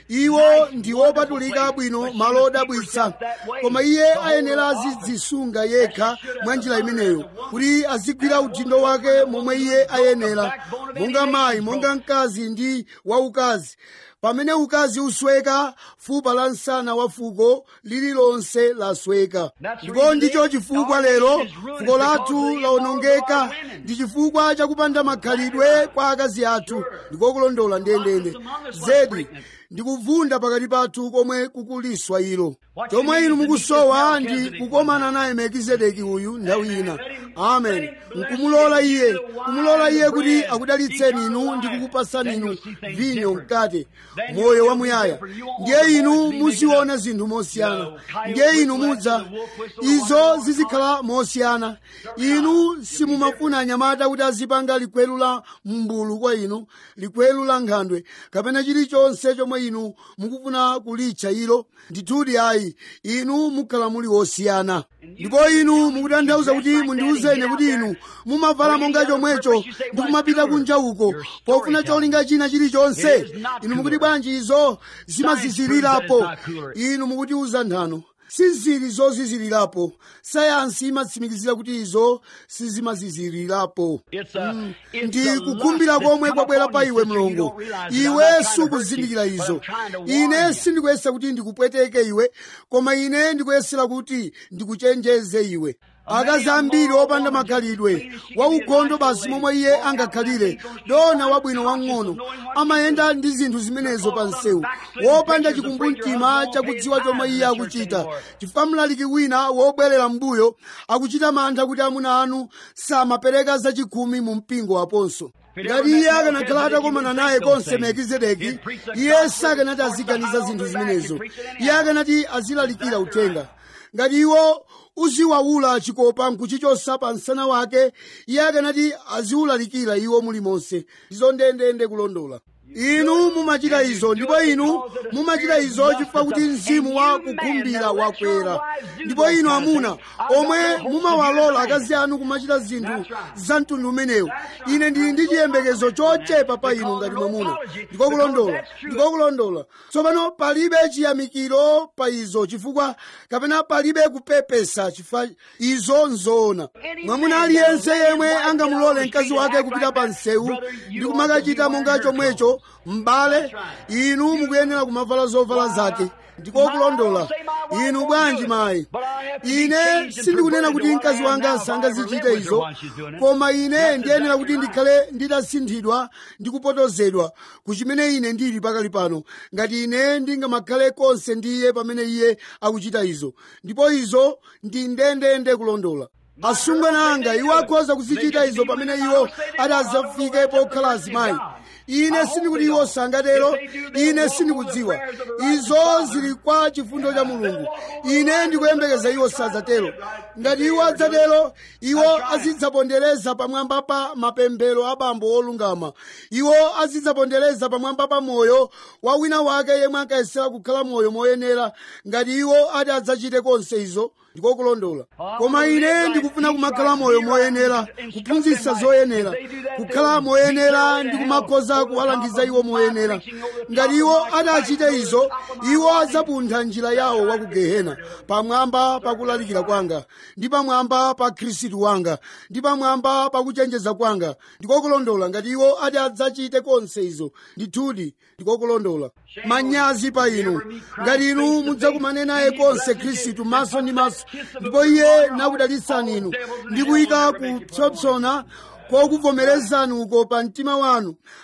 iwo ndi wopatulika bwino malo odabwitsa koma iye ayenera azidzisunga yekha mwa njira imeneyo kuti azigwira udindo wake momwe iye ayenera monga mayi monga mkazi ndi waukazi pamene ukazi usweka fupa la msana wa fuko lililonse lasweka ndipo ndicho chifukwa lero fuko lathu lawonongeka ndi chifukwa chakupanda makhalidwe kwa akazi athu ndikokulondola ndendende zedi ndikuvunda pakati pathu komwe kukuliswa ilo chomwe inu mukusowa ndi kukomana naye melkizedeki uyu nthawi ina amen nkumulola iye kumulola iye kuti akudalitseni inu ndi kukupasani inu vinyo mkate moyo wamuyaya ndiye inu muziona zinthu mosiyana ndiye inu mudza izo zizikhala mosiyana inu simumafuna anyamata kuti azipanga likwelu la mbulu kwa inu likwelu la nkhandwe kapena chilichonse chomwe inu mukufuna kulitcha ilo ndithudi ayi inu mukhala muli osiyana ndipo inu mukutanthauza kuti mundiwuzeni kuti inu mumavala monga chomwecho ndi kumapita kunja uko pofuna cholinga china chilichonse inu mukuti bwanji izo zimazizirirapo inu mukutiuza nthano sizili zozizirirapo sayansi imatsimikizira kuti izo sizimazizirirapo Mm, ndi kukhumbira komwe kwabwera pa iwe mlongo iwe sukuzindikira izo ine sindikuyesa kuti ndikupweteke iwe koma ine ndikuyesera kuti ndikuchenjeze iwe akazi ambiri opanda makhalidwe waukhondo basi momwe iye angakhalire dona wabwino wang'ono amayenda ndi zinthu zimenezo pa msewu wopanda chikumbumtima chakudziwa chomwe iye akuchita chifukwa mlaliki wina wobwerera mbuyo akuchita mantha kuti amuna anu samapereka zachikhumi mu mpingo waponso ngati iye akanakhala atakomana naye konse melkizedeki iye sakanati aziganiza zinthu zimenezo iye akanati azilalikira uthenga ngati iwo uziwawula chikopa nkuchichosa pa msana wake iye akanati aziwulalikira iwo mulimonse izo ndendende kulondola inu mumachita izo ndipo inu mumachita izo chifukwa kuti mzimu wa kukhumbira wakwera ndipo inu amuna omwe mumawalola akazi anu kumachita zinthu za mtundu umenewu ine ndili ndi chiyembekezo chochepa pa inu ngati mwamuna ndikokulondola ndikokulondola tsopano palibe chiyamikiro pa izo chifukwa kapena palibe kupepesa chifukwa izo nzoona mwamuna aliyense yemwe angamulole mkazi wake kupita pa msewu ndi kumakachita monga chomwecho m'bale inu mukuyenera kumavala zovala zake ndikokulondola inu bwanji mayi ine sindikunena kuti mkazi wanga sangazichite izo koma ine ndiyenera kuti ndikhale nditasinthidwa ndi kupotozedwa ku chimene ine ndili pakali pano ngati ine ndingamakhale konse ndi iye pamene iye akuchita izo ndipo izo ndi ndendende kulondola asungwana anga iwo akhoza kuzichita izo pamene iwo atazafike pokhala azimayi ine sindikuti iwo sangatero ine sindikudziwa izo zili kwa chifundo cha mulungu ine ndikuyembekeza iwo sadzatero ngati iwo adzatero iwo azidzapondereza pamwamba pa mapemphero a bambo olungama iwo azidzapondereza pamwamba pa moyo wa wina wake yemwe ankayesera kukhala moyo moyenera ngati iwo ati adzachite konse izo ndikokulondola koma ine ndikufuna kumakhala moyo moyenera kuphunzitsa zoyenera kukhala moyenera ndi kumakhoza kuwalangiza iwo moyenera ngati iwo adachite izo iwo adzapuntha njira yawo wa ku gehena pamwamba pakulalikira kwanga ndi pamwamba pa khristu wanga ndi pamwamba pakuchenjeza kwanga ndikokulondola ngati iwo ati adzachite konse izo ndithudi ndikokulondola manyazi pa inu ngati inu mudzakumane naye konse khristu maso ndi maso ndipo iye nakudalitsani inu ndi kuyika kupsompsona kokuvomerezani uko pa mtima wanu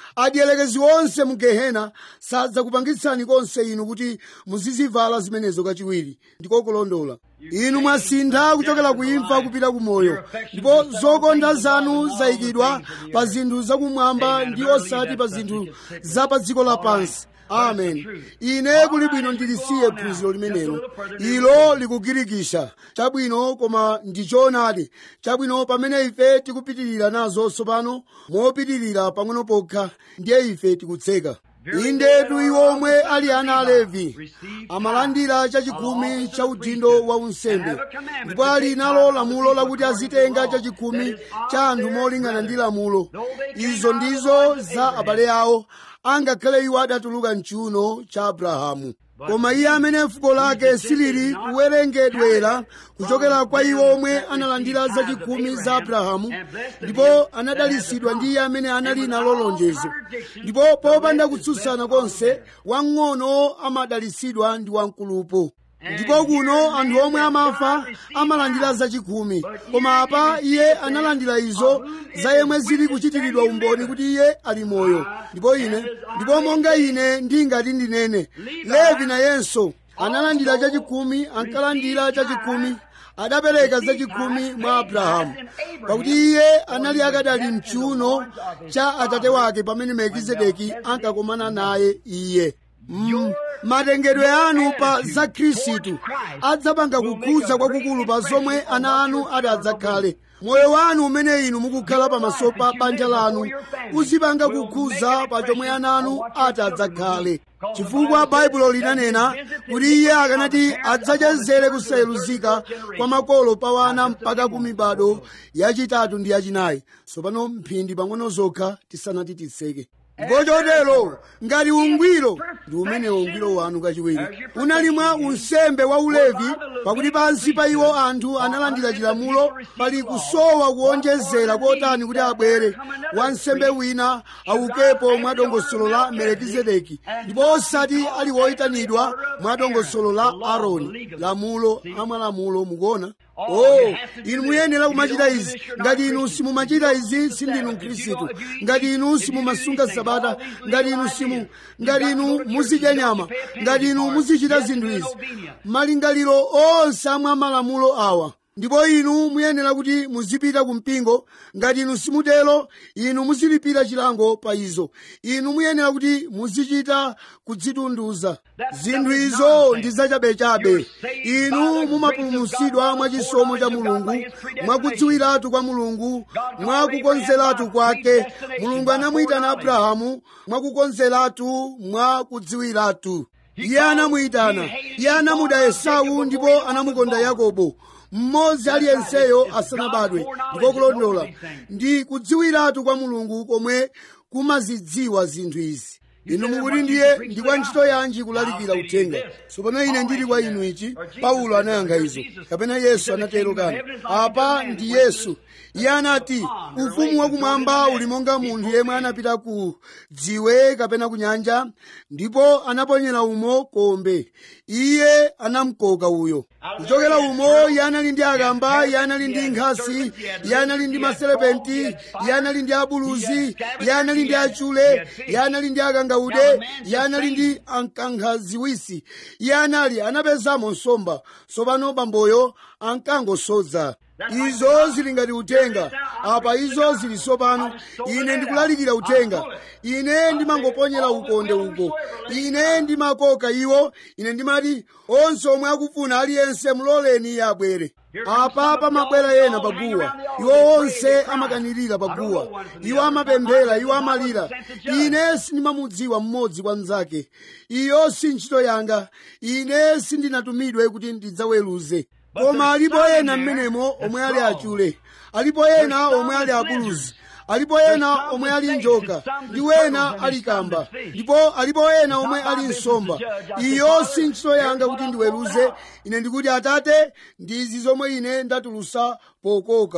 adyelekezi onse mu gehena sadzakupangitsani konse inu kuti muzizivala zimenezo kachiwiri ndiko kulondola inu mwasintha kuchokera ku imfa kupita ku moyo ndipo zokonda zanu zayikidwa pa zinthu zakumwamba ndi osati pa zinthu za pa dziko lapansi amen ine kuli bwino ndilisiye phunziro limenelo ilo likugirikisha chabwino koma ndichoonadi chabwino pamene ife tikupitirira nazo tsopano mopitirira pang'ono pokha ndiye ife tikutseka indetu iwo omwe ali ana a levi amalandira chachikumi cha udindo wa unsembe ndipo ali nalo lamulo lakuti azitenga chachikumi cha anthu molingana ndi lamulo izo ndizo za abale awo angakhale iwo adatuluka mchiuno cha abrahamu koma iye amene fuko lake silili kuwerengedwera kuchokera kwa iwo omwe analandira zachikumi za abrahamu ndipo anadalisidwa ndi iye amene anali nalo lonjezo ndipo popanda kutsutsana konse wang'ono amadalisidwa ndi wamkulupo ndipo kuno anthu omwe amafa amalandira zachikumi koma apa iye analandira izo za yemwe zili kuchitiridwa umboni kuti iye ali moyo ndipo ine ndipo monga ine ndingati ndinene levi nayenso analandira chachikumi ankalandira chachikumi adapereka zachikumi mwa abrahamu pakuti iye anali akadali mchiuno cha atate wake pamene melkizedeki ankakomana naye iye Mm, matengedwe anu pa za khristu adzapanga kukhudza kwakukulu pa zomwe ana anu adadzakhale moyo wanu umene inu mukukhala pamaso pa banja lanu uzipanga kukhudza pa chomwe ana anu atadzakhale chifukwa baibulo linanena kuti iye akanati adzachezere kusayeluzika kwa makolo pa wana mpaka ku mibado yachitatu ndi yachinayi tsopano mphindi pang'ono zokha tisanati titseke ndipo chotero ngati ungwiro ndi umenewo ungwiro wanu kachiwiri unali mwa unsembe wa ulevi pakuti pansi pa iwo anthu analandira chilamulo pali kusowa kuonjezera kotani kuti abwere wansembe wina aukepo mwa dongosolo la melekizedeki ndipo osati ali woyitanidwa mwa dongosolo la aroni lamulo amalamulo mukuona oh inu muyenera kumachita izi ngati inu simumachita izi sindinu mkhristu ngati inu simumasunga sabata ngati inu simu ngati inu muzidya nyama ngati inu muzichita zinthu izi malingaliro onse amwa malamulo awa ndipo inu muyenera kuti muzipita ku mpingo ngati inu simutero inu muzilipira chilango pa izo inu muyenera kuti muzichita kudzitunduza zinthu izo ndi zachabechabe inu mumapulumutsidwa mwa chisomo cha mulungu mwakudziwiratu kwa mulungu mwakukonzeratu kwake mulungu anamuyitana abrahamu mwakukonzeratu mwakudziwiratu iye anamuyitana iye anamuda esau ndipo anamukonda yakobo mmodzi aliyenseyo asanabadwe ndiko kulondola ndi kudziwiratu kwa mulungu komwe kumazidziwa zinthu izi inu mukuti ndiye ndi kwa ntchito yanji kulalikira uthenga tsopano ine ndili kwa inu ichi paulo anayankha izo kapena yesu anatero kani apa ndi yesu iye anati ufumu wakumwamba uli monga munthu yemwe anapita ku dziwe kapena ku nyanja ndipo anaponyera umo kombe iye anamkoka uyo kuchokera umo iye anali ndi akamba iye anali ndi nkhasi iye anali ndi maselepenti iye anali ndi abuluzi iye anali ndi achule iye anali ndi akangaude iye anali ndi ankankhaziwisi iye anali anapezamo nsomba tsopano bamboyo ankangosodza izo zili ngati uthenga apa izo zili tsopano ine ndikulalikira uthenga ine ndimangoponyera ukonde uko ine ndimakoka iwo ine ndimati onse omwe akufuna aliyense muloleni iye abwere apa pamabwera ena paguwa iwo onse amakanirira paguwa iwo amapemphera iwo amalira ine sindimamudziwa mmodzi kwa mnzake iyo si ntchito yanga ine sindinatumidwe kuti ndidzaweruze koma alipo ena mmenemo omwe ali achule alipo ena omwe ali abuluzi alipo ena omwe ali njoka ndi wena ali kamba ndipo alipo ena omwe ali nsomba iyo si ntchito yanga kuti ndiweruze ine ndikuti atate ndi izi zomwe ine ndatulusa pokoka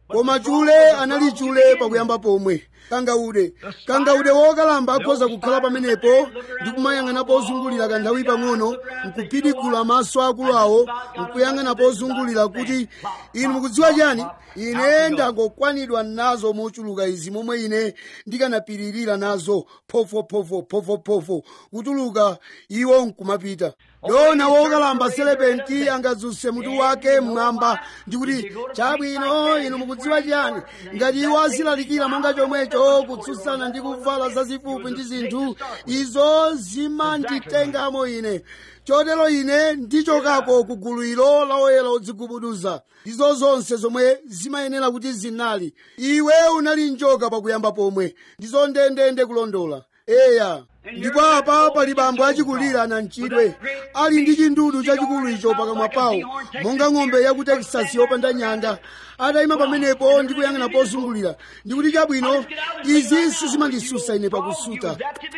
koma chule anali chule pakuyamba pomwe kangaude kangaude wokalamba akhoza kukhala pamenepo ndi kumayang'ana pozungulira kanthawi pang'ono nkuphidikula maso akulu awo nkuyang'ana pozungulira kuti inu mukudziwa chani ine ndangokwanidwa nazo mochuluka izi momwe ine ndikanapiririra nazo phofophofo phofophofo kutuluka iwo nkumapita dona wokalamba selepenti angadzuse mutu wake mmwamba ndikuti chabwino inu mukudziwa chiyani ngati iwo azilalikira monga chomwecho kutsutsana ndi kuvala zazifupi ndi zinthu izo zimanditengamo ine chotero ine ndichokako ku gulu ilo la oyera odzigubuduza ndizo zonse zomwe zimayenera kuti zinali iwe unali njoka pakuyamba pomwe ndizo ndendende kulondola eya ndipo apa pali bambo achikulira anamchidwe ali ndi chindudu chachikulu icho pakamwa pawo monga ng'ombe ya ku texas yopanda nyanga atayima pamenepo ndi kuyang'ana pozungulira ndikuti chabwino izi sizimandisusa ine pakusuta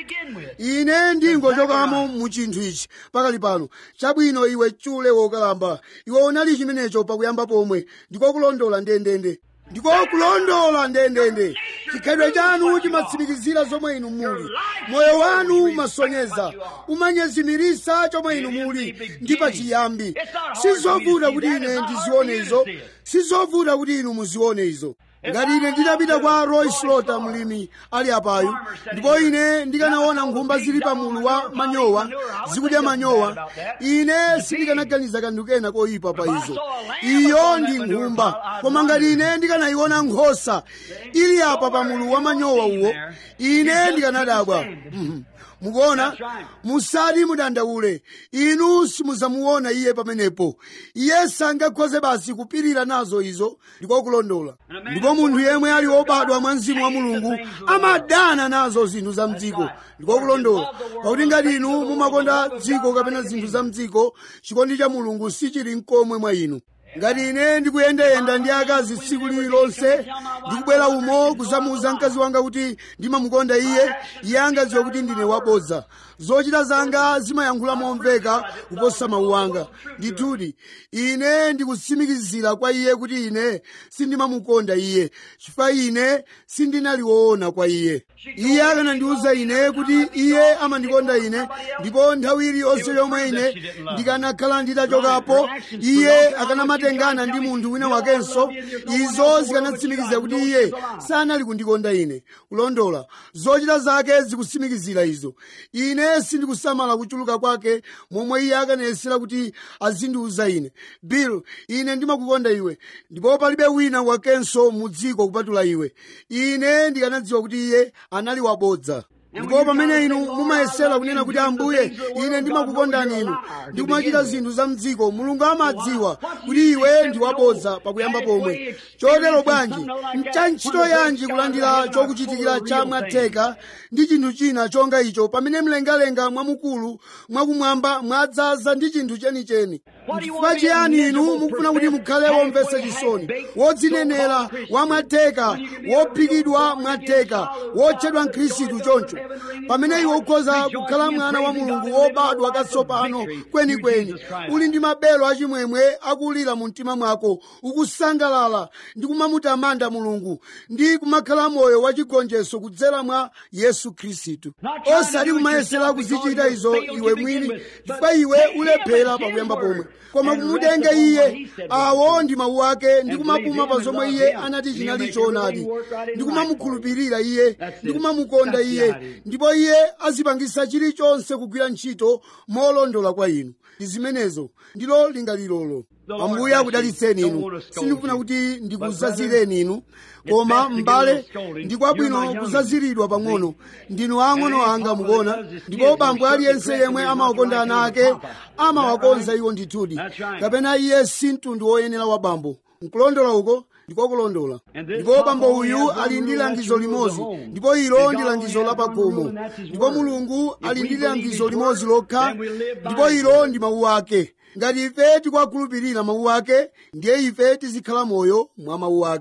ine ndingochokamo mu chinthu ichi pakali pano chabwino iwe chule wokalamba iwe unali chimenecho pakuyamba pomwe ndiko kulondola ndendende ndiko kulondola ndendende chikhalidwe chanu chimatsimikizira zomwe inu muli moyo wanu umasonyeza umanyezimirisa chomwe inu muli ndi pachiyambi sizovuta kuti ine ndizione izo sizovuta kuti inu muzione izo ngati ine nditapita kwa roy slota mlimi ali apayu ndipo ine ndikanaona nkhumba zili pa mulu wa manyowa zikudya manyowa ine sindikanaganiza kanthu kena koyipa pa izo iyo ndi nkhumba koma ngati ine ndikanayiona nkhosa ili apa pa mulu wa manyowa uwo ine ndikanadabwa Mhm. mukuona musati mudandaule inu simuzamuona iye pamenepo iye sangakhoze basi kupirira nazo izo ndiko kulondola ndipo munthu yemwe ali wobadwa mwa mzimu wa mulungu amadana nazo zinthu za mdziko ndiko kulondola pakuti ngati inu mumakonda dziko kapena zinthu za mdziko chikondi cha mulungu sichili mkomwe mwa inu ngati ine ndikuyendayenda ndi akazi tsiku lililonse ndikubwera umo kusamuuza mkazi wanga kuti ndimamukonda iye iye angadziwe kuti ndine wabodza zochita zanga zimayankhula momveka kuposa mawu anga ndithudi ine ndikutsimikizira kwa iye kuti ine sindimamukonda iye chifukwa ine sindinaliwona kwa iye iye akanandiuza ine kuti iye amandikonda ine ndipo nthawi iliyonse yomwe ine ndikanakhala nditachokapo iye akanamatengana ndi munthu wina wakenso izo zikanatsimikiza kuti iye sanali kundikonda ine kulondola zochita zake zikutsimikizira izo ine sindikusamala kuchuluka kwake momwe iye akanayesera kuti azindiuza ine bill ine ndimakukonda iwe ndipo palibe wina wakenso mu dziko kupatula iwe ine ndikanadziwa kuti iye anali wabodza ndipo pamene inu mumayesera kunena kuti ambuye ine ndimakukondani inu ndikumachita zinthu za mdziko mulungu amadziwa kuti iwe ndi wabodza pakuyamba pomwe chotero bwanji ncha ntchito yanji kulandira chokuchitikira cha mwatheka ndi chinthu china chonga icho pamene mlengalenga mwamukulu mwakumwamba mwadzaza ndi chinthu chenicheni chifukwa chiyani inu mukufuna kuti mukhale womvetsa chisoni wodzinenera wamwatheka wophikidwa mwatheka wotchedwa mkhristu choncho pamene iwe ukhoza kukhala mwana wa mulungu wobadwa katsopano kwenikweni uli ndi mabelo achimwemwe akulira mu mtima mwako ukusangalala ndi kumamutamanda mulungu ndi kumakhala moyo wachigonjetso kudzera mwa yesu khristu osati kumayesera kuzichita izo iwe mwini chifukwa iwe ulephera pakuyamba pomwe koma kumutenga iye awo ndi mawu ake ndi kumapuma pa zomwe iye anati chinali choonadi ndi kumamukhulupirira iye ndi kumamukonda iye ndipo iye azipangisa chilichonse kugwira ntchito molondola kwa inu ndi zimenezo ndilo lingalilolo ambuye akudalitseni inu sindikufuna kuti ndikuzazireni inu koma m'bale ndikwabwino kuzaziridwa pang'ono ndinu ang'ono anga mukuona ndipo bambo aliyense yemwe amawakonda ana ake amawakonza iwo ndithudi kapena iye si mtundu woyenera wa bambo nkulondola uko ndiko kulondola ndipo bambo uyu ali ndi langizo limodzi ndipo ilo ndi langizo la pagomo ndipo mulungu ali ndi langizo limodzi lokha ndipo ilo ndi mawu ake ngati ife tikwakhulupirira mawu ake ndiye ife tizikhala moyo mwa mawu ake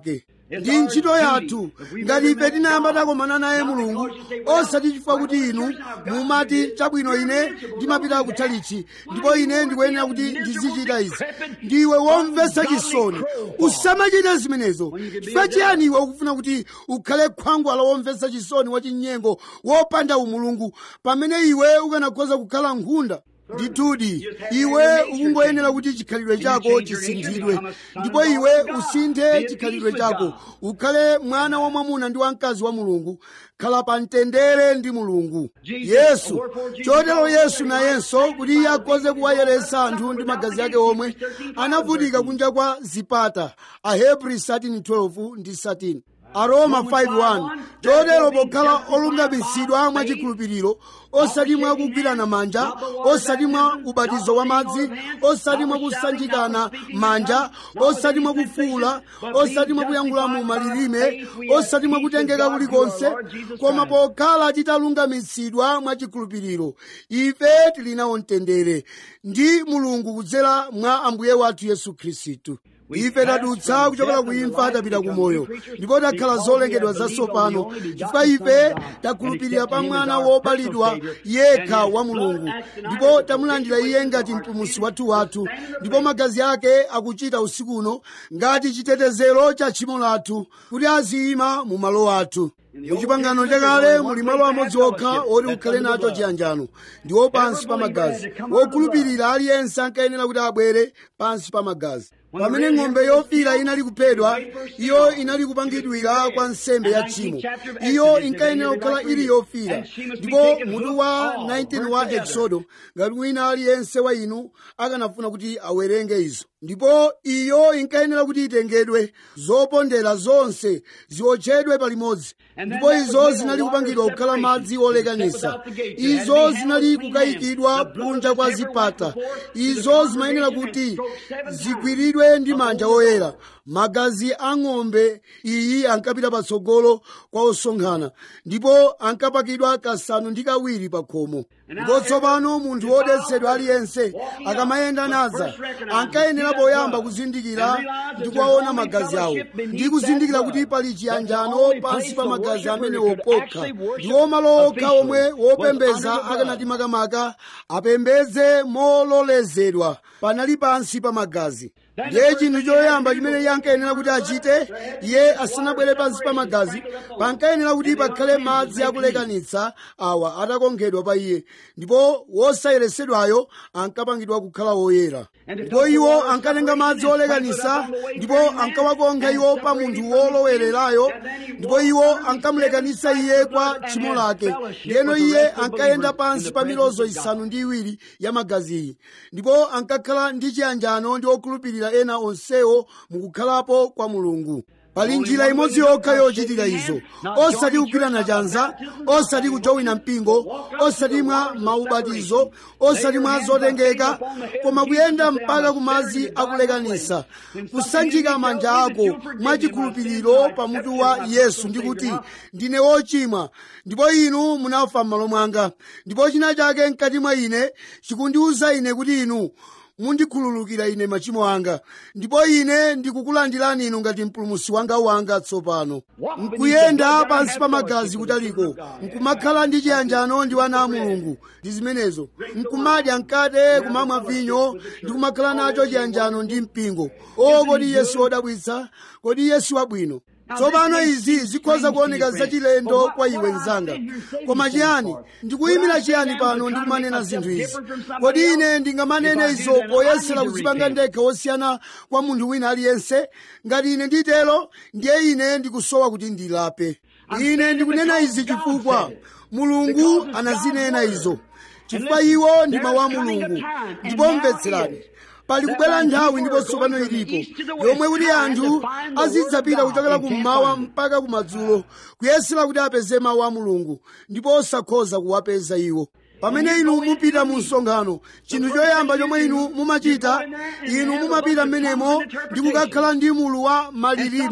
ndi ntchito yathu ngati ife tinayamba takomana naye mulungu osati chifukwa kuti inu mumati chabwino ine ndimapita kutchalichi ndipo ine ndikuyenera kuti ndizichita izi ndiwe womvetsa chisoni usamachite zimenezo chifukwa chiyani iwe ukufuna kuti ukhale khwangwala womvetsa chisoni wachinyengo wopanda umulungu pamene iwe ukanakhoza kukhala nkhunda ndithudi iwe ukungoyenera kuti chikhalidwe chako chisinthidwe ndipo iwe usinthe chikhalidwe chako ukhale mwana wa mwamuna ndi wamkazi wa mulungu khala pa mtendere ndi mulungu yesu chotero yesu nayenso kuti iye akhoze kuwayeretsa anthu ndi magazi ake omwe anavutika kunja kwa zipata ahebri 13:12 ndi 13 aroma 5:1 chotero pokhala olungamitsidwa mwachikhulupiriro osati mwa kugwirana manja osati mwa ubatizo wa madzi osati mwa kusanjikana manja osati mwa kufuula osati mwa kuyankhula mu malilime osati mwa kutengeka kulikonse koma pokhala titalungamitsidwa mwachikhulupiriro ife tili nawo mtendere ndi mulungu kudzera mwa ambuye wathu yesu khristu ife tadutsa kuchokera ku imfa tapita ku moyo ndipo takhala zolengedwa zatsopano chifukwa ife takhulupirira pa mwana wobalidwa yekha wa mulungu ndipo tamulandira iye ngati mpulumutsi wathu wathu ndipo magazi ake akuchita usiku uno ngati chitetezero cha tchimo lathu kuti aziyima mu malo athu muchipangano chakale muli malo amodzi okha oti ukhale nacho chiyanjano ndiwo pansi pa magazi wokhulupirira aliyense ankayenera kuti abwere pansi pa magazi pamene ng'ombe yofira inali kuphedwa iyo inali kupangidwira kwa nsembe ya tchimo iyo inkayenera kukhala ili yofira ndipo mutu wa 19 wa exodo ngati wina aliyense wa inu akanafuna kuti awerenge izo ndipo iyo inkayenera kuti itengedwe zopondera zonse ziwotchedwe palimodzi ndipo izo zinali kupangidwa kukhala madzi olekanisa izo zinali kukayikidwa kunja kwa zipata izo zimayenera kuti zigwiridwe ndi manja oyera magazi a ng'ombe iyi ankapita patsogolo kwa osonkhana ndipo ankapakidwa kasanu ndi kawiri pa khomo ndipo tsopano munthu wodetsedwa aliyense akamayenda naza ankayenera poyamba kuzindikira ndi kuwaona magazi awo ndi kuzindikira kuti pali chiyanjano pansi pa magazi amenewo pokha ndiwo malo okha omwe wopembeza akanati makamaka apembedze mololezedwa panali pansi pa magazi ndiye chinthu choyamba chimene iye ankayenera kuti achite iye asanabwere pansi pa magazi pankayenera kuti pakhale madzi akulekanitsa awa atakonkhedwa pa iye ndipo wosayeresedwayo ankapangidwa kukhala woyera ndipo iwo ankatenga madzi olekanitsa ndipo ankawakonkha iwo pa munthu wolowererayo ndipo iwo ankamulekanitsa iye kwa tchimo lake ndiyeno iye ankayenda pansi pa milozo isanu ndi iwiri ya magaziyi ndipo ankakhala ndi chiyanjano ndi okhulupirira ena onsewo mukukhalapo kwa mulungu pali njira imodzi yokha yochitira izo osati kugwirana chanza osati kujowina mpingo osati mwa maubatizo osati mwa zotengeka koma kuyenda mpaka kumadzi akulekanisa kusanjika manja ako mwachikhulupiriro pamutu wa yesu ndikuti ndine wochimwa ndipo inu munafa m'malo mwanga ndipo china chake mkati mwa ine chikundiwuza ine kuti inu mundikhululukira ine machimo anga ndipo ine ndikukulandirani inu ngati mpulumutsi wanga wanga tsopano nkuyenda pansi pa magazi kutaliko nkumakhala ndi chiyanjano ndi wana a mulungu ndi zimenezo nkumadya mkate kumamwa vinyo ndi kumakhala nacho chiyanjano ndi mpingo o kodi yesu wodabwitsa kodi yesu wabwino tsopano izi zikhoza kuoneka zachilendo kwa iwe mzanga koma chiyani ndikuyimira chiyani pano ndikumanena zinthu izi kodi ine ndingamanene izo poyesera kudzipanga ndekha wosiyana kwa munthu wina aliyense ngati ine nditero ndiye ine ndikusowa kuti ndilape ine ndikunena izi chifukwa mulungu anazinena izo chifukwa iwo ndi mawu a mulungu ndipo mvetserani pali kubwera nthawi ndipo tsopano ilipo yomwe kuti anthu azidzapita kuchokera kummawa mpaka kumadzulo kuyesera kuti apeze mawu a mulungu ndipo osakhoza kuwapeza iwo pamene inu mupita mu msonkhano chinthu choyamba chomwe inu mumachita inu mumapita mmenemo ndi kukakhala ndi mulu wa malilime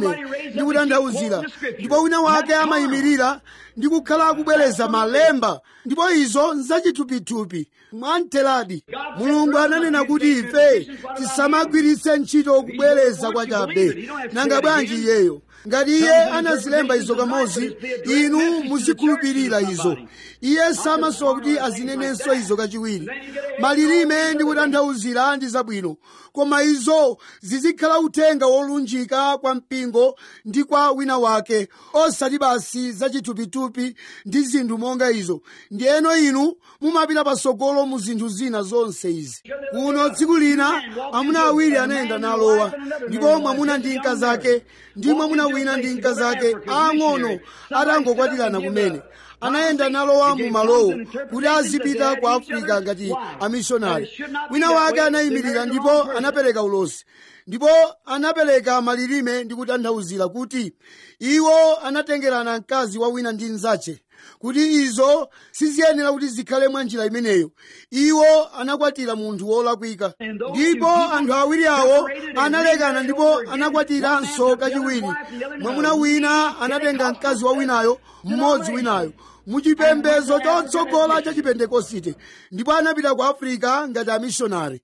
ndi kutanthauzira ndipo wina wake amayimirira ndi kukhala akubwereza malemba ndipo izo nzachithupithupi mwamtheradi mulungu ananena kuti ife tisamagwiritse ntchito kubwereza kwachabe nanga bwanji iyeyo ngati iye anazilemba izo kamodzi inu muzikhulupirira izo iye samasowa kuti azinenenso izo kachiwiri malilime ndi kutanthauzira ndi zabwino koma izo zizikhala uthenga wolunjika kwa mpingo ndi kwa wina wake osati basi zachithupithupi ndi zinthu monga izo ndiyeno inu mumapita patsogolo mu zinthu zina zonse izi kuno tsiku lina amuna awiri anayenda nalowa ndipo mwamuna ndi mkazi ake ndi mwamuna wina ndi mkazi ake ang'ono atangokwatirana kumene anayenda nalowa mu malowo kuti azipita ku afirika ngati amishonari wina wake anayimirira ndipo anapereka ulosi ndipo anapereka malilime ndi kutanthauzira kuti iwo anatengerana mkazi wa wina ndi mnzache kuti izo siziyenera kuti zikhale mwa njira imeneyo iwo anakwatira munthu wolakwika ndipo anthu awiri awo analekana ndipo anakwatiranso kachiwiri mwamuna wina anatenga mkazi wa winayo mmodzi winayo muchipembedzo chotsogola cha chipentekosite ndipo anapita ku afirika ngati amishonari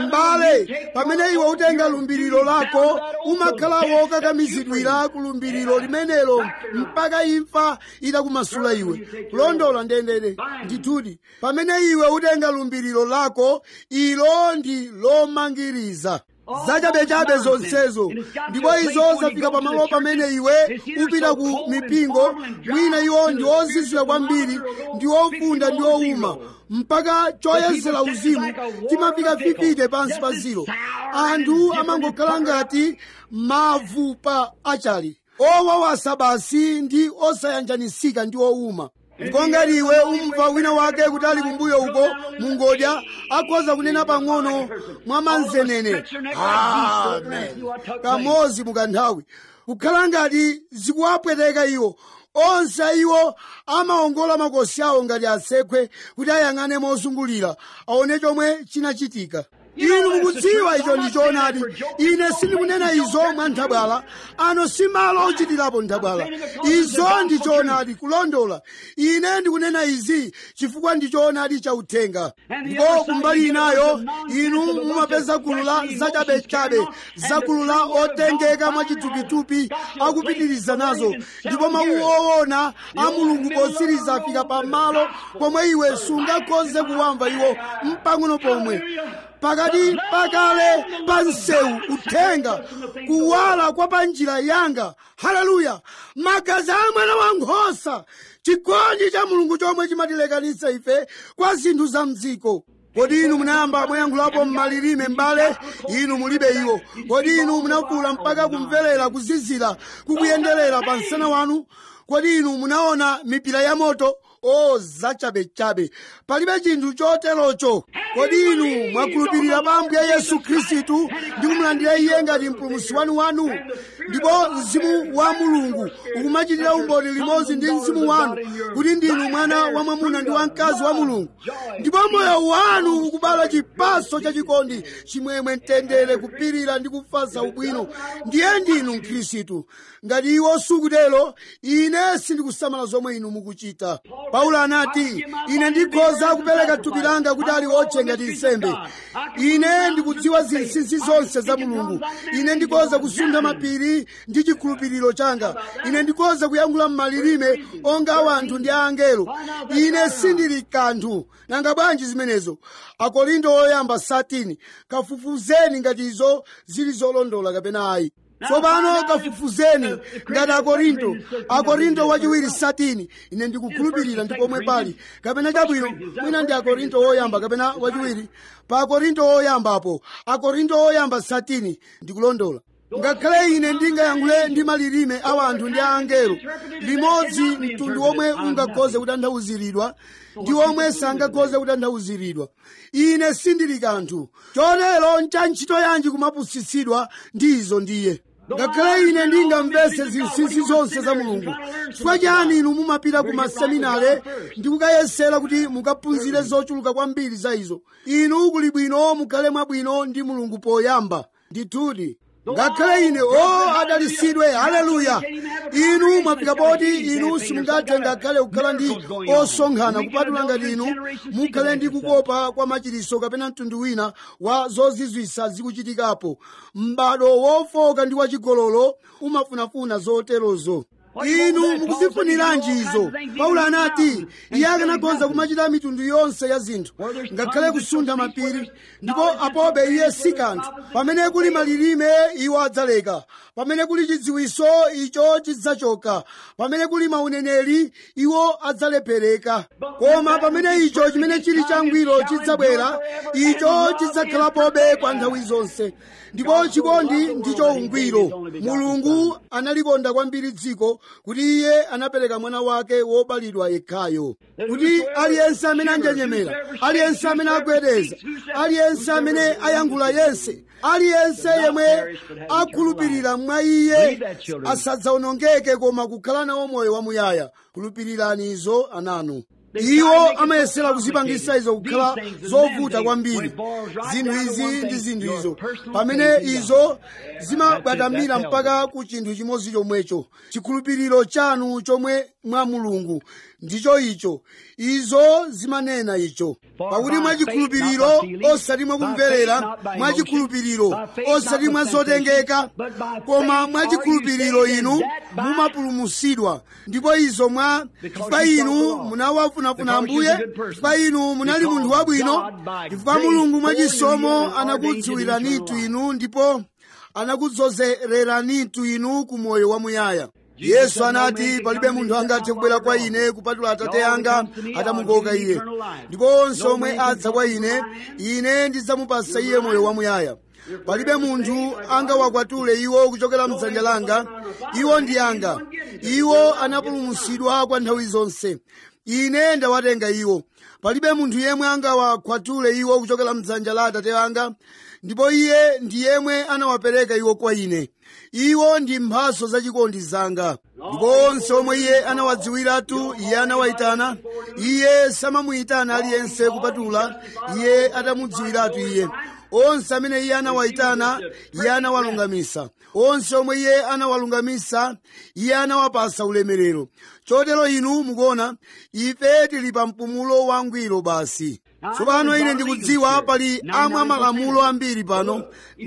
m'bale pamene iwe utenga lumbiriro lako umakhala wokakamizidwira ku lumbiriro limenelo mpaka imfa itakumasula iwe kulondola ndendere ndithudi pamene iwe utenga lumbiriro lako ilo ndi lomangiriza zachabechabe zonsezo ndipo izo zafika pamalo pamene iwe upita ku mipingo mwina iwo ndi ozizira kwambiri ndi ofunda ndi owuma mpaka choyezera uzimu chimafika fifite pansi pa ziro anthu amangokhala ngati mavu pa achali owawasa basi ndi osayanjanisika ndi owuma ndipo ngati iwe umva wina wake kuti ali kumbuyo uko mungodya akhoza kunena pang'ono mwa manzenene amen kamodzi mukanthawi kukhala ngati zikuwapweteka iwo onse iwo amaongola makosi awo ngati asekhwe kuti ayang'ane mozungulira aone chomwe chinachitika inu mukudziwa icho ndi choonadi ine sindikunena izo mwa nthabwala ano si malo ochitirapo nthabwala izo ndi choonadi kulondola ine ndikunena izi chifukwa ndi choonadi cha uthenga ndipo kumbali inayo inu mumapeza gulu la zachabechabe za gulu la otengeka mwachithupithupi akupitiriza nazo ndipo mawu owona a mulungu potsiriza afika pamalo pomwe iwe sungakhoze kuwamva iwo mpang'ono pomwe pakati pakale pa msewu uthenga kuwala kwa pa njira yanga haleluya magazi a mwana wa nkhosa chikondi cha mulungu chomwe chimatilekanitsa ife kwa zinthu za mdziko kodi inu munayamba mwayankhulapo m'malilime m'bale inu mulibe iwo kodi inu munakula mpaka kumverera kuzizira kukuyenderera pa msana wanu kodi inu munaona mipira ya moto o zachabechabe palibe chinthu choterocho kodi inu mwakhulupirira pa ambuye yesu khristu ndi kumulandira iye ngati mpulumutsi wanu wanu ndipo mzimu wa mulungu ukumachitira umboni limodzi ndi mzimu wanu kuti ndinu mwana wa mwamuna ndi wamkazi wa mulungu ndipo moyo wanu ukubala chipatso chachikondi chimwemwe mtendere kupirira ndi kufatsa ubwino ndiye ndinu mkhristu ngati iwo sukutero ine sindikusamala zomwe inu mukuchita paulo anati ine ndikhoza kupereka thupi langa kuti ali otche ngati nsembe ine ndikudziwa zinsinsi zonse za mulungu ine ndikhoza kusunda mapiri ndi chikhulupiriro changa ine ndikhoza kuyankhula m'malilime onga wanthu ndi angelo ine sindili kanthu nanga bwanji zimenezo akorinto oyamba 13 kafufuzeni ngati izo zili zolondola kapena ayi tsopano kafufuzeni ngati akorinto akorinto wachiwiri 13 ine ndikukhulupirira ndi pomwe pali kapena chabwino mwina ndi akorinto woyamba kapena wachiwiri pa akorinto woyambapo akorinto woyamba 13 ndikulondola ngakhale ine ndingayankhule ndi malilime a anthu ndi a angelo limodzi mtundu omwe ungakhoze kutanthauziridwa ndi omwe sangakhoze kutanthauziridwa ine sindili kanthu chotero ncha ntchito yanji kumapusitsidwa ndi izo ndiye ngakhale ine ndingamvese zinsinsi zonse za mulungu chifukwa chani inu mumapita ku maseminare ndi kukayesera kuti mukaphunzire zochuluka kwambiri za izo inu kuli bwino mukhale mwabwino ndi mulungu poyamba ndithudi ngakhale ine o adalisidwe haleluya inu mwafika poti inu simungathe ngakhale kukhala ndi osonkhana kupatula ngati inu mukhale ndi kukopa kwa machiriso kapena mtundu wina wa zozizwisa zikuchitikapo m'bado wofoka ndi wachigololo umafunafuna zoterozo inu mukuzifuniranji izo paulo anati iye akanakonza kumachita mitundu yonse ya zinthu ngakhale kusuntha mapiri ndipo apobe iye si kanthu pamene kuli malilime iwo adzaleka pamene kuli chidziwiso icho chidzachoka pamene kuli mauneneri iwo adzalephereka koma pamene icho chimene chili changwiro chidzabwera icho chidzakhalapobe kwa nthawi zonse ndipo chikondi ndicho ungwiro mulungu analikonda kwambiri dziko kuti iye anapereka mwana wake wobalidwa yekhayo kuti aliyense amene anjenjemera aliyense amene agwedeza aliyense amene ayankhula yense aliyense yemwe akhulupirira mwa iye asadzawonongeke koma kukhala nawo moyo wamuyaya khulupirirani izo ananu iwo amayesera kuzipangisa izo kukhala zovuta kwambiri zinthu izi ndi zinthu izo pamene izo zimabwatamira mpaka ku chinthu chimodzi chomwecho chikhulupiriro chanu chomwe mwa mulungu ndicho icho izo zimanena icho pakuti mwachikhulupiriro osati mwakumverera mwachikhulupiriro osati mwa zotengeka koma mwachikhulupiriro inu mumapulumusidwa ndipo izo mwa chifukwa inu munawafunafuna ambuye chifukwa inu munali munthu wabwino chifukwa mulungu mwachisomo anakudziwiranitu inu ndipo anakudzozereranitu inu ku moyo wamuyaya yesu anati palibe munthu angathe kubwera kwa ine kupatula atate anga atamukoka iye ndipo onse omwe adza kwa ine ine ndidzamupasa iye moyo wamuyaya palibe munthu angawakwatule iwo kuchokera mdzanja langa iwo ndi anga iwo anapulumutsidwa kwa nthawi zonse ine ndawatenga iwo palibe munthu yemwe angawakwatule iwo kuchokera mdzanja la atate anga ndipo iye ndi yemwe anawapereka iwo kwa ine iwo ndi mphaso zachikondi zanga ndipo onse omwe iye anawadziwiratu iye anawayitana iye samamuyitana aliyense kupatula iye atamudziwiratu iye onse amene iye anawayitana iye anawalungamisa onse omwe iye anawalungamisa iye anawapasa ulemerero chotero inu mukuona ife tili pa mpumulo wangwiro basi tsopano ine ndikudziwa pali amwa malamulo ambiri pano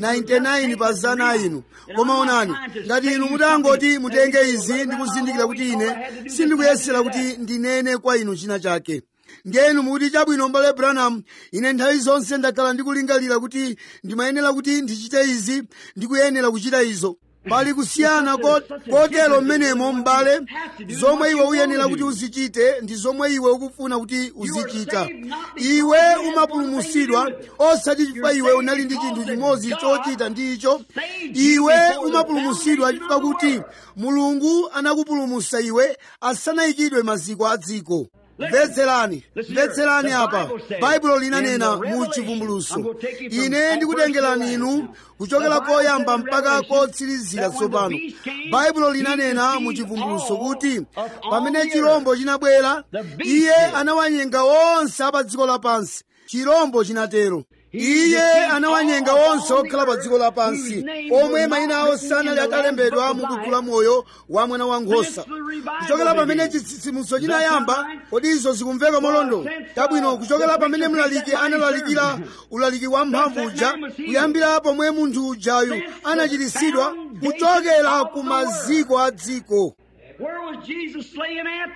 99 pa zana inu koma onani ngati inu mutangoti mutenge izi ndikuzindikira kuti ine sindikuyesera kuti ndinene kwa inu china chake ndiyenu mukuti chabwino mbale branham ine nthawi zonse ndakhala ndikulingalira kuti ndimayenera kuti ndichite izi ndikuyenera kuchita izo pali kusiyana kotero mmenemo m'bale zomwe iwe uyenera kuti uzichite ndi zomwe iwe ukufuna kuti uzichita iwe umapulumutsidwa osati chifukwa iwe unali ndi chinthu chimodzi chochita ndi icho iwe umapulumutsidwa chifukwa kuti mulungu anakupulumutsa iwe asanayikidwe maziko a dziko mvetserani mvetserani apa baibulo linanena mu chivumbuluso ine ndikutengerani inu kuchokera koyamba mpaka kotsirizira tsopano baibulo linanena mu chivumbuluso kuti pamene chirombo chinabwera iye anawanyenga onse apa dziko lapansi chirombo chinatero iye anawanyenga onse okhala pa dziko lapansi omwe mayina awo sanali atalembedwa mu buku la moyo wa mwana wa nkhosa kuchokera pamene chitsitsimutso chinayamba kodi izo zikumveka molondola tabwino kuchokera pamene mlaliki analalikira ulaliki wa mphamvu uja kuyambira pomwe munthu ujayu anachiritsidwa kuchokera ku maziko a dziko Where was Jesus slain at?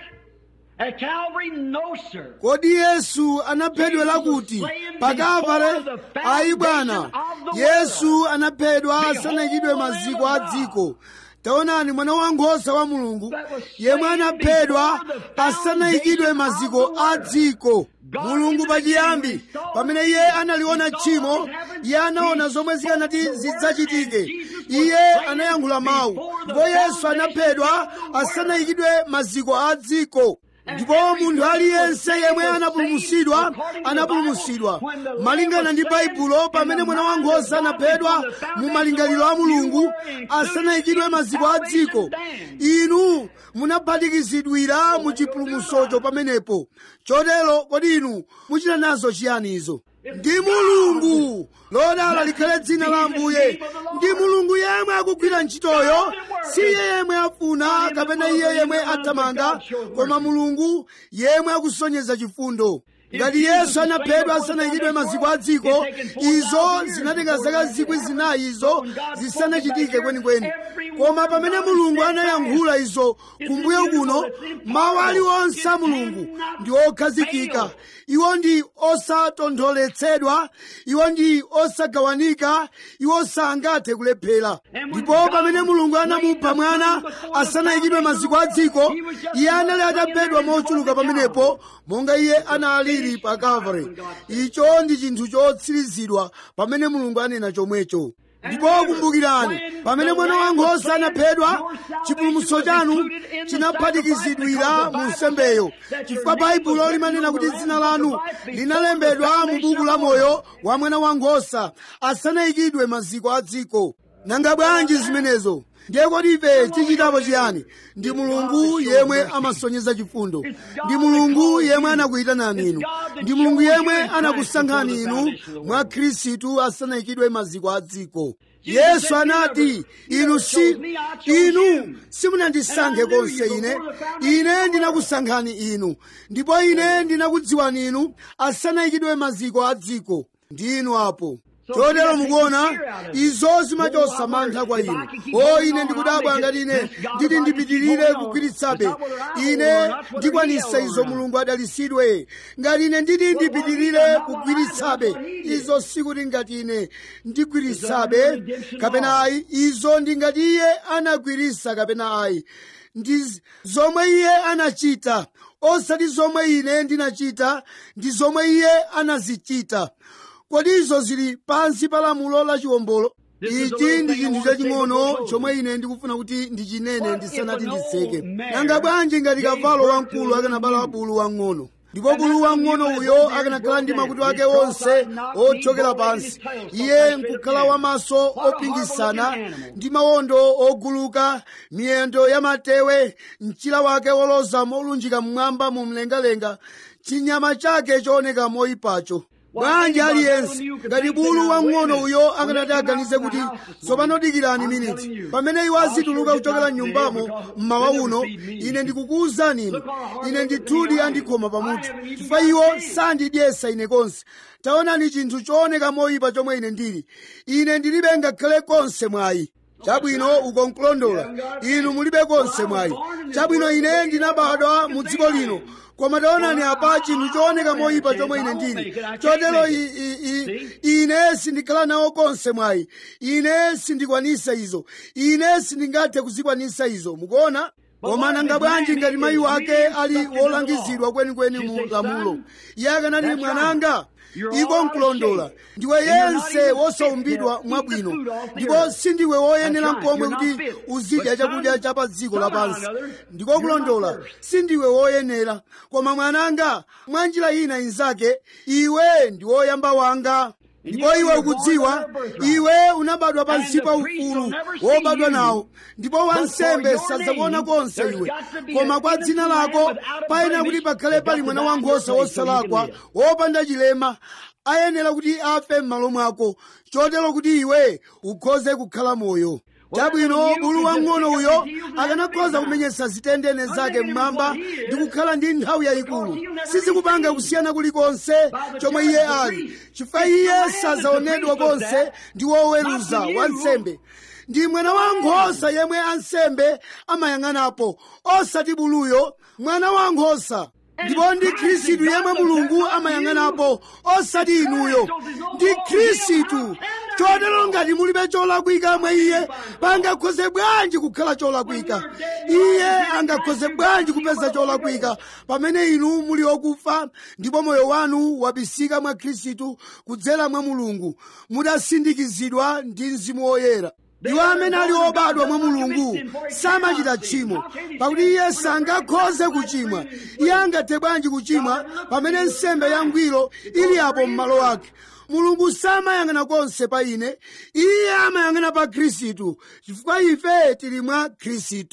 At Calvary? No, sir. kodi yesu anaphedwera kuti pakavale ayi bwana yesu anaphedwa asanayikidwe maziko a dziko taonani mwana wankhosa wa mulungu yemwe anaphedwa asanayikidwe maziko a dziko mulungu pachiyambi pamene iye analiona tchimo iye anaona zomwe zikanati zidzachitike iye anayankhula mawu ndipo yesu anaphedwa asanayikidwe maziko a dziko ndipo munthu aliyense yemwe anapulumutsidwa anapulumutsidwa malingana ndi baibulo pamene mwana wankhosa anaphedwa mu malingaliro a mulungu asanayikidwe maziko a dziko inu munaphatikizidwira mu chipulumutsocho pamenepo chotero kodi inu muchita nazo chiyani izo ndi mulungu lodala likhale dzina la ambuye ndi mulungu yemwe akugwira ntchitoyo si iye yemwe afuna kapena iye yemwe athamanga koma mulungu yemwe akusonyeza chifundo ngati yesu anaphedwa asanayikidwe maziko a dziko izo zinatenga zaka zikwi zinayi izo zisanachitike kwenikweni koma pamene mulungu anayankhula izo kumbuyo kuno mawu aliwonse a mulungu ndi okhazikika iwo ndi osatontholetsedwa iwo ndi osagawanika iwo sangathe kulephera ndipo pamene mulungu anamupha mwana asanayikidwe maziko a dziko iye anali ataphedwa mochuluka pamenepo monga iye analili pa calvary icho ndi chinthu chotsirizidwa pamene mulungu anena chomwecho ndipo kumbukirani pamene mwana wankhosa anaphedwa chipulumutso chanu chinaphatikizidwira mu nsembeyo chifukwa baibulo limanena kuti dzina lanu linalembedwa mu buku la moyo wa mwana wankhosa asanayikidwe maziko a dziko nanga bwanji zimenezo ndiye kodi ife tichitapo chiyani ndi mulungu yemwe amasonyeza chifundo ndi mulungu yemwe anakuyitanani inu ndi mulungu yemwe anakusankhani inu mwa khristu asanayikidwe maziko a dziko yesu anati inu si inu simunandisankhe konse ine ine ndinakusankhani inu ndipo ine ndinakudziwani inu asanayikidwe maziko a dziko ndi inu apo chotero mukuona izo zimachotsa mantha kwa inu o ine ndikudabwa ngati ine nditi ndipitirire kugwiritsabe ine ndikwanisa izo mulungu adalisidwe ngati ine nditi ndipitirire kugwiritsabe izo sikuti ngati ine ndigwiritsabe kapena ayi izo ndi ngati iye anagwiritsa kapena ayi ndi zomwe iye anachita osati zomwe ine ndinachita ndi zomwe iye anazichita kodi izo zili pansi pa lamulo la chiwombolo ichi ndi chinthu chaching'ono chomwe ine ndikufuna kuti ndichinene ndisanati ndiseke nanga bwanji ngati kavalo wamkulu akanabala bulu wang'ono ndipo bulu wang'ono uyo akanakhala ndi makutu ake onse othyokera pansi iye nkukhala wamaso opingisana ndi mawondo oguluka miyendo ya matewe mchira wake woloza molunjika mmwamba mu mlengalenga chinyama chake chooneka moyipacho bwanji aliyense ngati bulu wang'ono uyo akanati aganize kuti tsopano dikirani miniti pamene iwo azituluka kuchokera mnyumbamo mmawa uno ine ndikukuwuzani inu ine ndithudi andikhoma pamutu chifukwa iwo sandidyesa ine konse taonani chinthu chooneka moyipa chomwe ine ndili ine ndilibe ngakhale konse mwayi chabwino uko nkulondola inu mulibe konse mwayi chabwino ine ndinabadwa mu dziko lino koma taonani apa chinthu chooneka moyipa chomwe ine ndili chotero ine sindikhala nawo konse mwayi ine sindikwanisa izo ine sindingathe kuzikwanisa izo mukuona koma nanga bwanji ngati mayi wake ali wolangizidwa kwenikweni mu lamulo iye akanati mwananga iko nkulondola ndiwe yense wosaumbidwa mwabwino ndipo sindiwe woyenera mpomwe kuti uzidya chakudya cha pa dziko lapansi ndiko kulondola sindiwe woyenera koma mwananga mwa njira ina inzake iwe ndi woyamba wanga ndipo iwe ukudziwa iwe unabadwa pansi pa ufulu wobadwa nawo ndipo wansembe sadzakuona konse iwe koma kwa dzina lako payenera kuti pakhale pali mwana wankhosa wosalakwa wopanda chilema ayenera kuti afe m'malo mwako chotero kuti iwe ukhoze kukhala moyo chabwino bulu wang'ono uyo akanakhoza kumenyetsa zitendene zake mmwamba ndi kukhala ndi nthawi yayikulu sizikupanga kusiyana kulikonse chomwe iye ali chifukwa iye sazaonedwa konse ndi woweruza wansembe ndi mwana wankhosa yemwe ansembe amayang'anapo osati buluyo mwana wankhosa ndipo ndi khristu yemwe mulungu amayang'anapo osati inuyo ndi khristu chotero ngati mulibe cholakwika mwa iye pangakhoze bwanji kukhala cholakwika iye angakhoze bwanji kupeza cholakwika pamene inu muli okufa ndipo moyo wanu wabisika mwa khristu kudzera mwa mulungu mudasindikizidwa ndi mzimu woyera iwo amene ali obadwa mwa mulungu samachita tchimo pakuti iye sangakhoze kuchimwa iye angathe bwanji kuchimwa pamene nsembe yangwiro ili apo m'malo ake mulungu samayang'ana konse pa ine iye amayang'ana pa khristu chifukwa ife tili mwa khristu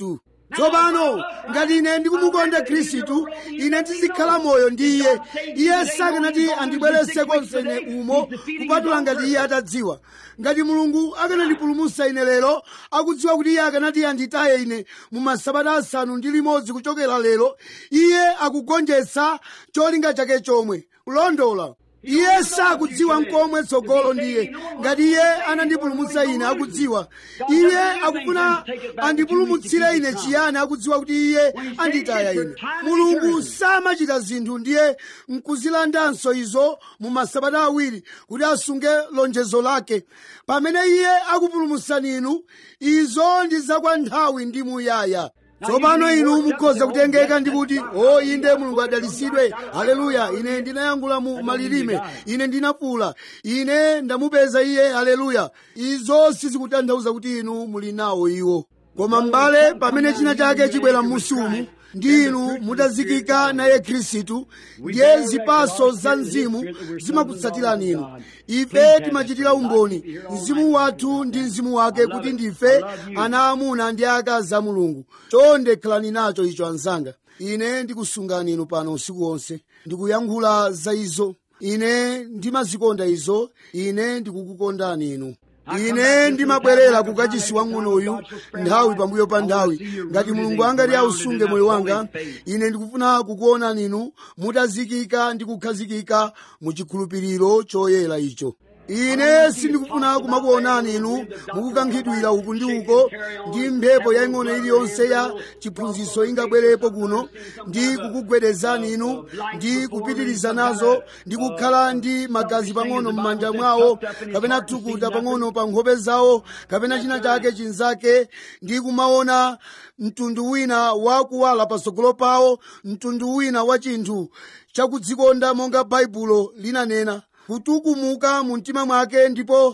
tsopano ngati ine ndikumukonda khristu ine ndizikhala moyo ndi iye iye sakanati andibweretse konse ine umo kupatula ngati iye atadziwa ngati mulungu akanandipulumutsa ine lero akudziwa kuti iye akanati anditaye ine mu masabata asanu ndi limodzi kuchokera lero iye akugonjetsa cholinga chake chomwe kulondola iye sakudziwa nkomwe tsogolo ndiye ngati iye anandipulumutsa ine akudziwa iye akufuna andipulumutsire ine chiyani akudziwa kuti iye anditaya ine mulungu samachita zinthu ndiye nkuzilandanso izo mu masabata awiri kuti asunge lonjezo lake pamene iye akupulumutsani inu izo ndi zakwa nthawi ndi muyaya tsopano inu mukhoza kutengeka ndi kuti o inde mulungu adalisidwe haleluya ine ndinayankhula mu malilime ine ndinafuula ine ndamupeza iye haleluya izo sizikutanthauza kuti inu muli nawo iwo koma m'bale pamene china chake chibwera m'musi umu ndi inu mutazikika naye khristu ndiye zipaso za mzimu zimakutsatirani inu ife timachitira umboni mzimu wathu ndi mzimu wake kuti ndife ana amuna ndi akazi a mulungu chonde khalani nacho icho anzanga ine ndikusungani inu pano usiku wonse ndikuyankhula za izo ine ndimazikonda izo ine ndikukukondani inu ine ndimabwerera ku kachisi wang'onoyu nthawi pambuyo pa nthawi ngati mulungu angati ausunge moyo wanga ine ndikufuna kukuonani inu mutazikika ndi kukhazikika mu chikhulupiriro choyera icho ine sindikufuna kumakuonani inu mukukankhidwira uku ndi uko ndi mphepo yaing'ono iliyonse ya chiphunzitso ingabwerepo kuno ndi kukugwedezani inu ndi kupitiriza nazo ndi kukhala ndi magazi pang'ono m'manja mwawo kapena thukuta pang'ono pa nkhope zawo kapena china chake chinzake ndi kumaona mtundu wina wakuwala patsogolo pawo mtundu wina wa chinthu chakudzikonda monga baibulo linanena kutukumuka mu mtima mwake ndipo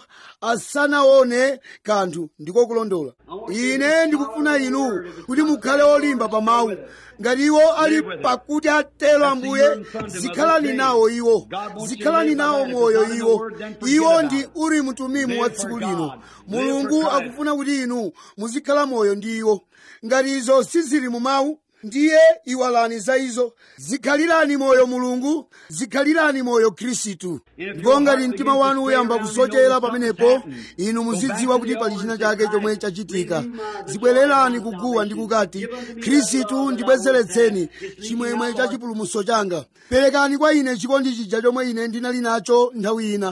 asanaone kanthu ndiko kulondola ine ndikufuna inu kuti mukhale olimba pa mawu ngati iwo ali pakuti atero ambuye zikhalani nawo iwo zikhalani nawo moyo iwo iwo ndi uri mtumimu wa tsiku lino mulungu akufuna kuti inu muzikhala moyo ndi iwo ngati izo sizili mu mawu ndiye iwalani za izo zikhalirani moyo mulungu zikhalirani moyo khristu ndipo ngati mtima wanu uyamba kusochera pamenepo inu muzidziwa kuti pali china chake chomwe chachitika zibwererani kuguwa ndi kukati khristu ndibwezeretseni chimwemwe cha chipulumutso changa perekani kwa ine chikondi chija chomwe ine ndinali nacho nthawi ina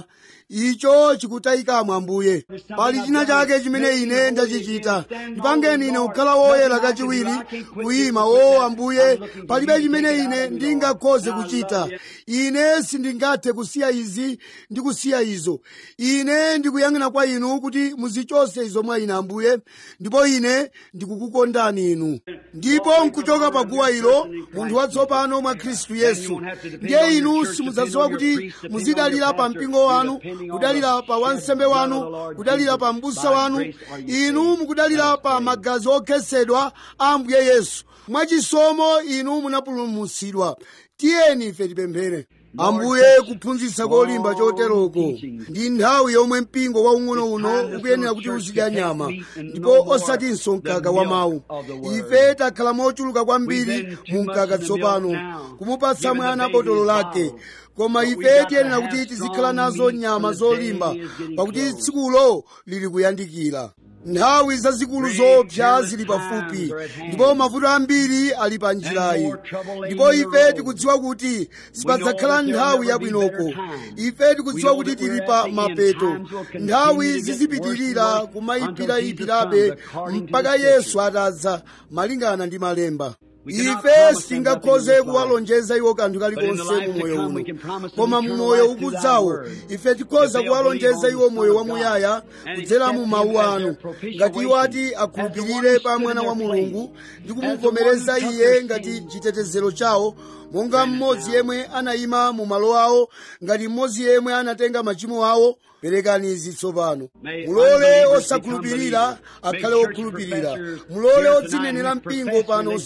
icho chikutayikamo ambuye pali china chake chimene ine ndachichita ndipangeni ine kukhala woyera kachiwiri kuyima o ambuye palibe chimene ine ndingakhoze kuchita ine sindingathe kusiya izi ndi kusiya izo ine ndikuyang'ana kwa inu kuti muzichose izo mwa ine ambuye ndipo ine ndikukukondani inu ndipo nkuchoka pa guwa ilo munthu watsopano mwa khristu yesu ndiye inu simudzadziwa kuti muzidalira pa mpingo wanu kudalira pa wansembe wanu kudalira pa mbusa wanu inu mukudalira pa magazi okhetsedwa a ambuye yesu mwachisomo inu munapulumutsidwa tiyeni ife tipemphere ambuye kuphunzitsa kolimba choteroko ndi nthawi yomwe mpingo waung'ono uno ukuyenera kuti uzidya nyama ndipo osatinso mkaka wa mawu ife takhala mochuluka kwambiri mu mkaka tsopano kumupatsa mwana botolo lake koma ife tiyenera kuti tizikhala nazo nyama zolimba pakuti tsikulo lili kuyandikira nthawi zazikulu zopsa zili pafupi ndipo mavuto ambiri ali pa njirayi ndipo ife tikudziwa kuti sipadzakhala nthawi yabwinoko ife tikudziwa kuti tili pa mapeto nthawi zizipitirira kumayipirayipirabe mpaka yesu atadza malingana ndi malemba ife sitingakhoze kuwalonjeza iwo kanthu kalikonse mu moyo uno koma mu moyo ukudzawo ife tikhoza kuwalonjeza iwo moyo wamuyaya kudzera mu mawu anu ngati iwo ati akhulupirire pa mwana wa mulungu ndi kumuvomereza iye ngati chitetezero chawo monga mmodzi yemwe anayima mu malo awo ngati mmodzi yemwe anatenga machimo awo perekani izi tsopano mulole osakhulupirira akhale okhulupirira mulole odzinenera mpingo pano usiku uno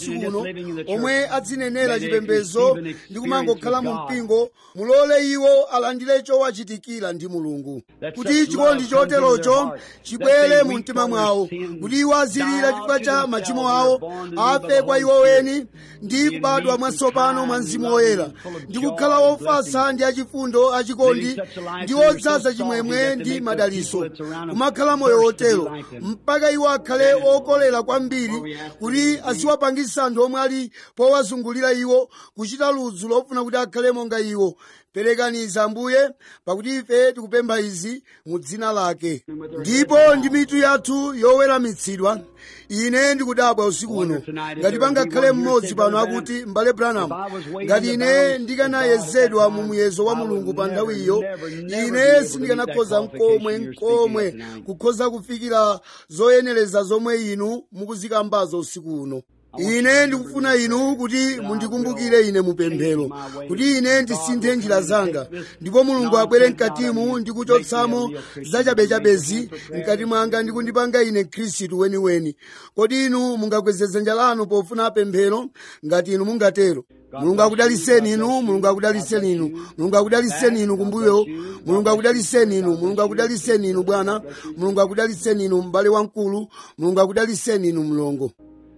omwe adzinenera chipembedzo ndi kumangokhala mu mpingo mulole iwo alandire chowachitikira ndi mulungu kuti chikondi choterocho chibwere mu mtima mwawo kuti iwo azilira chifukwa cha machimo awo afe kwa iwo weni ndi kubadwa mwatsopano mwa mzimu woyera ndi kukhala ofatsa ndi achifundo achikondi ndi odzaza chimwemwe ndi madaliso kumakhala moyo wotero mpaka iwo akhale okolera kwambiri kuti aziwapangisa anthu omwe ali powazungulira iwo kuchita ludzu lofuna kuti akhale monga iwo perekaniza ambuye pakuti ife tikupempha izi mu dzina lake ndipo ndi mitu yathu yoweramitsidwa ine ndikudabwa usiku uno ngati pangakhale mmodzi pano akuti m'bale branham ngati ine ndikanayezedwa mu muyezo wa mulungu pa nthawi iyo ine sindikanakhoza nkomwe nkomwe kukhoza kufikira zoyenereza zomwe inu mukuzikambazo usiku uno ine ndikufuna inu kuti mundikumbukire ine mupemphero kuti ine ndisinthe njira zanga ndipo mulungu abwere mkatimu ndi kuchotsamo zachabechabezi mkati mwanga ndi kundipanga ine khristu weniweni kodi inu mungakweze dzanja lanu pofuna pemphero ngati inu mungatero mulungu akudaliseni inu mulungu akudaliseni inu mulungu akudaliseni inu kumbuyo mulungu akudaliseni inu mulungu akudaliseni inu bwana mulungu akudaliseni inu m'bale wamkulu mulungu akudaliseni inu mlongo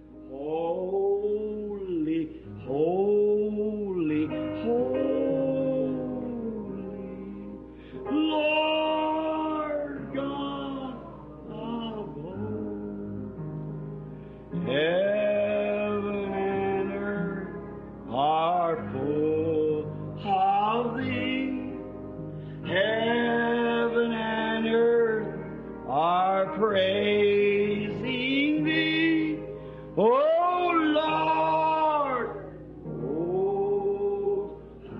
Holy, holy, holy, Lord God of hosts. Heaven and earth are full of thee. Heaven and earth are praising thee. Oh Lord, oh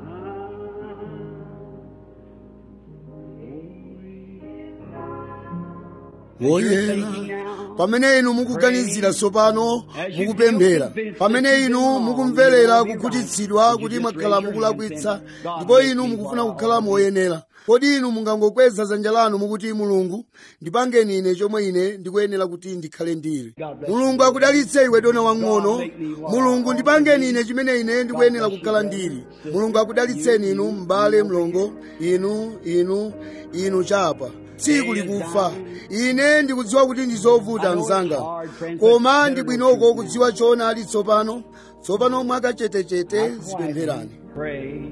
woyera pamene inu mukuganizira tsopano mukupemphera pamene inu mukumverera kukhutitsidwa kuti mwakhala mukulakwitsa ndipo inu mukufuna kukhala moyenera kodi inu mungangokweza dzanja lanu mukuti mulungu ndipangeni ine chomwe ine ndikuyenera kuti ndikhale ndili mulungu akudalitse iwe dona wang'ono mulungu ndipangeni ine chimene ine ndikuyenera kukhala ndili mulungu akudalitseni inu m'bale mlongo inu inu inu chapa tsiku likufa ine ndikudziwa kuti ndi zovuta mzanga koma ndi bwinoko kudziwa choonadi tsopano tsopano mwakachetechete zipempherani pray.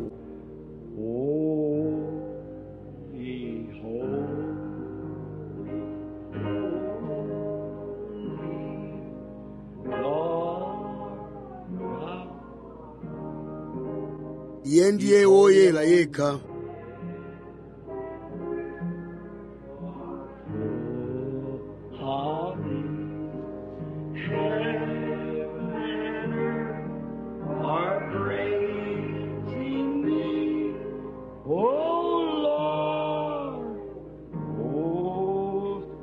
Holy, holy, Lord God. iye ndiye woyera yekha Holy, heaven and earth are praising thee. Oh Lord, most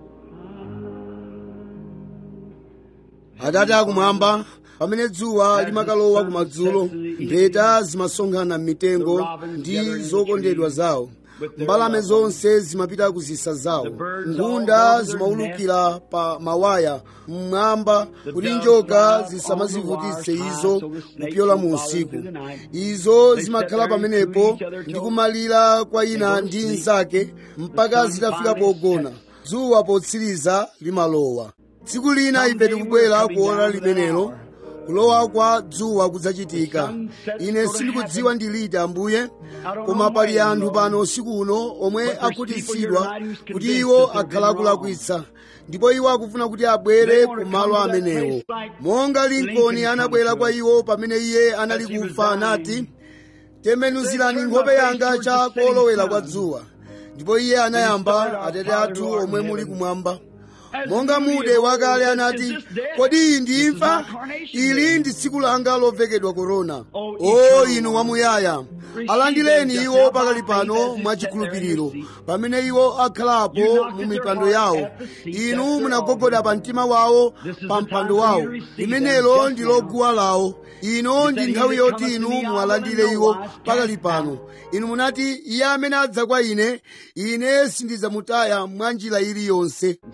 high. atate akumwamba pamene dzuwa limakalowa kumadzulo mpheta zimasonkhana m'mitengo ndi zokondedwa zawo mbalame zonse zimapita ku zisa zawo ngunda zimaulukira pa mawaya mmwamba kuti njoka zisamazivutitse izo kupyola mu usiku izo zimakhala pamenepo ndi kumalira kwa ina ndi nzake mpaka zitafika pogona dzuwa potsiriza limalowa tsiku lina ife tikubwera kuona limenelo kulowa kwa dzuwa kudzachitika ine sindikudziwa ndi liti ambuye koma pali anthu pano usiku uno omwe akhutitsidwa kuti iwo akhala akulakwitsa ndipo iwo akufuna kuti abwere ku malo amenewo monga lincoln anabwera kwa iwo pamene iye anali kufa anati tembenuzirani nkhope yanga cha kolowera kwa dzuwa ndipo iye anayamba atate athu omwe muli kumwamba monga mude wakale anati kodi iyi ndi imfa ili ndi tsiku langa lovekedwa korona o inu wamuyaya alandireni iwo pakali pano mwachikhulupiriro pamene iwo akhalapo mu mipando yawo inu munagogoda pa mtima wawo pa mpando wawo limenelo ndi loguwa lawo ino ndi nthawi yoti inu muwalandire iwo pakali pano inu munati iye amene adza kwa ine ine sindidzamutaya mwa njira iliyonse ndipo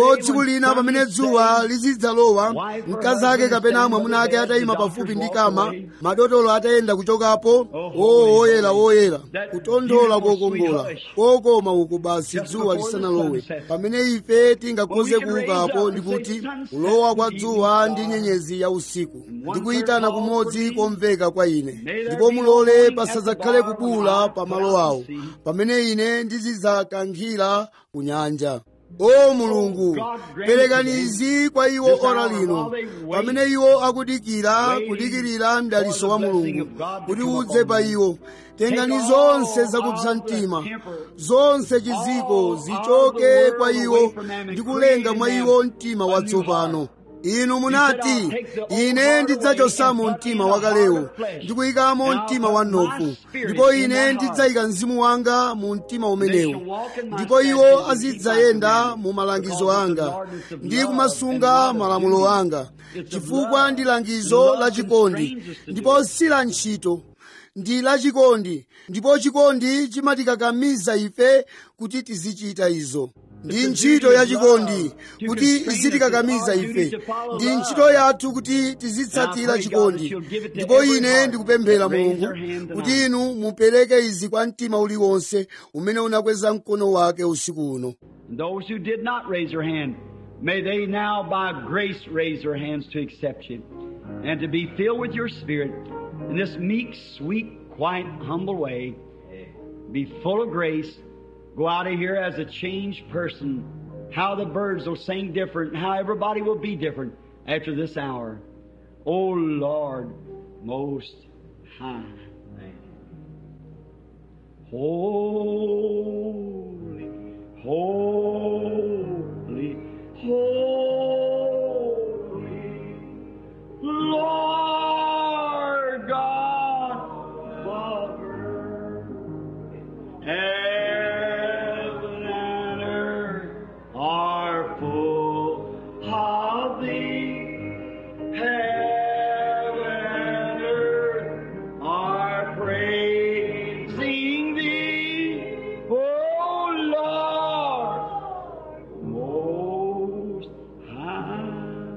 ndipo tsiku lina pamene dzuwa lizidzalowa mkazi ake kapena mwamuna ake atayima pafupi ndi kama madotolo atayenda kuchokapo o woyera woyera kutonthola kokongola kokoma uku basi dzuwa lisanalowe pamene ife tingakhoze kuukapo ndi kuti kulowa kwa dzuwa ndi nyenyezi ya usiku ndikuyitana kumodzi komveka kwa ine ndipo mulole pasadzakhale kubula pa malo awo pamene ine ndizidzakankhira ku nyanja o mulungu perekani izi kwa iwo ora lino pamene iwo akudikira kudikirira mdaliso wa mulungu kuti udze pa iwo tengani zonse zakupsa mtima zonse chiziko zichoke kwa iwo ndi kulenga mwa iwo mtima watsopano inu munati ine ndidzachosamo mtima wakalewo ndikuyikamo mtima wa nofu ndipo ine ndidzayika mzimu wanga mu mtima umenewo ndipo iwo azidzayenda mu malangizo anga ndi kumasunga malamulo anga chifukwa ndi langizo la chikondi ndipo si la ntchito ndi lachikondi ndipo chikondi chimatikakamiza ife kuti tizichita izo ndi ntchito ya chikondi kuti izitikakamiza ife ndi ntchito yathu kuti tizitsatira chikondi ndipo ine ndikupemphera mulungu kuti inu mupereke izi kwa mtima uliwonse umene unakweza mkono wake usiku uno Those who did not raise their hand, may they now by grace raise their hands to accept you and to be filled with your spirit in this meek, sweet, quiet, humble way. Be full of grace. Go out of here as a changed person. How the birds will sing different, how everybody will be different after this hour. O Lord, most high. Holy, holy, holy, Lord God of earth. Heaven and earth are full of thee. Heaven and earth are praising thee, O Lord, most high.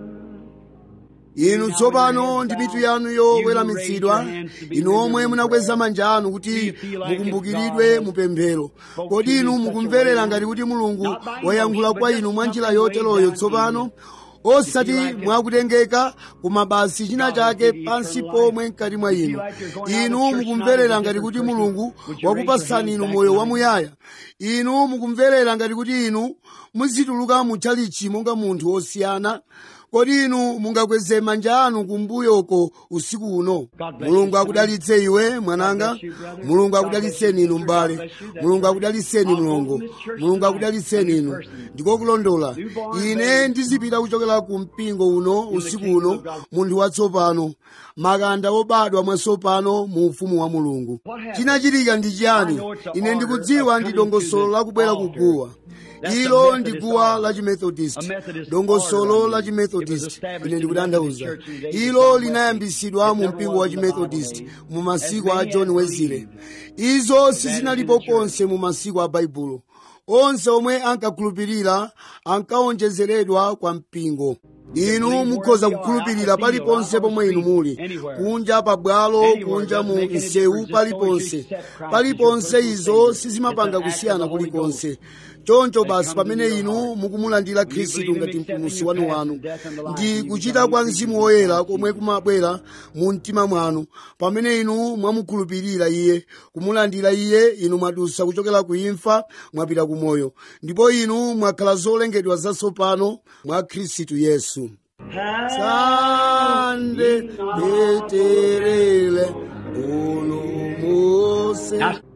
inu tsopano ndi mitu yanu yoweramitsidwa inu omwe munakweza manja anu kuti mukumbukiridwe mupemphero kodi inu mukumverera ngati kuti mulungu wayankhula kwa inu mwa njira yoteroyo tsopano osati mwakutengeka koma basi china chake pansi pomwe mkati mwa inu inu mukumverera ngati kuti mulungu wakupasani inu moyo wamuyaya inu mukumverera ngati kuti inu muzituluka mutchalichi monga munthu wosiyana kodi inu mungakweze manja anu kumbuyoko usiku uno mulungu akudalitse iwe mwananga mulungu akudalitseni inu m'bale mulungu akudalitseni mlongo mulungu akudalitseni inu ndikokulondola ine ndizipita kuchokera ku mpingo uno usiku uno munthu watsopano makanda obadwa mwatsopano mu ufumu wa mulungu chinachitika ndi chiyani ine ndikudziwa ndi dongosolo lakubwera kuguwa ilo ndi guwa la chimethodist dongosolo la chimethodist ine ndikutanthauza ilo linayambisidwa mu mpingo wa chimethodist mu masiku a john wesley izo sizinalipo konse mu masiku a baibulo onse omwe ankakhulupirira ankaonjezeredwa kwa mpingo inu mukhoza kukhulupirira paliponse pomwe inu muli kunja pabwalo kunja mu msewu paliponse paliponse izo sizimapanga kusiyana kulikonse choncho basi pamene inu mukumulandira khristu ngati mpulumutsi wanu wanu ndi kuchita kwa mzimu woyera komwe kumabwera mu mtima mwanu pamene inu mwamukhulupirira iye kumulandira iye inu mwadutsa kuchokera ku imfa mwapita ku moyo ndipo inu mwakhala zolengedwa zatsopano mwa khristu yesu sande beterele ulumuse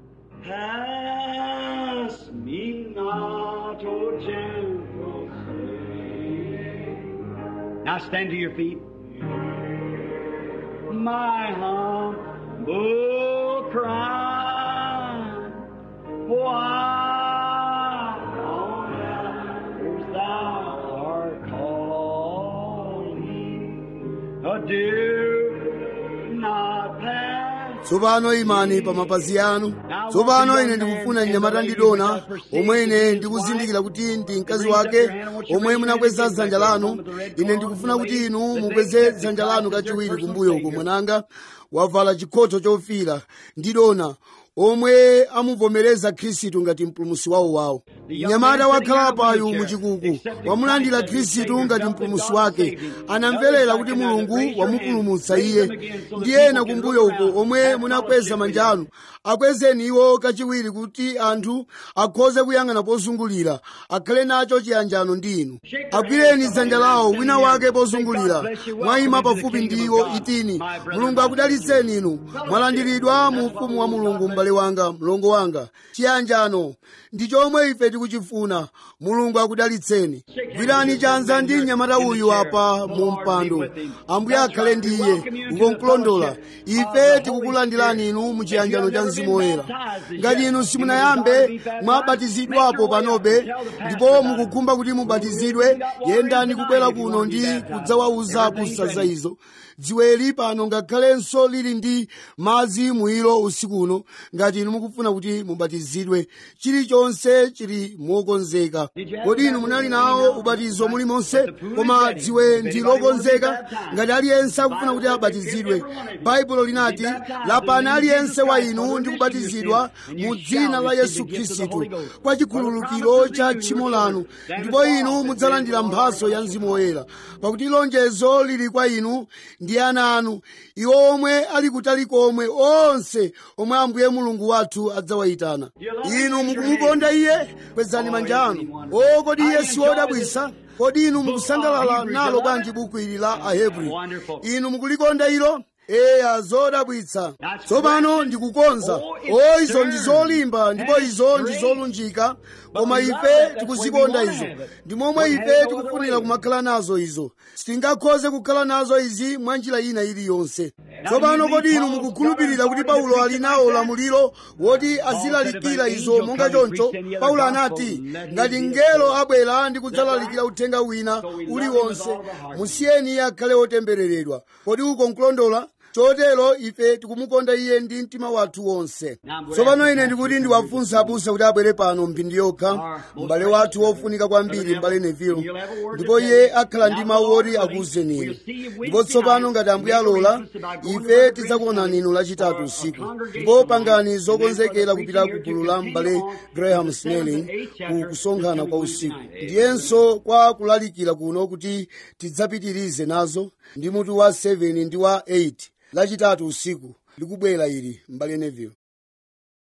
Pass me not, O gentle Savior. Now stand to your feet. My humble cry, why on others thou art calling? Oh, do not pass tsopano imani pa mapazi anu tsopano ine ndikufuna mnyamata ndidona omwe ine ndikuzindikira kuti ndi mkazi wake omwe munakweza dzanja lanu ine ndikufuna kuti inu mukweze dzanja lanu kachiwiri kumbuyo uko mwananga wavala chikhoto chofira ndidona omwe amuvomereza khristu ngati mpulumusi wawo wawo mnyamata wakhala payu muchikuku wamulandira khristu ngati mpulumusi wake anamverera kuti mulungu wamupulumutsa iye ndi ena kumbuyo uko omwe munakweza manja anu akwezeni iwo kachiwiri kuti anthu akhoze kuyang'ana pozungulira akhale nacho chiyanjano ndi inu agwireni dzanja lawo wina wake pozungulira mwayima pafupi ndi iwo itini mulungu akudalitseni inu mwalandiridwa mu ufumu wa mulungu m'bale wanga mlongo wanga chiyanjano ndi chomwe ife tikuchifuna mulungu akudalitseni gwirani chanza ndi mnyamata uyu apa mu mpando ambuye akhale ndi iye ukonkulondola ife tikukulandirani inu mu chiyanjano cha mzimu woyera ngati inu simunayambe mwabatizidwapo panobe ndipo mukukhumba kuti mubatizidwe yendani kubwera kuno ndi kudzawauza busa za izo dziweli pano ngakhalenso lili ndi madzi mwiro usiku uno ngati inu mukufuna kuti mubatizidwe chilichonse chili mokonzeka kodi inu munali nawo ubatizo mulimonse koma dziwe ndi lokonzeka ngati aliyense akufuna kuti abatizidwe baibulo linati lapani aliyense wa inu ndi kubatizidwa mu dzina la yesu khristu kwa chikhululukiro cha tchimo lanu ndipo inu mudzalandira mphatso ya mzimu woyera pakuti lonjezo lili kwa inu ndi ana anu iwo omwe ali kutali komwe onse omwe ambuye mulungu wathu adzawayitana inu mukumukonda iye kwezani manja anu o kodi iye si wodabwisa kodi inu mukusangalala nalo bwanji buku ili la ahebri inu mukulikonda ilo eya zodabwitsa tsopano ndikukonza o izo ndi zolimba ndipo izo ndi zolunjika koma ife tikuzikonda izo ndi momwe ife tikufunira kumakhala nazo izo sitingakhoze kukhala nazo izi mwa njira ina iliyonse tsopano kodi inu mukukhulupirira kuti paulo ali nawo ulamuliro woti azilalikira izo monga choncho paulo anati ngati mngelo abwera ndi kudzalalikira uthenga wina uliwonse musiyeni iye akhale wotembereredwa kodi uko nkulondola chotero ife tikumukonda iye ndi mtima wathu wonse tsopano ine ndikuti ndiwafunsa abusa kuti abwere pano mphindi yokha m'bale wathu wofunika kwambiri m'bale nevilo ndipo iye akhala ndi mawu oti akuwuzeni inu ndipo tsopano ngati ambuye alola ife tidzakuonani inu lachitatu usiku ndipo pangani zokonzekera kupita ku gulu la m'bale graham snelling ku kusonkhana kwa usiku ndiyenso kwa kulalikira kuno kuti tidzapitirize nazo ndi mutu wa 7 ndi wa 8 lachitatu usiku likubwera ili m'bale neville